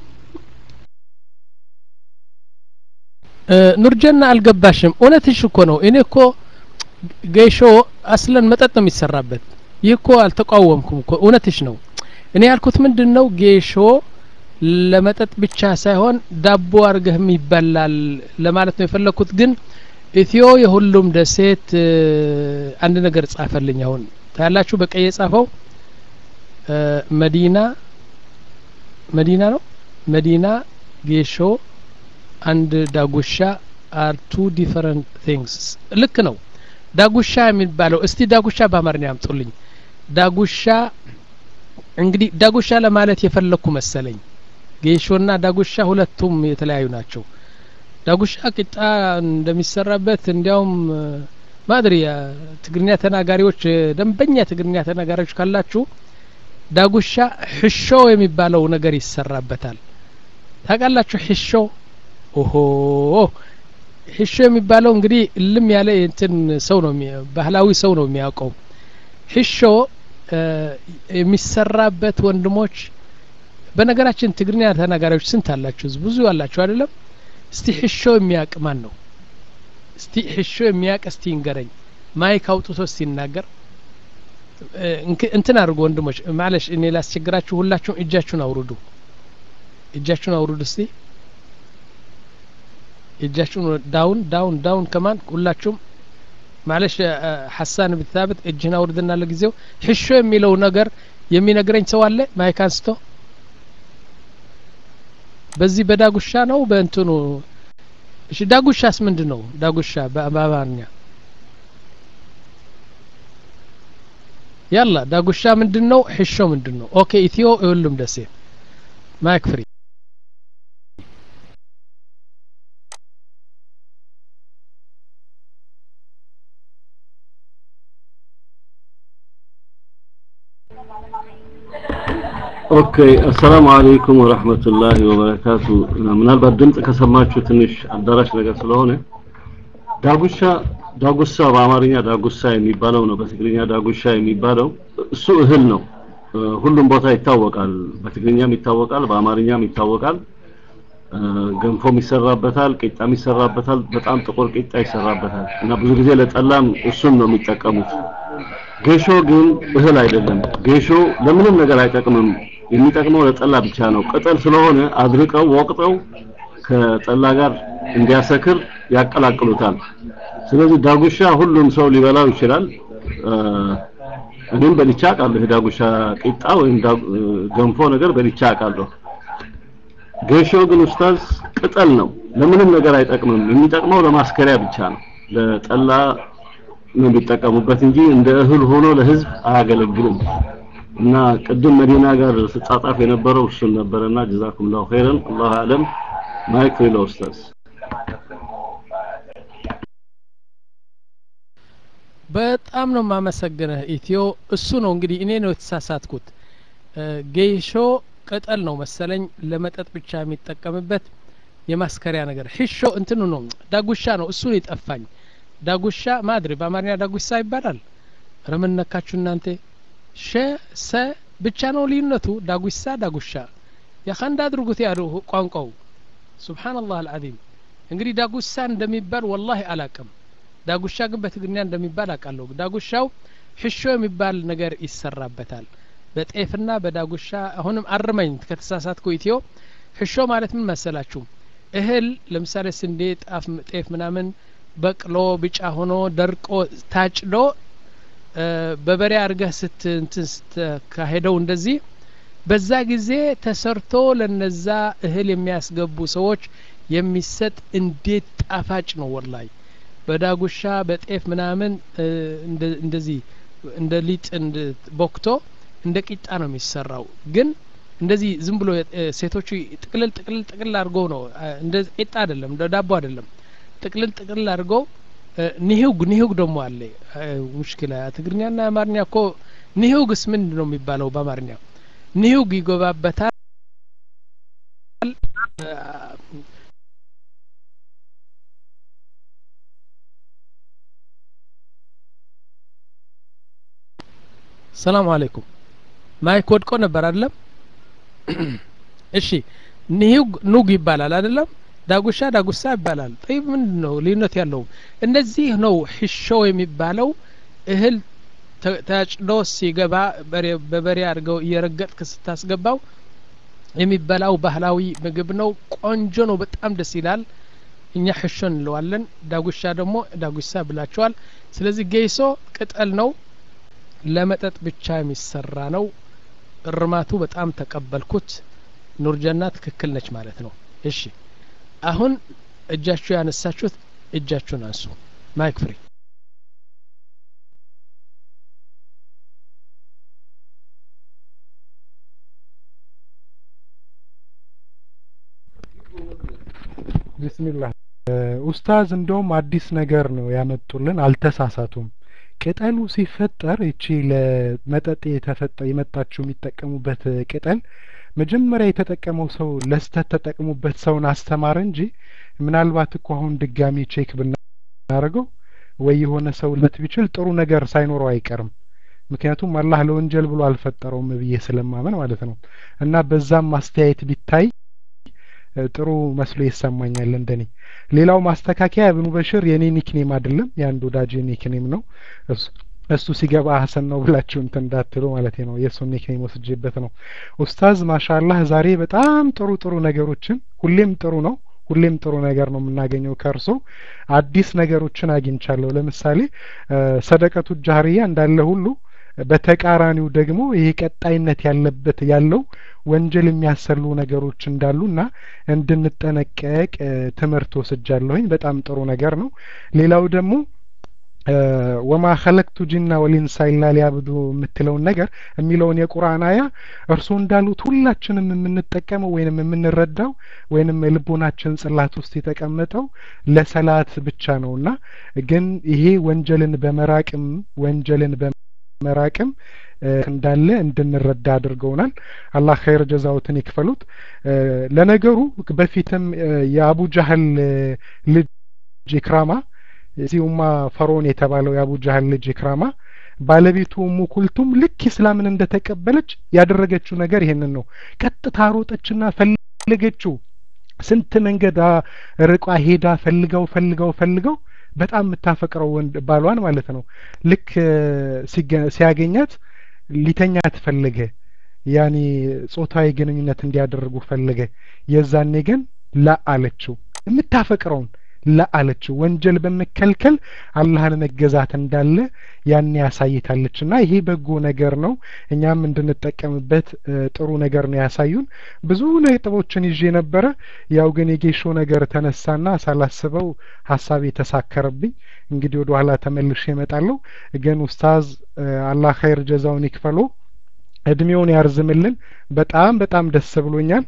ኑርጀና አልገባሽም እውነትሽ እኮ ነው እኔ እኮ ጌሾ አስለን መጠጥ ነው የሚሰራበት ይህ እኮ አልተቃወምኩም እኮ እውነትሽ ነው እኔ ያልኩት ምንድን ነው ጌሾ ለመጠጥ ብቻ ሳይሆን ዳቦ አርገህም ይበላል ለማለት ነው የፈለግኩት ግን ኢትዮ የሁሉም ደሴት አንድ ነገር ጻፈልኝ አሁን ታያላችሁ በቀይ የጻፈው መዲና መዲና ነው መዲና ጌሾ አንድ ዳጉሻ አር ቱ ዲፈረንት ቲንግስ ልክ ነው ዳጉሻ የሚባለው እስቲ ዳጉሻ በአማርኛ ያምጡልኝ ዳጉሻ እንግዲህ ዳጉሻ ለማለት የፈለግኩ መሰለኝ ጌሾና ዳጉሻ ሁለቱም የተለያዩ ናቸው ዳጉሻ ቂጣ እንደሚሰራበት እንዲያውም ማድሪ ትግርኛ ተናጋሪዎች ደንበኛ ትግርኛ ተናጋሪዎች ካላችሁ ዳጉሻ ሕሾ የሚባለው ነገር ይሰራበታል ታውቃላችሁ ሕሾ ኦሆ ሒሾ የሚባለው እንግዲህ እልም ያለ እንትን ሰው ነው ባህላዊ ሰው ነው የሚያውቀው ሒሾ የሚሰራበት ወንድሞች በነገራችን ትግርኛ ተናጋሪዎች ስንት አላችሁ ብዙ አላችሁ አይደለም እስቲ ሒሾ የሚያቅ ማን ነው እስቲ ሒሾ የሚያቅ እስቲ ይንገረኝ ማይክ አውጥቶ እስቲ ይናገር እንትን አድርጎ ወንድሞች ማለሽ እኔ ላስቸግራችሁ ሁላችሁም እጃችሁን አውርዱ እጃችሁን አውርዱ እስቲ እጃችሁን ዳውን ዳውን ዳውን ከማን ሁላችሁም ማለሽ ሐሳን ብታበት እጅህን አውርድና ለጊዜው ሒሾ የሚለው ነገር የሚነግረኝ ሰው አለ ማይክ አንስቶ በዚህ በዳጉሻ ነው በእንትኑ እሺ ዳጉሻስ ምንድን ነው ዳጉሻ በአማርኛ ያላ ዳጉሻ ምንድን ነው ሒሾ ምንድን ነው ኦኬ ኢትዮ ሁሉም ደሴ ማይክ ፍሪ ኦኬ አሰላሙ አለይኩም ወረህመቱላሂ ወበረካቱ ምናልባት ድምፅ ከሰማችሁ ትንሽ አዳራሽ ነገር ስለሆነ ዳጉሻ ዳጉሳ በአማርኛ ዳጉሳ የሚባለው ነው በትግርኛ ዳጉሻ የሚባለው እሱ እህል ነው ሁሉም ቦታ ይታወቃል በትግርኛም ይታወቃል በአማርኛም ይታወቃል ገንፎም ይሰራበታል ቂጣም ይሰራበታል በጣም ጥቁር ቂጣ ይሰራበታል እና ብዙ ጊዜ ለጠላም እሱን ነው የሚጠቀሙት ጌሾ ግን እህል አይደለም ጌሾ ለምንም ነገር አይጠቅምም የሚጠቅመው ለጠላ ብቻ ነው ቅጠል ስለሆነ አድርቀው ወቅጠው ከጠላ ጋር እንዲያሰክር ያቀላቅሉታል ስለዚህ ዳጉሻ ሁሉም ሰው ሊበላው ይችላል እኔም በልቻ አውቃለሁ የዳጉሻ ቂጣ ወይም ገንፎ ነገር በልቻ አውቃለሁ ጌሾ ግን ኡስታዝ ቅጠል ነው ለምንም ነገር አይጠቅምም የሚጠቅመው ለማስከሪያ ብቻ ነው ለጠላ ነው የሚጠቀሙበት እንጂ እንደ እህል ሆኖ ለህዝብ አያገለግልም እና ቅድም መዲና ጋር ስጻጻፍ የነበረው እሱን ነበረና ጀዛኩም ላሁ ኸይረን አላሁ አለም ማይክ ፍሪ ኡስታዝ በጣም ነው የማመሰግንህ ኢትዮ እሱ ነው እንግዲህ እኔ ነው የተሳሳትኩት ጌሾ ቅጠል ነው መሰለኝ ለመጠጥ ብቻ የሚጠቀምበት የማስከሪያ ነገር ሒሾ እንትኑ ነው ዳጉሻ ነው እሱን ይጠፋኝ ዳጉሻ ማድሪ በአማርኛ ዳጉሳ ይባላል ረምን ነካችሁ እናንተ ሸ ሰ ብቻ ነው ልዩነቱ ዳጉሳ ዳጉሻ ያኸንድ አድርጉት ያሉ ቋንቋው ሱብሓንላህ አልዓዚም እንግዲህ ዳጉሳ እንደሚባል ወላሂ አላቅም ዳጉሻ ግን በትግርኛ እንደሚባል አውቃለሁ ዳጉሻው ሕሾ የሚባል ነገር ይሰራበታል በጤፍና በዳጉሻ አሁንም አርመኝ ከተሳሳትኩ ኢትዮ ሕሾ ማለት ምን መሰላችሁ እህል ለምሳሌ ስንዴ ጣፍ ጤፍ ምናምን በቅሎ ቢጫ ሆኖ ደርቆ ታጭዶ በበሬ አድርገህ ስት እንትን ስትካሄደው እንደዚህ በዛ ጊዜ ተሰርቶ ለነዛ እህል የሚያስገቡ ሰዎች የሚሰጥ እንዴት ጣፋጭ ነው ወላይ በዳጉሻ በጤፍ ምናምን እንደዚህ እንደ ሊጥ ቦክቶ እንደ ቂጣ ነው የሚሰራው ግን እንደዚህ ዝም ብሎ ሴቶቹ ጥቅልል ጥቅልል ጥቅልል አድርገው ነው እንደ ቂጣ አይደለም እንደ ዳቦ አይደለም ጥቅልል ጥቅልል አድርገው ኒህውግ ኒህውግ ደግሞ አለ ሙሽኪላ ትግርኛና አማርኛ እኮ ኒህውግስ ምንድን ነው የሚባለው በአማርኛ ኒህውግ ይገባበታል ሰላም አለይኩም ማይክ ወድቆ ነበር አይደለም እሺ ኒሁግ ኑግ ይባላል አይደለም ዳጉሻ ዳጉሳ ይባላል ጠይብ ምንድን ነው ልዩነት ያለው እንደዚህ ነው ሒሾ የሚባለው እህል ተጭዶ ሲገባ በበሬ አድርገው እየረገጥክ ስታስገባው የሚበላው ባህላዊ ምግብ ነው ቆንጆ ነው በጣም ደስ ይላል እኛ ሕሾ እንለዋለን ዳጉሻ ደግሞ ዳጉሳ ብላቸዋል ስለዚህ ጌሶ ቅጠል ነው ለመጠጥ ብቻ የሚሰራ ነው እርማቱ በጣም ተቀበልኩት ኑርጀና ትክክል ነች ማለት ነው እሺ አሁን እጃችሁ ያነሳችሁት እጃችሁን አንሱ ማይክ ፍሪ ቢስሚላህ ኡስታዝ እንደውም አዲስ ነገር ነው ያመጡልን አልተሳሳቱም ቅጠሉ ሲፈጠር እቺ ለመጠጥ የተፈጠ የመጣችው የሚጠቀሙበት ቅጠል መጀመሪያ የተጠቀመው ሰው ለስተት ተጠቅሙበት ሰውን አስተማረ እንጂ ምናልባት እኮ አሁን ድጋሚ ቼክ ብናደርገው ወይ የሆነ ሰው ለት ቢችል ጥሩ ነገር ሳይኖረው አይቀርም። ምክንያቱም አላህ ለወንጀል ብሎ አልፈጠረውም ብዬ ስለማመን ማለት ነው። እና በዛም ማስተያየት ቢታይ ጥሩ መስሎ ይሰማኛል እንደኔ። ሌላው ማስተካከያ እብኑ በሽር የኔ ኒክኔም አይደለም፣ የአንድ ወዳጅ ኒክኔም ነው። እሱ ሲገባ ሀሰን ነው ብላችሁ እንትን እንዳትሉ ማለት ነው። የእሱን ኒክኔም ወስጄበት ነው። ኡስታዝ ማሻአላህ ዛሬ በጣም ጥሩ ጥሩ ነገሮችን ሁሌም ጥሩ ነው ሁሌም ጥሩ ነገር ነው የምናገኘው ከእርሶ አዲስ ነገሮችን አግኝቻለሁ። ለምሳሌ ሰደቀቱ ጃህሪያ እንዳለ ሁሉ በተቃራኒው ደግሞ ይሄ ቀጣይነት ያለበት ያለው ወንጀል የሚያሰሉ ነገሮች እንዳሉና እንድንጠነቀቅ ትምህርት ወስጃለሁኝ። በጣም ጥሩ ነገር ነው። ሌላው ደግሞ ወማ ኸለቅቱ ጅና ወሊንሳ ኢላ ሊያብዱ የምትለውን ነገር የሚለውን የቁርአን አያ እርስዎ እንዳሉት ሁላችንም የምንጠቀመው ወይንም የምንረዳው ወይንም የልቦናችን ጽላት ውስጥ የተቀመጠው ለሰላት ብቻ ነውና ግን ይሄ ወንጀልን በመራቅም ወንጀልን በመራቅም እንዳለ እንድንረዳ አድርገውናል። አላህ ኸይር ጀዛውትን ይክፈሉት። ለነገሩ በፊትም የአቡ ጃህል ልጅ ኢክራማ እዚህ ኡማ ፈርዖን የተባለው የአቡ ጃህል ልጅ ኢክራማ ባለቤቱ ኡሙ ኩልቱም ልክ ኢስላምን እንደተቀበለች ያደረገችው ነገር ይሄንን ነው። ቀጥታ ሮጠችና ፈለገችው። ስንት መንገድ ርቋ ሄዳ ፈልገው ፈልገው ፈልገው በጣም የምታፈቅረው ወንድ ባሏን ማለት ነው። ልክ ሲያገኛት ሊተኛት ፈለገ። ያኔ ጾታዊ ግንኙነት እንዲያደርጉ ፈለገ። የዛኔ ግን ላ አለችው የምታፈቅረውን ለአለችው ወንጀል በመከልከል አላህን መገዛት እንዳለ ያን ያሳይታለች እና ይሄ በጎ ነገር ነው። እኛም እንድንጠቀምበት ጥሩ ነገር ነው ያሳዩን። ብዙ ነጥቦችን ይዤ ነበረ። ያው ግን የጌሾ ነገር ተነሳና ሳላስበው ሀሳብ የተሳከረብኝ። እንግዲህ ወደ ኋላ ተመልሼ እመጣለሁ። ግን ኡስታዝ አላህ ኸይር ጀዛውን ይክፈሎ፣ እድሜውን ያርዝምልን። በጣም በጣም ደስ ብሎኛል።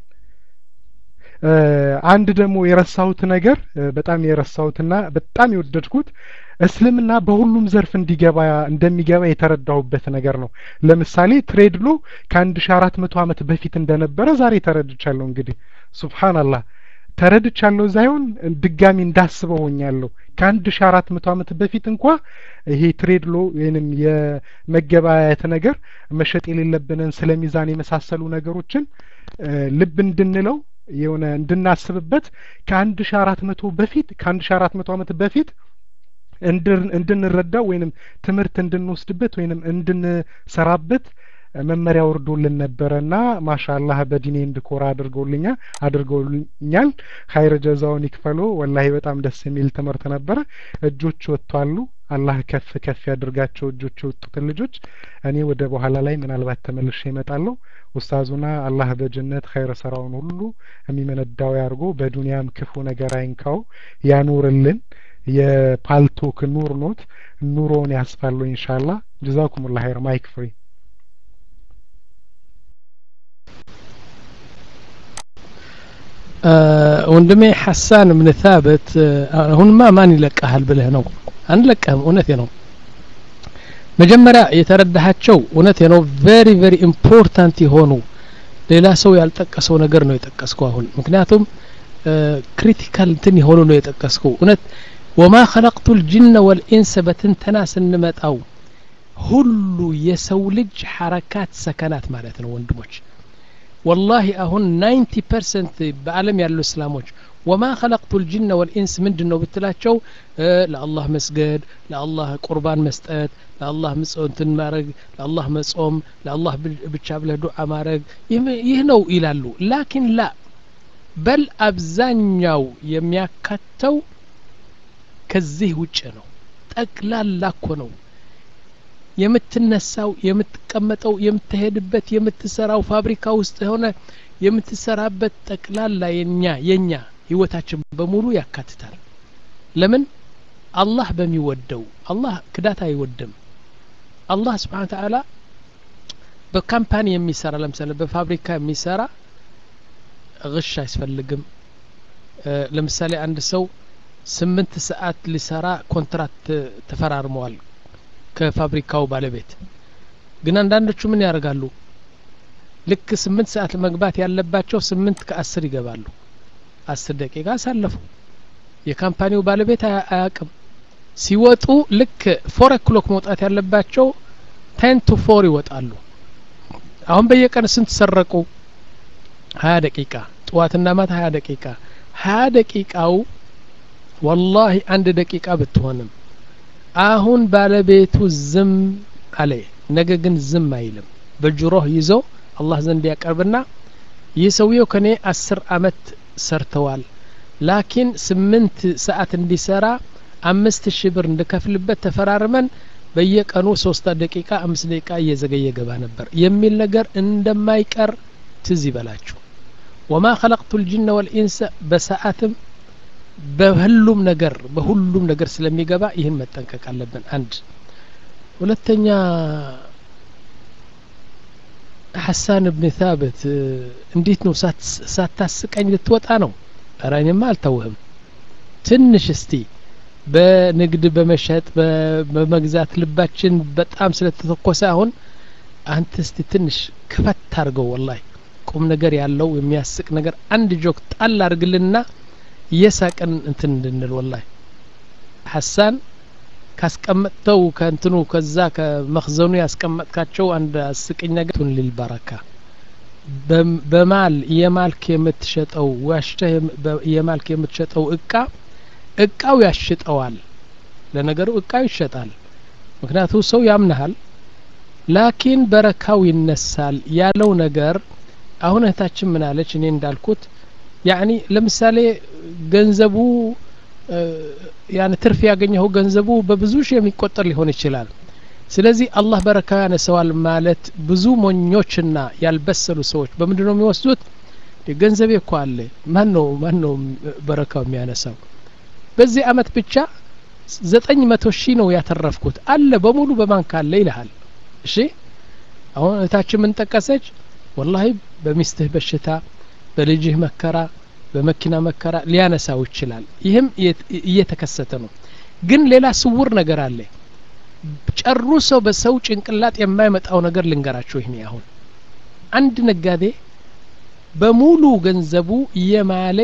አንድ ደግሞ የረሳሁት ነገር በጣም የረሳሁትና በጣም የወደድኩት እስልምና በሁሉም ዘርፍ እንዲገባ እንደሚገባ የተረዳሁበት ነገር ነው። ለምሳሌ ትሬድሎ ከአንድ ሺ አራት መቶ ዓመት በፊት እንደነበረ ዛሬ ተረድቻለሁ። እንግዲህ ሱብሃንአላህ ተረድቻለሁ ሳይሆን ድጋሚ እንዳስበው ሆኛለሁ። ከአንድ ሺ አራት መቶ ዓመት በፊት እንኳ ይሄ ትሬድሎ ወይንም የመገበያየት ነገር መሸጥ የሌለብንን ስለ ሚዛን የመሳሰሉ ነገሮችን ልብ እንድንለው የሆነ እንድናስብበት ከአንድ ሺ አራት መቶ በፊት ከአንድ ሺ አራት መቶ ዓመት በፊት እንድንረዳው ወይንም ትምህርት እንድንወስድበት ወይንም እንድንሰራበት መመሪያ ወርዶልን ነበረና ማሻአላህ በዲኔ እንድኮራ አድርገውልኛ አድርገውልኛል። ኸይር ጀዛውን ይክፈሎ። ወላሂ በጣም ደስ የሚል ትምህርት ነበረ። እጆች ወጥቷሉ። አላህ ከፍ ከፍ ያድርጋቸው እጆች የወጡትን ልጆች። እኔ ወደ በኋላ ላይ ምናልባት ተመልሼ እመጣለሁ። ኡስታዙና አላህ በጀነት ኸይር ስራውን ሁሉ የሚመነዳው ያርጎ በዱንያም ክፉ ነገር አይንካው ያኑርልን። የፓልቶክ ኑር ኖት ኑሮውን ያስፋሉ ኢንሻአላህ። ጀዛኩሙላህ ኸይር ማይክ ፍሪ ወንድሜ ሐሳን እብን ታበት አሁንማ ማን ይለቀሃል ብለህ ነው? አንለቀህም። እውነቴ ነው። መጀመሪያ የተረዳሃቸው እውነቴ ነው። ቬሪ ቬሪ ኢምፖርታንት የሆኑ ሌላ ሰው ያልጠቀሰው ነገር ነው የጠቀስከው አሁን። ምክንያቱም ክሪቲካል እንትን የሆኑ ነው የጠቀስከው። እውነት ወማ ኸለቅቱ ልጅነ ወልኢንስ በትንተና ስንመጣው ሁሉ የሰው ልጅ ሐረካት ሰከናት ማለት ነው ወንድሞች ወላሂ አሁን ናይንቲ ፐርሰንት በአለም ያሉ እስላሞች ወማ ኸለቅቱ ልጅነ ወልኢንስ ምንድን ነው ብትላቸው ለአላህ መስገድ ለአላህ ቁርባን መስጠት ለአላህ ምጽንትን ማድረግ ለአላህ መጾም ለአላህ ብቻ ብለህ ዱዓ ማድረግ ይህ ነው ይላሉ ላኪን ላ በል አብዛኛው የሚያካተው ከዚህ ውጭ ነው ጠቅላላ እኮ ነው የምትነሳው የምትቀመጠው የምትሄድበት የምትሰራው ፋብሪካ ውስጥ የሆነ የምትሰራበት ጠቅላላ የኛ የኛ ህይወታችን በሙሉ ያካትታል ለምን አላህ በሚወደው አላህ ክዳት አይወድም አላህ ስብሓን ተዓላ በካምፓኒ የሚሰራ ለምሳሌ በፋብሪካ የሚሰራ ግሽ አያስፈልግም ለምሳሌ አንድ ሰው ስምንት ሰዓት ሊሰራ ኮንትራት ተፈራርመዋል ከፋብሪካው ባለቤት ግን አንዳንዶቹ ምን ያደርጋሉ ልክ ስምንት ሰዓት መግባት ያለባቸው ስምንት ከአስር ይገባሉ አስር ደቂቃ አሳለፉ የካምፓኒው ባለቤት አያቅም ሲወጡ ልክ ፎር ኦክሎክ መውጣት ያለባቸው ቴን ቱ ፎር ይወጣሉ አሁን በየቀን ስንት ሰረቁ ሀያ ደቂቃ ጠዋትና ማታ ሀያ ደቂቃ ሀያ ደቂቃው ወላሂ አንድ ደቂቃ ብትሆንም አሁን ባለቤቱ ዝም አለ ነገ ግን ዝም አይልም በጅሮህ ይዞ አላህ ዘንድ ያቀርብና ይህ ሰውየው ከኔ አስር አመት ሰርተዋል ላኪን ስምንት ሰዓት እንዲሰራ አምስት ሺህ ብር እንድከፍልበት ተፈራርመን በየቀኑ ሶስት ደቂቃ አምስት ደቂቃ እየዘገየ ገባ ነበር የሚል ነገር እንደማይቀር ትዝ ይበላችሁ ወማ ኸለቅቱ ልጅነ ወልኢንሰ በሰዓትም በሁሉም ነገር በሁሉም ነገር ስለሚገባ ይህን መጠንቀቅ አለብን አንድ ሁለተኛ ሐሳን እብን ታበት እንዴት ነው ሳታስቀኝ ልትወጣ ነው ኧረ እኔማ አልተውህም ትንሽ እስቲ በንግድ በመሸጥ በመግዛት ልባችን በጣም ስለተተኮሰ አሁን አንተ እስቲ ትንሽ ክፈት አድርገው ወላሂ ቁም ነገር ያለው የሚያስቅ ነገር አንድ ጆክ ጣል አድርግልና እየሳቅን እንትን እንድንል ወላሂ ሐሳን ካስቀመጥተው ከእንትኑ ከዛ ከመክዘኑ ያስቀመጥካቸው አንድ አስቅኝ ነገር ቱን ሊልበረካ በማል የማልክ የምትሸጠው ዋሽተህ የማልክ የምትሸጠው እቃ እቃው ያሽጠዋል ለነገሩ እቃው ይሸጣል ምክንያቱ ሰው ያምናሃል ላኪን በረካው ይነሳል ያለው ነገር አሁን እህታችን ምን አለች እኔ እንዳልኩት ያኒ ለምሳሌ ገንዘቡ ያን ትርፍ ያገኘው ገንዘቡ በብዙ ሺህ የሚቆጠር ሊሆን ይችላል ስለዚህ አላህ በረካ ያነሰዋል ማለት ብዙ ሞኞችና ያልበሰሉ ሰዎች በምንድን ነው የሚወስዱት ገንዘቤ እኮ አለ ማን ነው ማን ነው በረካው የሚያነሳው በዚህ አመት ብቻ ዘጠኝ መቶ ሺህ ነው ያተረፍኩት አለ በሙሉ በባንክ አለ ይልሃል እሺ አሁን እህታችን ምን ጠቀሰች ወላሂ በሚስትህ በሽታ በልጅህ መከራ በመኪና መከራ ሊያነሳው ይችላል ይህም እየተከሰተ ነው ግን ሌላ ስውር ነገር አለ ጨርሶ በሰው ጭንቅላት የማይመጣው ነገር ልንገራችሁ ይህኔ አሁን አንድ ነጋዴ በሙሉ ገንዘቡ እየማለ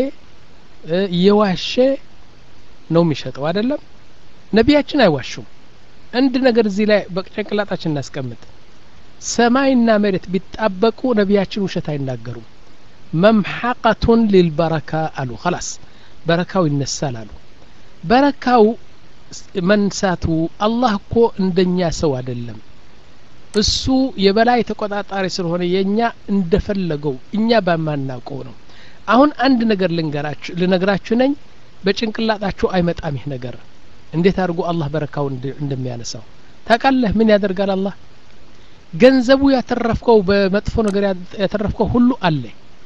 እየዋሸ ነው የሚሸጠው አይደለም ነቢያችን አይዋሹም አንድ ነገር እዚህ ላይ በጭንቅላታችን እናስቀምጥ ሰማይና መሬት ቢጣበቁ ነቢያችን ውሸት አይናገሩም መምሐቀቱን ሊልበረካ አሉ ኸላስ በረካው ይነሳል አሉ በረካው መንሳቱ አላህ እኮ እንደኛ ሰው አይደለም እሱ የበላይ ተቆጣጣሪ ስለሆነ የእኛ እንደፈለገው እኛ በማናውቀው ነው አሁን አንድ ነገር ልንገራችሁ ልነግራችሁ ነኝ በጭንቅላጣችሁ አይመጣም ይህ ነገር እንዴት አድርጎ አላህ በረካው እንደሚያነሳው ታውቃለህ ምን ያደርጋል አላህ ገንዘቡ ያተረፍከው በመጥፎ ነገር ያተረፍከው ሁሉ አለ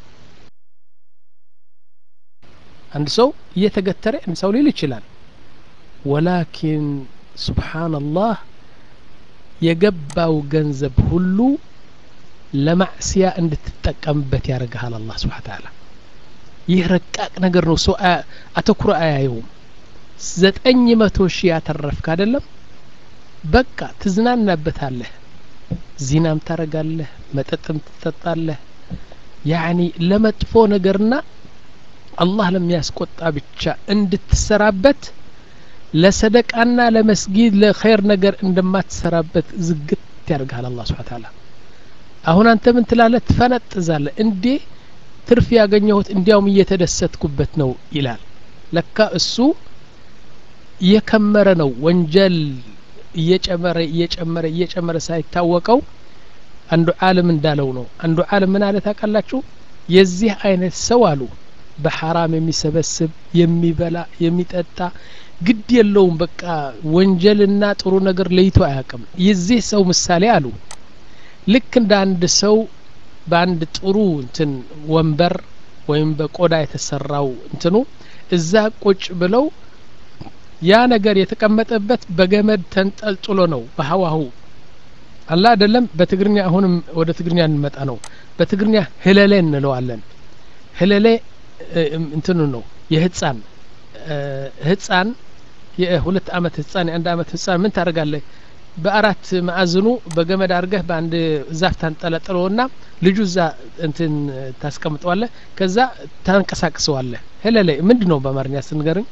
አንድ ሰው እየተገተረ ሰው ሊል ይችላል ወላኪን ሱብሓንላህ የገባው ገንዘብ ሁሉ ለማዕስያ እንድትጠቀምበት ያደርግሃል አላህ ስብሓ ተዓላ ይህ ረቃቅ ነገር ነው ሰው አተኩሮ አያየውም ዘጠኝ መቶ ሺህ ያተረፍክ አይደለም በቃ ትዝናናበታለህ ዚናም ታረጋለህ መጠጥም ትጠጣለህ ያኒ ለመጥፎ ነገርና አላህ ለሚያስቆጣ ብቻ እንድትሰራበት ለሰደቃና ለመስጊድ ለኸይር ነገር እንደማትሰራበት ዝግት ያደርግሃል አላህ ስብሓ ተዓላ አሁን አንተ ምን ትላለህ ትፈነጥዛለህ እንዴ ትርፍ ያገኘሁት እንዲያውም እየተደሰትኩበት ነው ይላል ለካ እሱ እየከመረ ነው ወንጀል እየጨመረ እየጨመረ እየጨመረ ሳይታወቀው አንዱ ዓለም እንዳለው ነው አንዱ ዓለም ምን አለ ታውቃላችሁ የዚህ አይነት ሰው አሉ በሐራም የሚሰበስብ የሚበላ የሚጠጣ ግድ የለውም በቃ ወንጀልና ጥሩ ነገር ለይቶ አያውቅም የዚህ ሰው ምሳሌ አሉ ልክ እንደ አንድ ሰው በአንድ ጥሩ እንትን ወንበር ወይም በቆዳ የተሰራው እንትኑ እዛ ቁጭ ብለው ያ ነገር የተቀመጠበት በገመድ ተንጠልጥሎ ነው በሀዋሁ አላ አይደለም በትግርኛ አሁንም ወደ ትግርኛ እንመጣ ነው በትግርኛ ህለሌ እንለዋለን ህለሌ እንትኑ ነው የህፃን ህፃን የሁለት አመት ህፃን የአንድ አመት ህፃን ምን ታደርጋለህ በአራት ማዕዝኑ በገመድ አድርገህ በአንድ ዛፍ ታንጠለጥለውና ልጁ እዛ እንትን ታስቀምጠዋለህ ከዛ ታንቀሳቅሰዋለህ ሄለለ ምንድን ነው በአማርኛ ስንገርኝ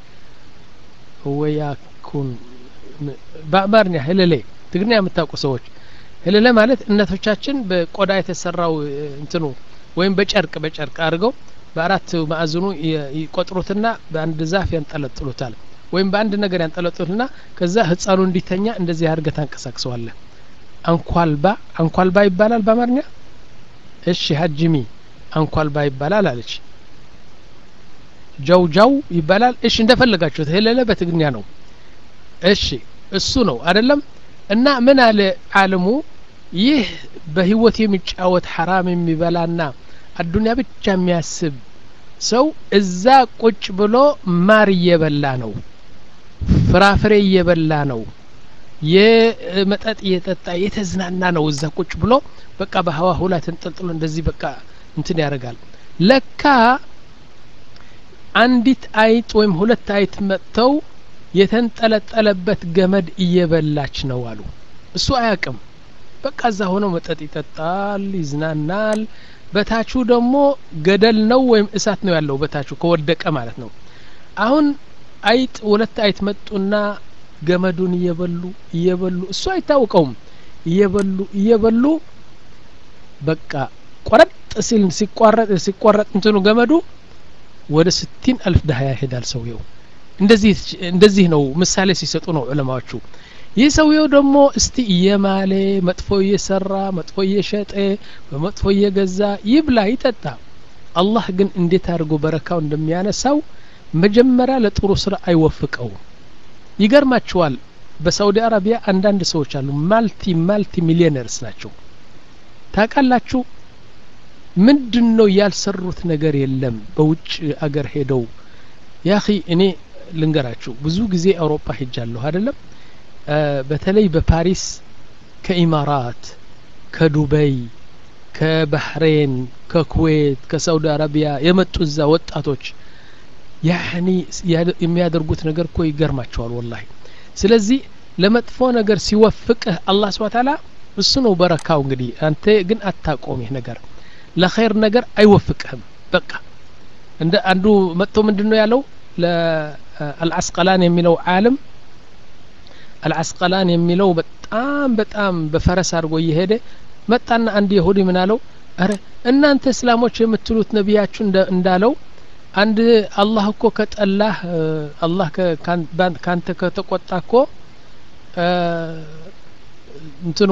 ወያኩን በአማርኛ ሄለሌ ትግርኛ የምታውቁ ሰዎች ሄለለ ማለት እናቶቻችን በቆዳ የተሰራው እንትኑ ወይም በጨርቅ በጨርቅ አድርገው በአራት ማዕዝኑ ይቆጥሩትና በአንድ ዛፍ ያንጠለጥሉታል ወይም በአንድ ነገር ያንጠለጥሉትና ከዛ ህፃኑ እንዲተኛ እንደዚህ አድርገህ ታንቀሳቅሰዋለህ አንኳልባ አንኳልባ ይባላል በአማርኛ እሺ ሀጅሚ አንኳልባ ይባላል አለች ጃው ጃው ይባላል እሺ እንደፈለጋችሁት ሄለለ በትግርኛ ነው እሺ እሱ ነው አይደለም እና ምን አለ አለሙ ይህ በህይወት የሚጫወት ሐራም የሚበላና አዱንያ ብቻ የሚያስብ ሰው እዛ ቁጭ ብሎ ማር እየበላ ነው ፍራፍሬ እየበላ ነው የመጠጥ እየጠጣ የተዝናና ነው እዛ ቁጭ ብሎ በቃ በሀዋሁ ላይ ተንጠልጥሎ እንደዚህ በቃ እንትን ያደርጋል ለካ አንዲት አይጥ ወይም ሁለት አይጥ መጥተው የተንጠለጠለበት ገመድ እየበላች ነው አሉ እሱ አያቅም በቃ እዛ ሆነው መጠጥ ይጠጣል ይዝናናል በታቹ ደግሞ ገደል ነው ወይም እሳት ነው ያለው በታቹ ከወደቀ ማለት ነው አሁን አይጥ ሁለት አይጥ መጡና ገመዱን እየበሉ እየበሉ እሱ አይታወቀውም እየበሉ እየበሉ በቃ ቆረጥ ሲል ሲቋረጥ ሲቋረጥ እንትኑ ገመዱ ወደ ስቲን አልፍ ዳህያ ይሄዳል ሰውየው እንደዚህ እንደዚህ ነው ምሳሌ ሲሰጡ ነው ዑለማዎቹ ይህ ሰውየው ደግሞ እስቲ እየማሌ መጥፎ እየሰራ መጥፎ እየሸጠ በመጥፎ እየገዛ ይብላ ይጠጣ አላህ ግን እንዴት አድርጎ በረካው እንደሚያነሳው መጀመሪያ ለጥሩ ስራ አይወፍቀውም ይገርማችኋል በሳውዲ አረቢያ አንዳንድ ሰዎች አሉ ማልቲ ማልቲ ሚሊዮነርስ ናቸው ታውቃላችሁ ምንድን ነው ያልሰሩት ነገር የለም በውጭ አገር ሄደው ያኺ እኔ ልንገራችሁ ብዙ ጊዜ አውሮፓ ሄጃለሁ አይደለም በተለይ በፓሪስ ከኢማራት ከዱበይ ከባህሬን ከኩዌት ከሳውዲ አረቢያ የመጡ እዛ ወጣቶች ያኒ የሚያደርጉት ነገር እኮ ይገርማቸዋል ወላሂ ስለዚህ ለመጥፎ ነገር ሲወፍቅህ አላህ ስብሐ ተዓላ እሱ ነው በረካው እንግዲህ አንተ ግን አታቆም ይህ ነገር ለኸይር ነገር አይወፍቅህም በቃ እንደ አንዱ መጥቶ ምንድን ነው ያለው ለአልአስቀላን የሚለው ዓለም አልአስቀላን የሚለው በጣም በጣም በፈረስ አድርጎ እየሄደ መጣና አንድ የሁዲ ምን አለው አረ እናንተ እስላሞች የምትሉት ነቢያችሁ እንዳለው አንድ አላህ እኮ ከጠላህ አላህ ካንተ ከተቆጣ እኮ እንትኑ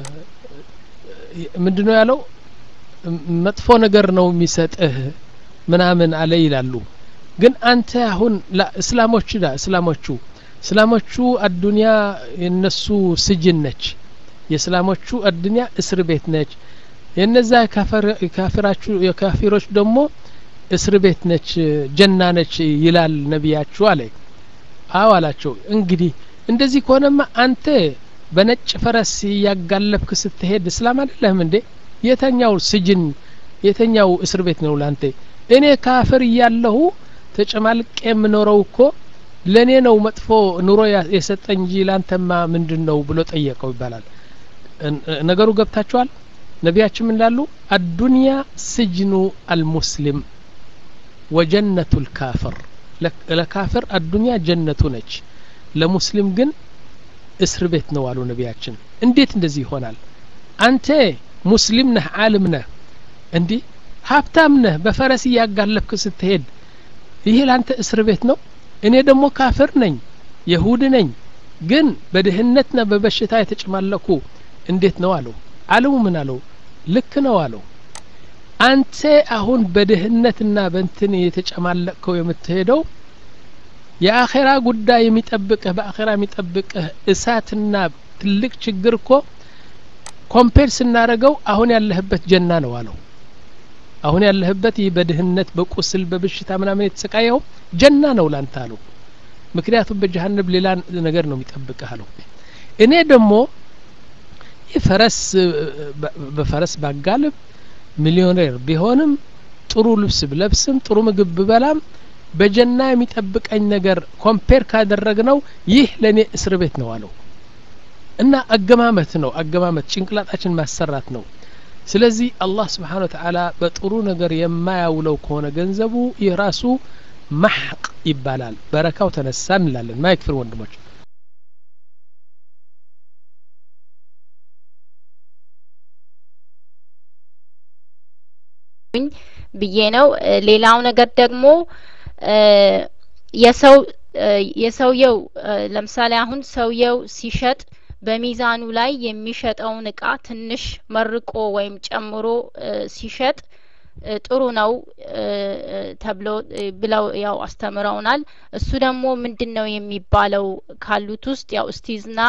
ምንድነው ያለው መጥፎ ነገር ነው የሚሰጥህ ምናምን አለ ይላሉ ግን አንተ አሁን እስላሞች ዳ እስላሞቹ እስላሞቹ አዱንያ የነሱ ስጅን ነች የእስላሞቹ አዱንያ እስር ቤት ነች የነዛ የካፊሮች ደግሞ እስር ቤት ነች ጀና ነች ይላል ነቢያችሁ አለ አዎ አላቸው እንግዲህ እንደዚህ ከሆነማ አንተ በነጭ ፈረስ ያጋለብክ ስትሄድ እስላም አይደለህም እንዴ የተኛው ስጅን የተኛው እስር ቤት ነው ላንተ እኔ ካፍር እያለሁ ተጨማልቄ የምኖረው እኮ ለእኔ ነው መጥፎ ኑሮ የሰጠኝ እንጂ ላንተማ ምንድን ነው ብሎ ጠየቀው ይባላል ነገሩ ገብታችኋል ነቢያችን ምን ላሉ አዱንያ ስጅኑ አልሙስሊም ወጀነቱ ልካፍር ለካፍር አዱንያ ጀነቱ ነች ለሙስሊም ግን እስር ቤት ነው አሉ ነቢያችን እንዴት እንደዚህ ይሆናል አንተ ሙስሊም ነህ አልም ነህ እንዲህ ሀብታም ነህ በፈረስ እያጋለብክ ስትሄድ ይህ ለአንተ እስር ቤት ነው እኔ ደግሞ ካፍር ነኝ የሁድ ነኝ ግን በድህነትና በበሽታ የተጨማለኩ እንዴት ነው አለው አለሙ ምን አለው ልክ ነው አለው አንተ አሁን በድህነትና በእንትን የተጨማለቅከው የምትሄደው የአኼራ ጉዳይ የሚጠብቅህ በአኼራ የሚጠብቅህ እሳትና ትልቅ ችግር እኮ ኮምፔር ስናደረገው አሁን ያለህበት ጀና ነው አለው አሁን ያለህበት ይህ በድህነት በቁስል በብሽታ ምናምን የተሰቃየው ጀና ነው ላንተ አለው ምክንያቱም በጀሀነብ ሌላ ነገር ነው የሚጠብቅህ አለው እኔ ደግሞ ይህ ፈረስ በፈረስ ባጋልብ ሚሊዮኔር ቢሆንም ጥሩ ልብስ ብለብስም ጥሩ ምግብ ብበላም በጀና የሚጠብቀኝ ነገር ኮምፔር ካደረግ ነው ይህ ለእኔ እስር ቤት ነው አለው እና አገማመት ነው አገማመት ጭንቅላታችን ማሰራት ነው ስለዚህ አላህ ስብሓን ወተዓላ በጥሩ ነገር የማያውለው ከሆነ ገንዘቡ ይህ ራሱ ማሕቅ ይባላል በረካው ተነሳ እንላለን ማይክፍር ወንድሞች ብዬ ነው ሌላው ነገር ደግሞ የሰው የሰውየው ለምሳሌ አሁን ሰውየው ሲሸጥ በሚዛኑ ላይ የሚሸጠውን እቃ ትንሽ መርቆ ወይም ጨምሮ ሲሸጥ ጥሩ ነው ተብሎ ብለው ያው አስተምረውናል እሱ ደግሞ ምንድን ነው የሚባለው ካሉት ውስጥ ያው እስቲዝና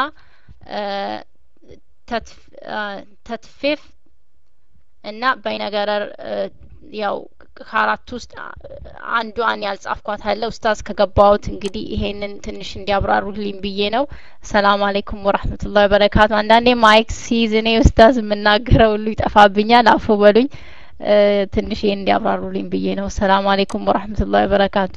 ተትፌፍ እና በይነገረር ያው ከአራት ውስጥ አንዷን ያልጻፍኳት አለ ኡስታዝ ከገባሁት እንግዲህ ይሄንን ትንሽ እንዲያብራሩልኝ ብዬ ነው ሰላም አለይኩም ወራህመቱላሂ ወበረካቱ አንዳንዴ ማይክ ሲይዝ እኔ ኡስታዝ የምናገረው ሁሉ ይጠፋብኛል አፉ በሉኝ ትንሽ ይሄን እንዲያብራሩልኝ ብዬ ነው ሰላም አለይኩም ወራህመቱላሂ ወበረካቱ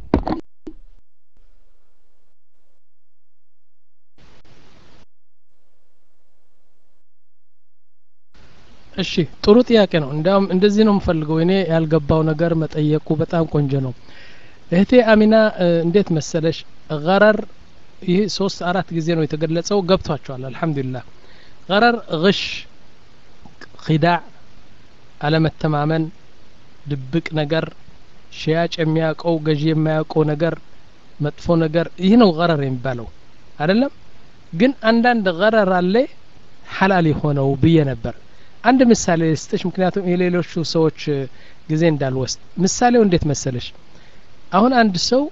እሺ ጥሩ ጥያቄ ነው እንዲያውም እንደዚህ ነው የምፈልገው እኔ ያልገባው ነገር መጠየቁ በጣም ቆንጆ ነው እህቴ አሚና እንዴት መሰለሽ ገረር ይህ ሶስት አራት ጊዜ ነው የተገለጸው ገብቷቸዋል አልሐምዱሊላህ ገረር ግሽ ኪዳዕ አለመተማመን ድብቅ ነገር ሽያጭ የሚያውቀው ገዢ የማያውቀው ነገር መጥፎ ነገር ይህ ነው ገረር የሚባለው አይደለም ግን አንዳንድ ገረር አለ ሐላል የሆነው ብዬ ነበር አንድ ምሳሌ ስጥሽ ምክንያቱም የሌሎቹ ሰዎች ጊዜ እንዳልወስድ ምሳሌው እንዴት መሰለሽ አሁን አንድ ሰው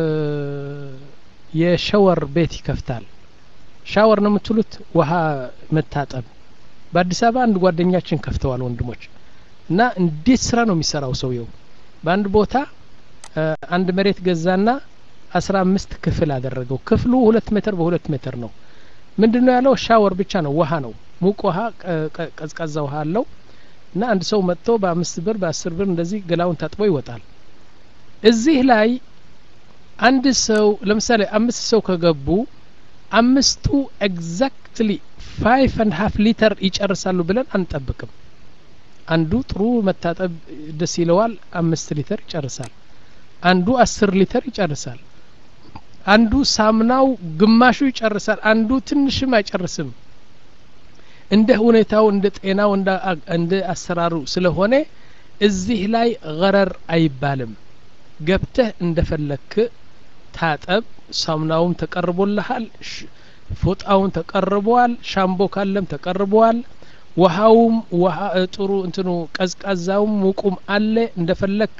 የሸወር ቤት ይከፍታል ሻወር ነው የምትሉት ውሃ መታጠብ በአዲስ አበባ አንድ ጓደኛችን ከፍተዋል ወንድሞች እና እንዴት ስራ ነው የሚሰራው ሰውየው በአንድ ቦታ አንድ መሬት ገዛና አስራ አምስት ክፍል አደረገው ክፍሉ ሁለት ሜትር በሁለት ሜትር ነው ምንድን ነው ያለው ሻወር ብቻ ነው ውሃ ነው ሙቅ ውሃ ቀዝቃዛ ውሃ አለው እና አንድ ሰው መጥቶ በአምስት ብር በአስር ብር እንደዚህ ገላውን ታጥቦ ይወጣል እዚህ ላይ አንድ ሰው ለምሳሌ አምስት ሰው ከገቡ አምስቱ ኤግዛክትሊ ፋይቭ አንድ ሀፍ ሊተር ይጨርሳሉ ብለን አንጠብቅም አንዱ ጥሩ መታጠብ ደስ ይለዋል አምስት ሊተር ይጨርሳል አንዱ አስር ሊተር ይጨርሳል አንዱ ሳምናው ግማሹ ይጨርሳል አንዱ ትንሽም አይጨርስም እንደ ሁኔታው እንደ ጤናው እንደ አሰራሩ ስለሆነ እዚህ ላይ ገረር አይባልም ገብተህ እንደፈለክ ታጠብ ሳሙናውም ተቀርቦልሃል ፎጣውን ተቀርበዋል ሻምቦ ካለም ተቀርበዋል ውሃውም ውሃ ጥሩ እንትኑ ቀዝቃዛውም ሙቁም አለ እንደፈለክ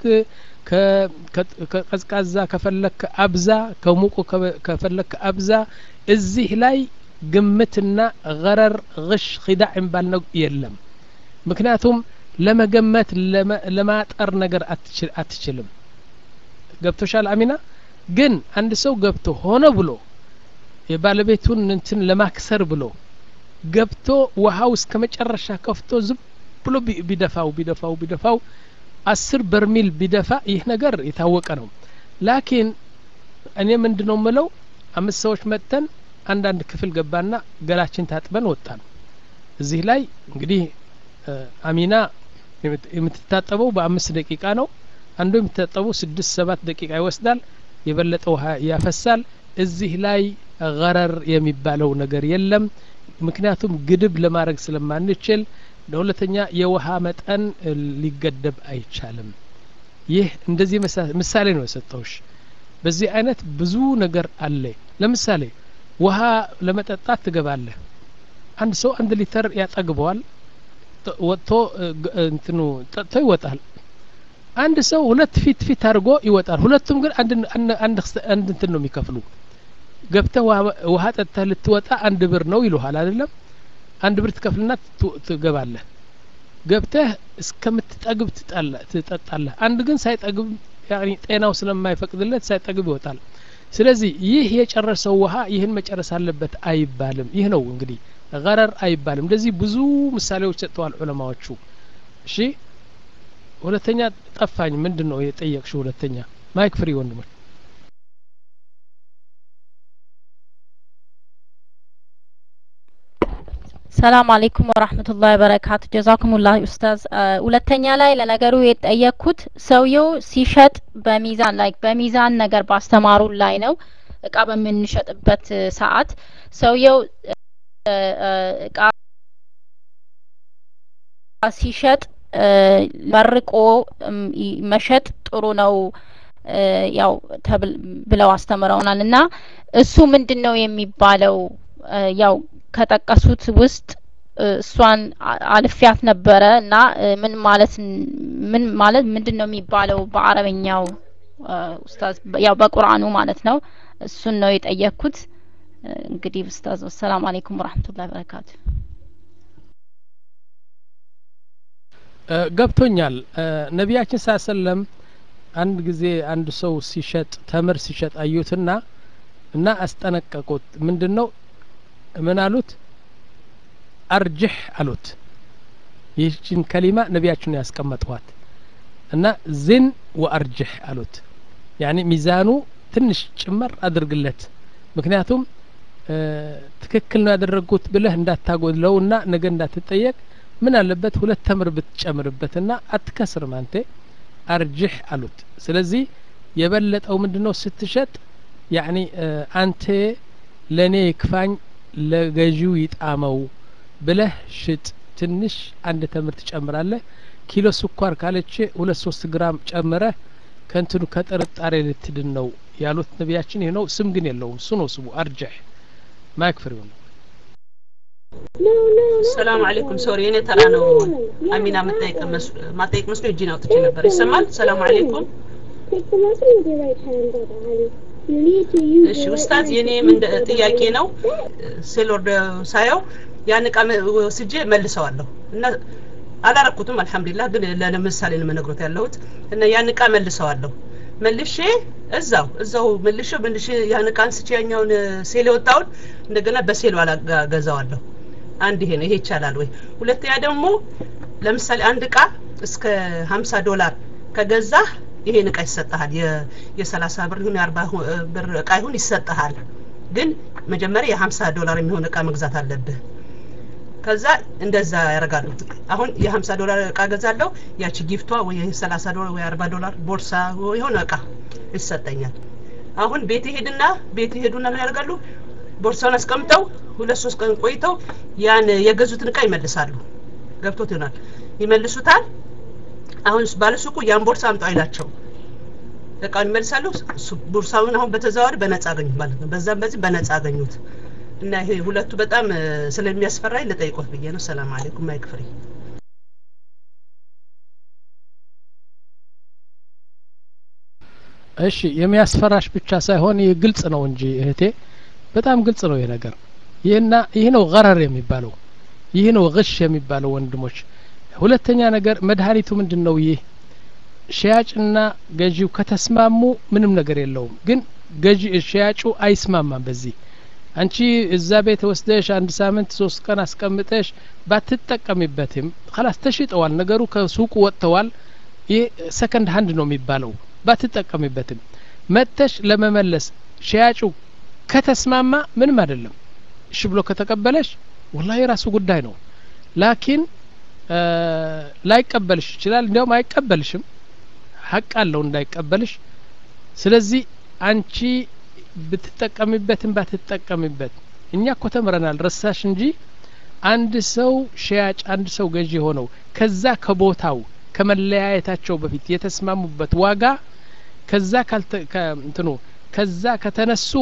ከቀዝቃዛ ከፈለክ አብዛ ከሙቁ ከፈለክ አብዛ እዚህ ላይ ግምትና ገረር ግሽ ኪዳዕ የሚባል ነው የለም ምክንያቱም ለመገመት ለማጠር ነገር አትችልም ገብቶሻል አሚና ግን አንድ ሰው ገብቶ ሆነ ብሎ የባለቤቱን እንትን ለማክሰር ብሎ ገብቶ ውሃው እስከ መጨረሻ ከፍቶ ዝም ብሎ ቢደፋው ቢደፋው ቢደፋው አስር በርሚል ቢደፋ ይህ ነገር የታወቀ ነው ላኪን እኔ ምንድ ነው ምለው አምስት ሰዎች መጥተን አንዳንድ ክፍል ገባና ገላችን ታጥበን ወጣን እዚህ ላይ እንግዲህ አሚና የምትታጠበው በአምስት ደቂቃ ነው አንዱ የምትታጠበው ስድስት ሰባት ደቂቃ ይወስዳል የበለጠ ውሃ ያፈሳል እዚህ ላይ ገረር የሚባለው ነገር የለም ምክንያቱም ግድብ ለማድረግ ስለማንችል ለሁለተኛ የውሃ መጠን ሊገደብ አይቻልም ይህ እንደዚህ ምሳሌ ነው የሰጠውሽ በዚህ አይነት ብዙ ነገር አለ ለምሳሌ ውሃ ለመጠጣት ትገባለህ አንድ ሰው አንድ ሊተር ያጠግበዋል ወጥቶ እንትኑ ጠጥቶ ይወጣል አንድ ሰው ሁለት ፊት ፊት አድርጎ ይወጣል ሁለቱም ግን አንድ እንትን ነው የሚከፍሉ ገብተህ ውሃ ጠጥተህ ልትወጣ አንድ ብር ነው ይሉሃል አይደለም አንድ ብር ትከፍልና ትገባለህ ገብተህ እስከምትጠግብ ትጠጣለህ አንድ ግን ሳይጠግብ ጤናው ስለማይፈቅድለት ሳይጠግብ ይወጣል ስለዚህ ይህ የጨረሰው ውሃ ይህን መጨረስ አለበት አይባልም ይህ ነው እንግዲህ ገረር አይባልም እንደዚህ ብዙ ምሳሌዎች ሰጥተዋል ዑለማዎቹ እሺ ሁለተኛ ጠፋኝ ምንድን ነው የጠየቅሽ ሁለተኛ ማይክ ፍሪ ወንድሞች ሰላም አለይኩም ወራህመቱላሂ ወበረካቱ ጀዛኩሙላህ ኡስታዝ ሁለተኛ ላይ ለነገሩ የጠየቅኩት ሰውየው ሲሸጥ በሚዛን ላይ በሚዛን ነገር ባስተማሩ ላይ ነው እቃ በምንሸጥበት ሰዓት ሰውየው እቃ ሲሸጥ መርቆ መሸጥ ጥሩ ነው ያው ብለው አስተምረውናል እና እሱ ምንድን ነው የሚባለው ያው ከጠቀሱት ውስጥ እሷን አልፊያት ነበረ እና ምን ማለት ምን ማለት ምንድን ነው የሚባለው በአረበኛው ኡስታዝ ያው በቁርአኑ ማለት ነው እሱን ነው የጠየቅኩት እንግዲህ ኡስታዝ ወሰላም አለይኩም ወራህመቱላሂ ወበረካቱ ገብቶኛል ነቢያችን ሳ ሰለም አንድ ጊዜ አንድ ሰው ሲሸጥ ተምር ሲሸጥ አዩትና እና አስጠነቀቁት ምንድን ነው ምን አሉት አርጅሕ አሉት ይህችን ከሊማ ነቢያችን ያስቀመጥኋት እና ዝን ወአርጅሕ አሉት ያኒ ሚዛኑ ትንሽ ጭመር አድርግለት ምክንያቱም ትክክል ነው ያደረጉት ብለህ እንዳታጎድለው እና ነገ እንዳትጠየቅ ምን አለበት ሁለት ተምር ብትጨምርበትና አትከስርም አንቴ አርጅሕ አሉት ስለዚህ የበለጠው ምንድነው ስትሸጥ ያኒ አንተ ለእኔ ይክፋኝ ለገዢው ይጣመው ብለህ ሽጥ ትንሽ አንድ ተምር ትጨምራለህ ኪሎ ስኳር ካለች ሁለት ሶስት ግራም ጨምረህ ከእንትኑ ከጥርጣሬ ልትድን ነው ያሉት ነቢያችን ይህ ነው ስም ግን የለውም እሱ ነው ስሙ አርጀሕ ማክፍር ነው ሰላም አለይኩም ሶሪ እኔ ተራ ነው አሚና መጠየቅ ማጠየቅ መስሎ እጅን አውጥቼ ነበር ይሰማል ሰላም አለይኩም እሺ ኡስታዝ የኔም እንደ ጥያቄ ነው ሴሎርድ ሳየው ያን እቃ ወስጄ መልሰዋለሁ እና አላረኩትም አልহামዱሊላህ ግን ለምሳሌ ነው መነግሮት ያለሁት እና ያን እቃ መልሰዋለሁ መልሼ እዛው እዛው መልሼ መልሼ ያን እቃ አንስቼ ያኛውን ሴል የወጣውን እንደገና በሴሉ አላገዛዋለሁ አንድ ይሄ ነው ይሄ ይቻላል ወይ ሁለተኛ ደግሞ ለምሳሌ አንድ እቃ እስከ 50 ዶላር ከገዛህ ይሄን እቃ ይሰጥሃል የሰላሳ ብር ይሁን የአርባ ብር እቃ ይሁን ይሰጥሃል ግን መጀመሪያ የሀምሳ ዶላር የሚሆን እቃ መግዛት አለብህ ከዛ እንደዛ ያደርጋሉ አሁን የሀምሳ ዶላር እቃ ገዛለሁ ያቺ ጊፍቷ ወይ የሰላሳ ዶላር ወይ አርባ ዶላር ቦርሳ የሆነ እቃ ይሰጠኛል አሁን ቤት ሄድና ቤት ሄዱና ምን ያደርጋሉ ቦርሳውን አስቀምጠው ሁለት ሶስት ቀን ቆይተው ያን የገዙትን እቃ ይመልሳሉ ገብቶት ይሆናል ይመልሱታል አሁን ባለሱቁ ያን ቦርሳ አምጣው አይላቸው እቃውን ይመልሳሉ ቦርሳውን አሁን በተዘዋዋሪ በነጻ አገኙት ማለት ነው በዛም በዚህ በነጻ አገኙት እና ይሄ ሁለቱ በጣም ስለሚያስፈራኝ ልጠይቆት ብዬ ነው ሰላም አለይኩም ማይክፍሪ እሺ የሚያስፈራሽ ብቻ ሳይሆን ይህ ግልጽ ነው እንጂ እህቴ በጣም ግልጽ ነው ይህ ነገር ይህና ይህ ነው ገረር የሚባለው ይህ ነው ግሽ የሚባለው ወንድሞች ሁለተኛ ነገር መድኃኒቱ ምንድን ነው ይህ ሸያጭና ገዢው ከተስማሙ ምንም ነገር የለውም ግን ገዢ ሸያጩ አይስማማም በዚህ አንቺ እዛ ቤት ወስደሽ አንድ ሳምንት ሶስት ቀን አስቀምጠሽ ባትጠቀሚበትም ከላስ ተሽጠዋል ነገሩ ከሱቁ ወጥተዋል ይህ ሰከንድ ሀንድ ነው የሚባለው ባትጠቀሚበትም መጥተሽ ለመመለስ ሸያጩ ከተስማማ ምንም አይደለም እሺ ብሎ ከተቀበለሽ ወላ የራሱ ጉዳይ ነው ላኪን ላይቀበልሽ ይችላል እንዲያውም አይቀበልሽም ሀቅ አለው እንዳይቀበልሽ ስለዚህ አንቺ ብትጠቀሚበትም ባትጠቀሚበት እኛ እኮ ተምረናል ረሳሽ እንጂ አንድ ሰው ሸያጭ አንድ ሰው ገዢ ሆነው ከዛ ከቦታው ከመለያየታቸው በፊት የተስማሙበት ዋጋ ከዛ እንትኑ ከዛ ከተነሱ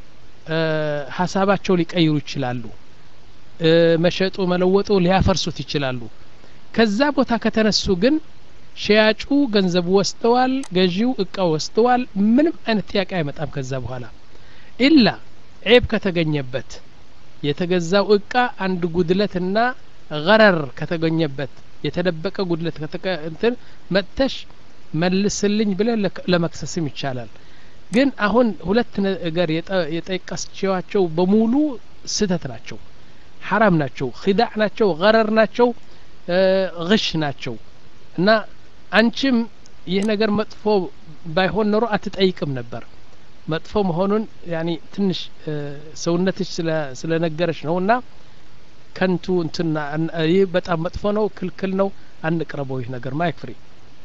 ሀሳባቸው ሊቀይሩ ይችላሉ መሸጡ መለወጡ ሊያፈርሱት ይችላሉ ከዛ ቦታ ከተነሱ ግን ሸያጩ ገንዘቡ ወስደዋል ገዢው እቃ ወስደዋል ምንም አይነት ጥያቄ አይመጣም ከዛ በኋላ ኢላ ዔብ ከተገኘበት የተገዛው እቃ አንድ ጉድለትና ገረር ከተገኘበት የተደበቀ ጉድለት እንትን መጥተሽ መልስልኝ ብለ ለመክሰስም ይቻላል ግን አሁን ሁለት ነገር የጠቀስቸዋቸው በሙሉ ስህተት ናቸው ሐራም ናቸው ኪዳዕ ናቸው ገረር ናቸው ግሽ ናቸው እና አንቺም ይህ ነገር መጥፎ ባይሆን ኖሮ አትጠይቅም ነበር መጥፎ መሆኑን ያኒ ትንሽ ሰውነትሽ ስለነገረች ነው እና ከንቱ እንትና ይህ በጣም መጥፎ ነው ክልክል ነው አንቅረበው ይህ ነገር ማይክ ፍሪ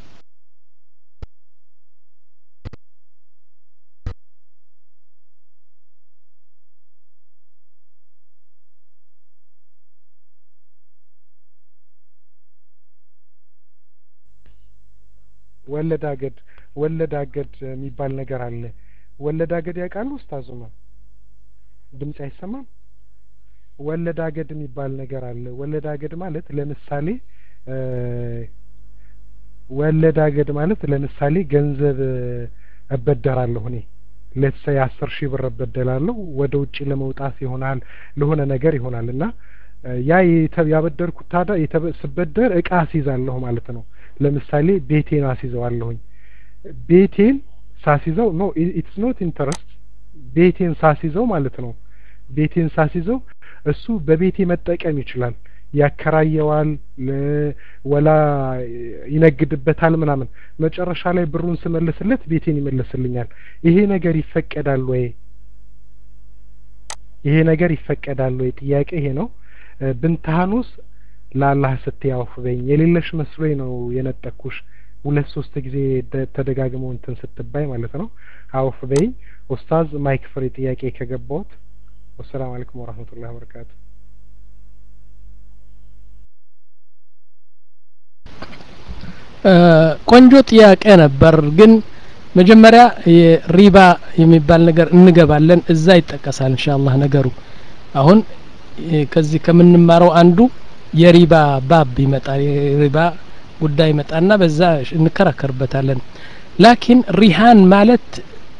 ወለድ አገድ ወለድ አገድ የሚባል ነገር አለ ወለድ አገድ ያውቃሉ ኡስታዙማ ድምጽ አይሰማም ወለድ አገድ የሚባል ነገር አለ ወለድ አገድ ማለት ለምሳሌ ወለድ አገድ ማለት ለምሳሌ ገንዘብ እበደራለሁ እኔ ሌትስ ሴይ አስር ሺህ ብር እበደላለሁ ወደ ውጭ ለመውጣት ይሆናል ለሆነ ነገር ይሆናል እና ያ ያበደርኩት ታዲያ ስበደር እቃ አስይዛለሁ ማለት ነው ለምሳሌ ቤቴን አስይዘዋለሁኝ ቤቴን ሳስይዘው ኖ ኢትስ ኖት ኢንተረስት ቤቴን ሳስይዘው ማለት ነው ቤቴን ሳስይዘው እሱ በቤቴ መጠቀም ይችላል ያከራየዋል ወላ ይነግድበታል ምናምን መጨረሻ ላይ ብሩን ስመልስለት ቤቴን ይመልስልኛል ይሄ ነገር ይፈቀዳል ወይ ይሄ ነገር ይፈቀዳል ወይ ጥያቄ ይሄ ነው ብንታኑስ ለአላህ ስትይ አውፍ በይኝ የሌለሽ መስሎኝ ነው የነጠኩሽ ሁለት ሶስት ጊዜ ተደጋግመው እንትን ስትባይ ማለት ነው አውፍ በይኝ ኡስታዝ ማይክ ፍሪ ጥያቄ ከገባሁት ወሰላም አለይኩም ወራህመቱላሂ ወበረካቱ ቆንጆ ጥያቄ ነበር ግን መጀመሪያ ሪባ የሚባል ነገር እንገባለን እዛ ይጠቀሳል እንሻአላህ ነገሩ አሁን ከዚህ ከምንማረው አንዱ የሪባ ባብ ይመጣል የሪባ ጉዳይ ይመጣና በዛ እንከራከርበታለን ላኪን ሪሃን ማለት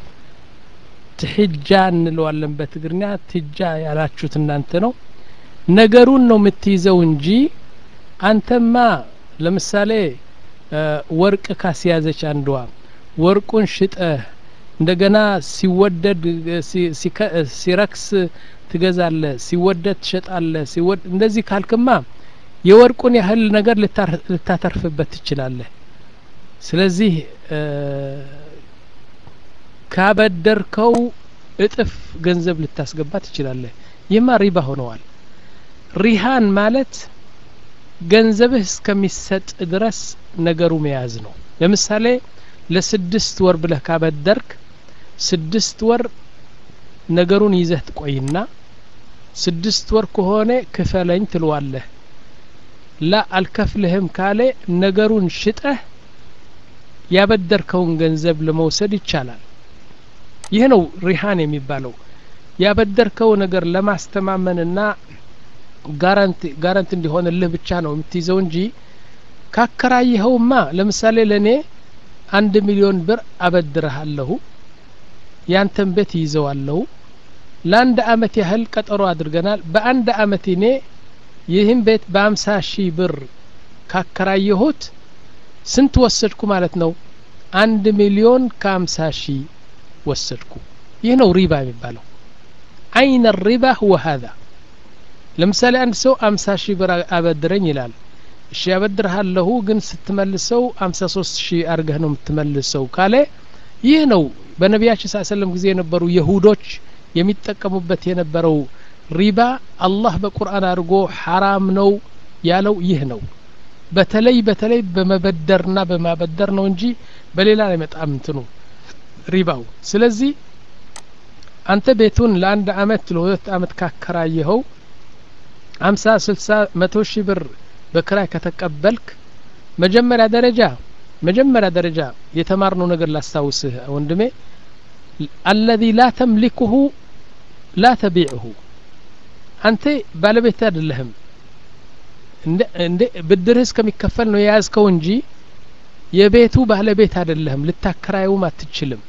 ትሕጃ እንለዋለን በትግርኛ ትጃ ያላችሁት እናንተ ነው ነገሩን ነው የምትይዘው እንጂ አንተማ ለምሳሌ ወርቅ ካስያዘች አንዷ ወርቁን ሽጠህ እንደገና ሲወደድ ሲረክስ ትገዛለ ሲወደድ ትሸጣለ ሲወድ እንደዚህ ካልክማ የወርቁን ያህል ነገር ልታተርፍበት ትችላለህ ስለዚህ ካበደርከው እጥፍ ገንዘብ ልታስገባ ትችላለህ ይህማ ሪባ ሆነዋል ሪሃን ማለት ገንዘብህ እስከሚሰጥ ድረስ ነገሩ መያዝ ነው ለምሳሌ ለስድስት ወር ብለህ ካበደርክ ስድስት ወር ነገሩን ይዘህ ትቆይና ስድስት ወር ከሆነ ክፈለኝ ትለዋለህ ላ አልከፍልህም ካለ ነገሩን ሽጠህ ያበደርከውን ገንዘብ ለመውሰድ ይቻላል ይህ ነው ሪሃን የሚባለው ያበደርከው ነገር ለማስተማመንና ጋራንቲ ጋራንቲ እንዲሆንልህ ብቻ ነው የምትይዘው እንጂ ካከራየኸውማ ለምሳሌ ለእኔ አንድ ሚሊዮን ብር አበድረሃለሁ ያንተን ቤት ይዘዋለሁ ለአንድ አመት ያህል ቀጠሮ አድርገናል በአንድ አመት እኔ ይህን ቤት በአምሳ ሺህ ብር ካከራየሁት ስንት ወሰድኩ ማለት ነው አንድ ሚሊዮን ከአምሳ ሺህ ወሰድኩ ይህ ነው ሪባ የሚባለው አይነ ሪባ ሁወ ሀዛ ለምሳሌ አንድ ሰው አምሳ ሺህ ብር አበድረኝ ይላል እሺ ያበድርሃለሁ ግን ስትመልሰው አምሳ ሶስት ሺህ አርገህ ነው የምትመልሰው ካለ ይህ ነው በነቢያችን ስ ሰለም ጊዜ የነበሩ የሁዶች የሚጠቀሙበት የነበረው ሪባ አላህ በቁርአን አድርጎ ሐራም ነው ያለው ይህ ነው በተለይ በተለይ በመበደርና በማበደር ነው እንጂ በሌላ ላይ መጣም እንትኑ ሪባው ስለዚህ አንተ ቤቱን ለአንድ አመት ለሁለት አመት ካከራየኸው አምሳ ስልሳ መቶ ሺህ ብር በክራይ ከተቀበልክ መጀመሪያ ደረጃ መጀመሪያ ደረጃ የተማርነው ነገር ላስታውስህ ወንድሜ አለዚ ላ ተምሊኩሁ ላ ተቢዕሁ አንተ ባለቤት አይደለህም እንደ ብድርህ እስከሚከፈል ነው የያዝከው እንጂ የቤቱ ባለቤት አይደለህም ልታከራየውም አትችልም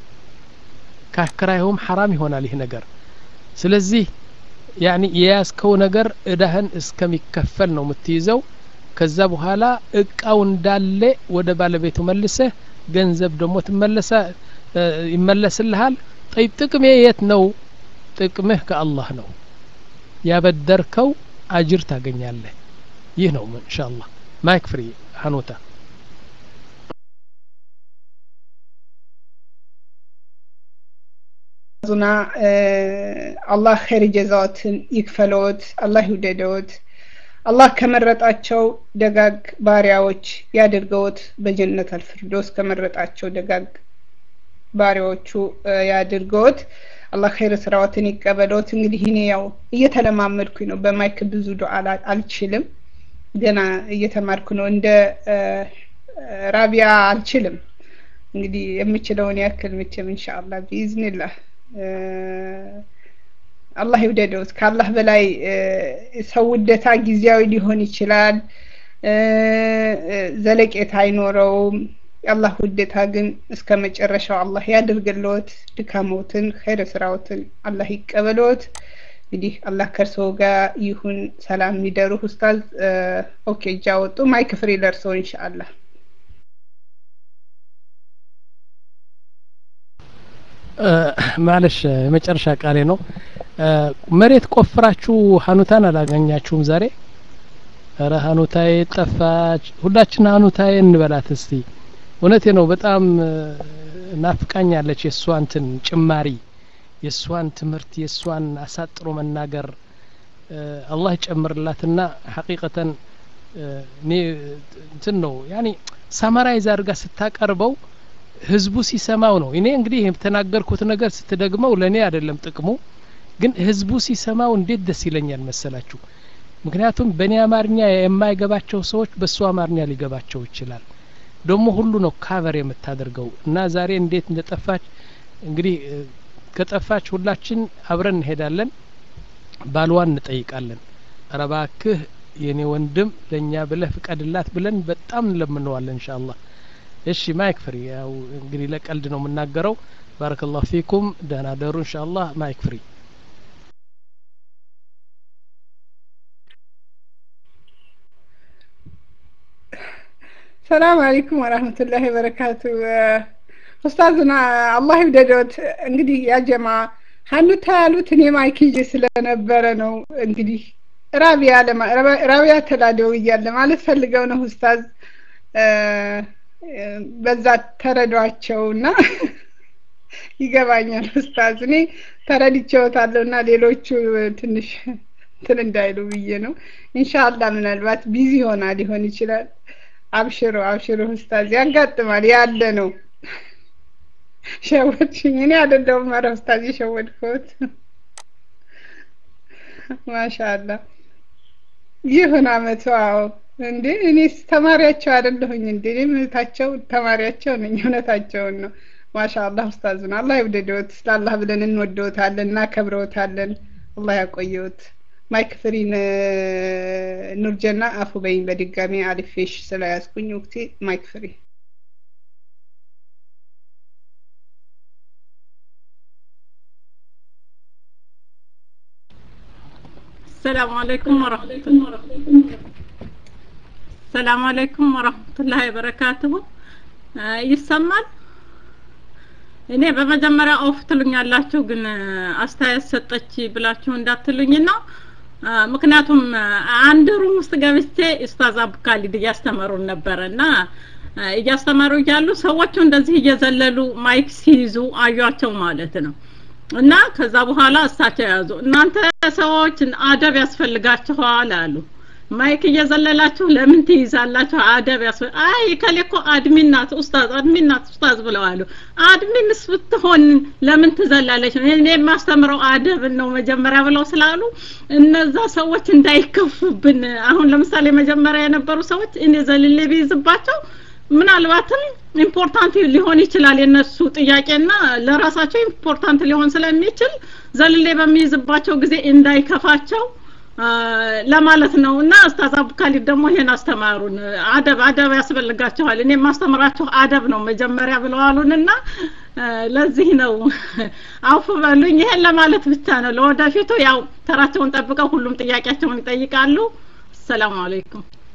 ካከራየውም ሐራም ይሆናል ይህ ነገር ስለዚህ ያኒ የያዝከው ነገር እዳህን እስከሚከፈል ነው የምትይዘው ከዛ በኋላ እቃው እንዳለ ወደ ባለቤቱ መልሰህ ገንዘብ ደግሞ ትመለሰ ይመለስልሃል ጠይብ ጥቅሜ የት ነው ጥቅምህ ከአላህ ነው ያበደርከው አጅር ታገኛለህ ይህ ነው እንሻ አላህ ማይክ ፍሪ ሀኖታ ዙና አላህ ኸይር ጀዛዎትን ይክፈሎት አላህ ይውደደዎት አላህ ከመረጣቸው ደጋግ ባሪያዎች ያድርገውት በጀነት አልፍርዶስ ከመረጣቸው ደጋግ ባሪያዎቹ ያድርገውት አላህ ኸይር ስራዎትን ይቀበለውት እንግዲህ እኔ ያው እየተለማመድኩኝ ነው በማይክ ብዙ ዱዓ አልችልም ገና እየተማርኩ ነው እንደ ራቢያ አልችልም እንግዲህ የምችለውን ያክል ምችም ኢንሻአላህ ቢኢዝኒላህ አላህ ይውደደውት ከአላህ በላይ ሰው ውደታ ጊዜያዊ ሊሆን ይችላል ዘለቄታ አይኖረውም የአላህ ውደታ ግን እስከ መጨረሻው አላህ ያድርግልዎት ድካሞትን ኸይረ ስራዎትን አላህ ይቀበልዎት እንግዲህ አላህ ከእርስዎ ጋር ይሁን ሰላም የሚደሩ ኡስታዝ ኦኬ እጃ ወጡ ማይክ ፍሪ ለእርስዎ ኢንሻአላህ ማለሽ የመጨረሻ ቃሌ ነው መሬት ቆፍራችሁ ሀኑታን አላገኛችሁም ዛሬ ረ ሀኑታዬ ጠፋች ሁላችን ሀኑታዬ እንበላት እስቲ እውነቴ ነው በጣም ናፍቃኛለች የእሷ እንትን ጭማሪ የእሷን ትምህርት የእሷን አሳጥሮ መናገር አላህ ይጨምርላትና ሐቂቀተን እኔ እንትን ነው ያኒ ሳማራይዝ አድርጋ ስታቀርበው ህዝቡ ሲሰማው ነው እኔ እንግዲህ የተናገርኩት ነገር ስትደግመው ለእኔ አይደለም ጥቅሙ ግን ህዝቡ ሲሰማው እንዴት ደስ ይለኛል መሰላችሁ ምክንያቱም በእኔ አማርኛ የማይገባቸው ሰዎች በእሱ አማርኛ ሊገባቸው ይችላል ደግሞ ሁሉ ነው ካቨር የምታደርገው እና ዛሬ እንዴት እንደጠፋች እንግዲህ ከጠፋች ሁላችን አብረን እንሄዳለን ባልዋን እንጠይቃለን ረባክህ የኔ ወንድም ለእኛ ብለህ ፍቀድላት ብለን በጣም እንለምነዋለን እንሻ አላህ እሺ ማይክ ፍሪ ያው እንግዲህ ለቀልድ ነው የምናገረው ባረከላሁ ፊኩም ደህና ደሩ እንሻ አላህ ማይክ ፍሪ ሰላም አለይኩም ወራህመቱላሂ ወበረካቱ ኡስታዝና አላህ ይውደዶት እንግዲህ ያጀማ ሀኑታ ያሉት እኔ ማይክ ይዤ ስለነበረ ነው እንግዲህ ራቢያ ለማ ራቢያ ተላደው እያለ ማለት ፈልገው ነው ኡስታዝ በዛ ተረዷቸውና ይገባኛል ኡስታዝ እኔ ተረድቼዎታለሁ እና ሌሎቹ ትንሽ እንትን እንዳይሉ ብዬ ነው ኢንሻአላህ ምናልባት ቢዚ ሆና ሊሆን ይችላል አብሽሮ አብሽሮ ኡስታዝ ያጋጥማል ያለ ነው ሸወድሽኝ እኔ አይደለሁም ኧረ ኡስታዝ የሸወድኩት ማሻአላ ይሁን አመቱ አዎ እንዴ እኔስ ተማሪያቸው አይደለሁኝ እንዴ እኔም እህታቸው ተማሪያቸው ነኝ እውነታቸውን ነው ማሻአላህ ኡስታዝን አላህ ይውደዶት ለአላህ ብለን እንወደውታለን እናከብረውታለን አላህ ያቆየውት ማይክ ፍሪን ኑርጀና አፉ በይኝ በድጋሚ አልፌሽ ስለያዝኩኝ ወቅቴ ማይክ ፍሪ السلام عليكم ورحمة الله السلام عليكم ورحمة الله وبركاته ይሰማል እኔ በመጀመሪያ ኦፍ ትሉኛላችሁ ግን አስተያየት ሰጠች ብላችሁ እንዳትሉኝና ምክንያቱም አንድ ሩም ውስጥ ገብቼ ኡስታዝ አቡካሊድ እያስተማሩን ነበረ እና እያስተማሩ እያሉ ሰዎቹ እንደዚህ እየዘለሉ ማይክ ሲይዙ አዩቸው ማለት ነው እና ከዛ በኋላ እሳቸው ያዙ እናንተ ሰዎች አደብ ያስፈልጋችኋል አሉ ማይክ እየዘለላችሁ ለምን ትይዛላችሁ አደብ ያስ አይ ከሌ እኮ አድሚን ናት ኡስታዝ አድሚን ናት ኡስታዝ ብለዋሉ አድሚንስ ብትሆን ለምን ትዘላለች እኔ የማስተምረው አደብን ነው መጀመሪያ ብለው ስላሉ እነዛ ሰዎች እንዳይከፉብን አሁን ለምሳሌ መጀመሪያ የነበሩ ሰዎች እኔ ዘልሌ ቢይዝባቸው ምናልባትም ኢምፖርታንት ሊሆን ይችላል የነሱ ጥያቄና ለራሳቸው ኢምፖርታንት ሊሆን ስለሚችል ዘልሌ በሚይዝባቸው ጊዜ እንዳይከፋቸው ለማለት ነው እና ኡስታዝ አቡካሊድ ደግሞ ይሄን አስተማሩን አደብ አደብ ያስፈልጋቸዋል እኔ የማስተምራቸው አደብ ነው መጀመሪያ ብለዋሉንና ለዚህ ነው አውፍ በሉኝ ይሄን ለማለት ብቻ ነው ለወደፊቱ ያው ተራቸውን ጠብቀው ሁሉም ጥያቄያቸውን ይጠይቃሉ አሰላሙ አለይኩም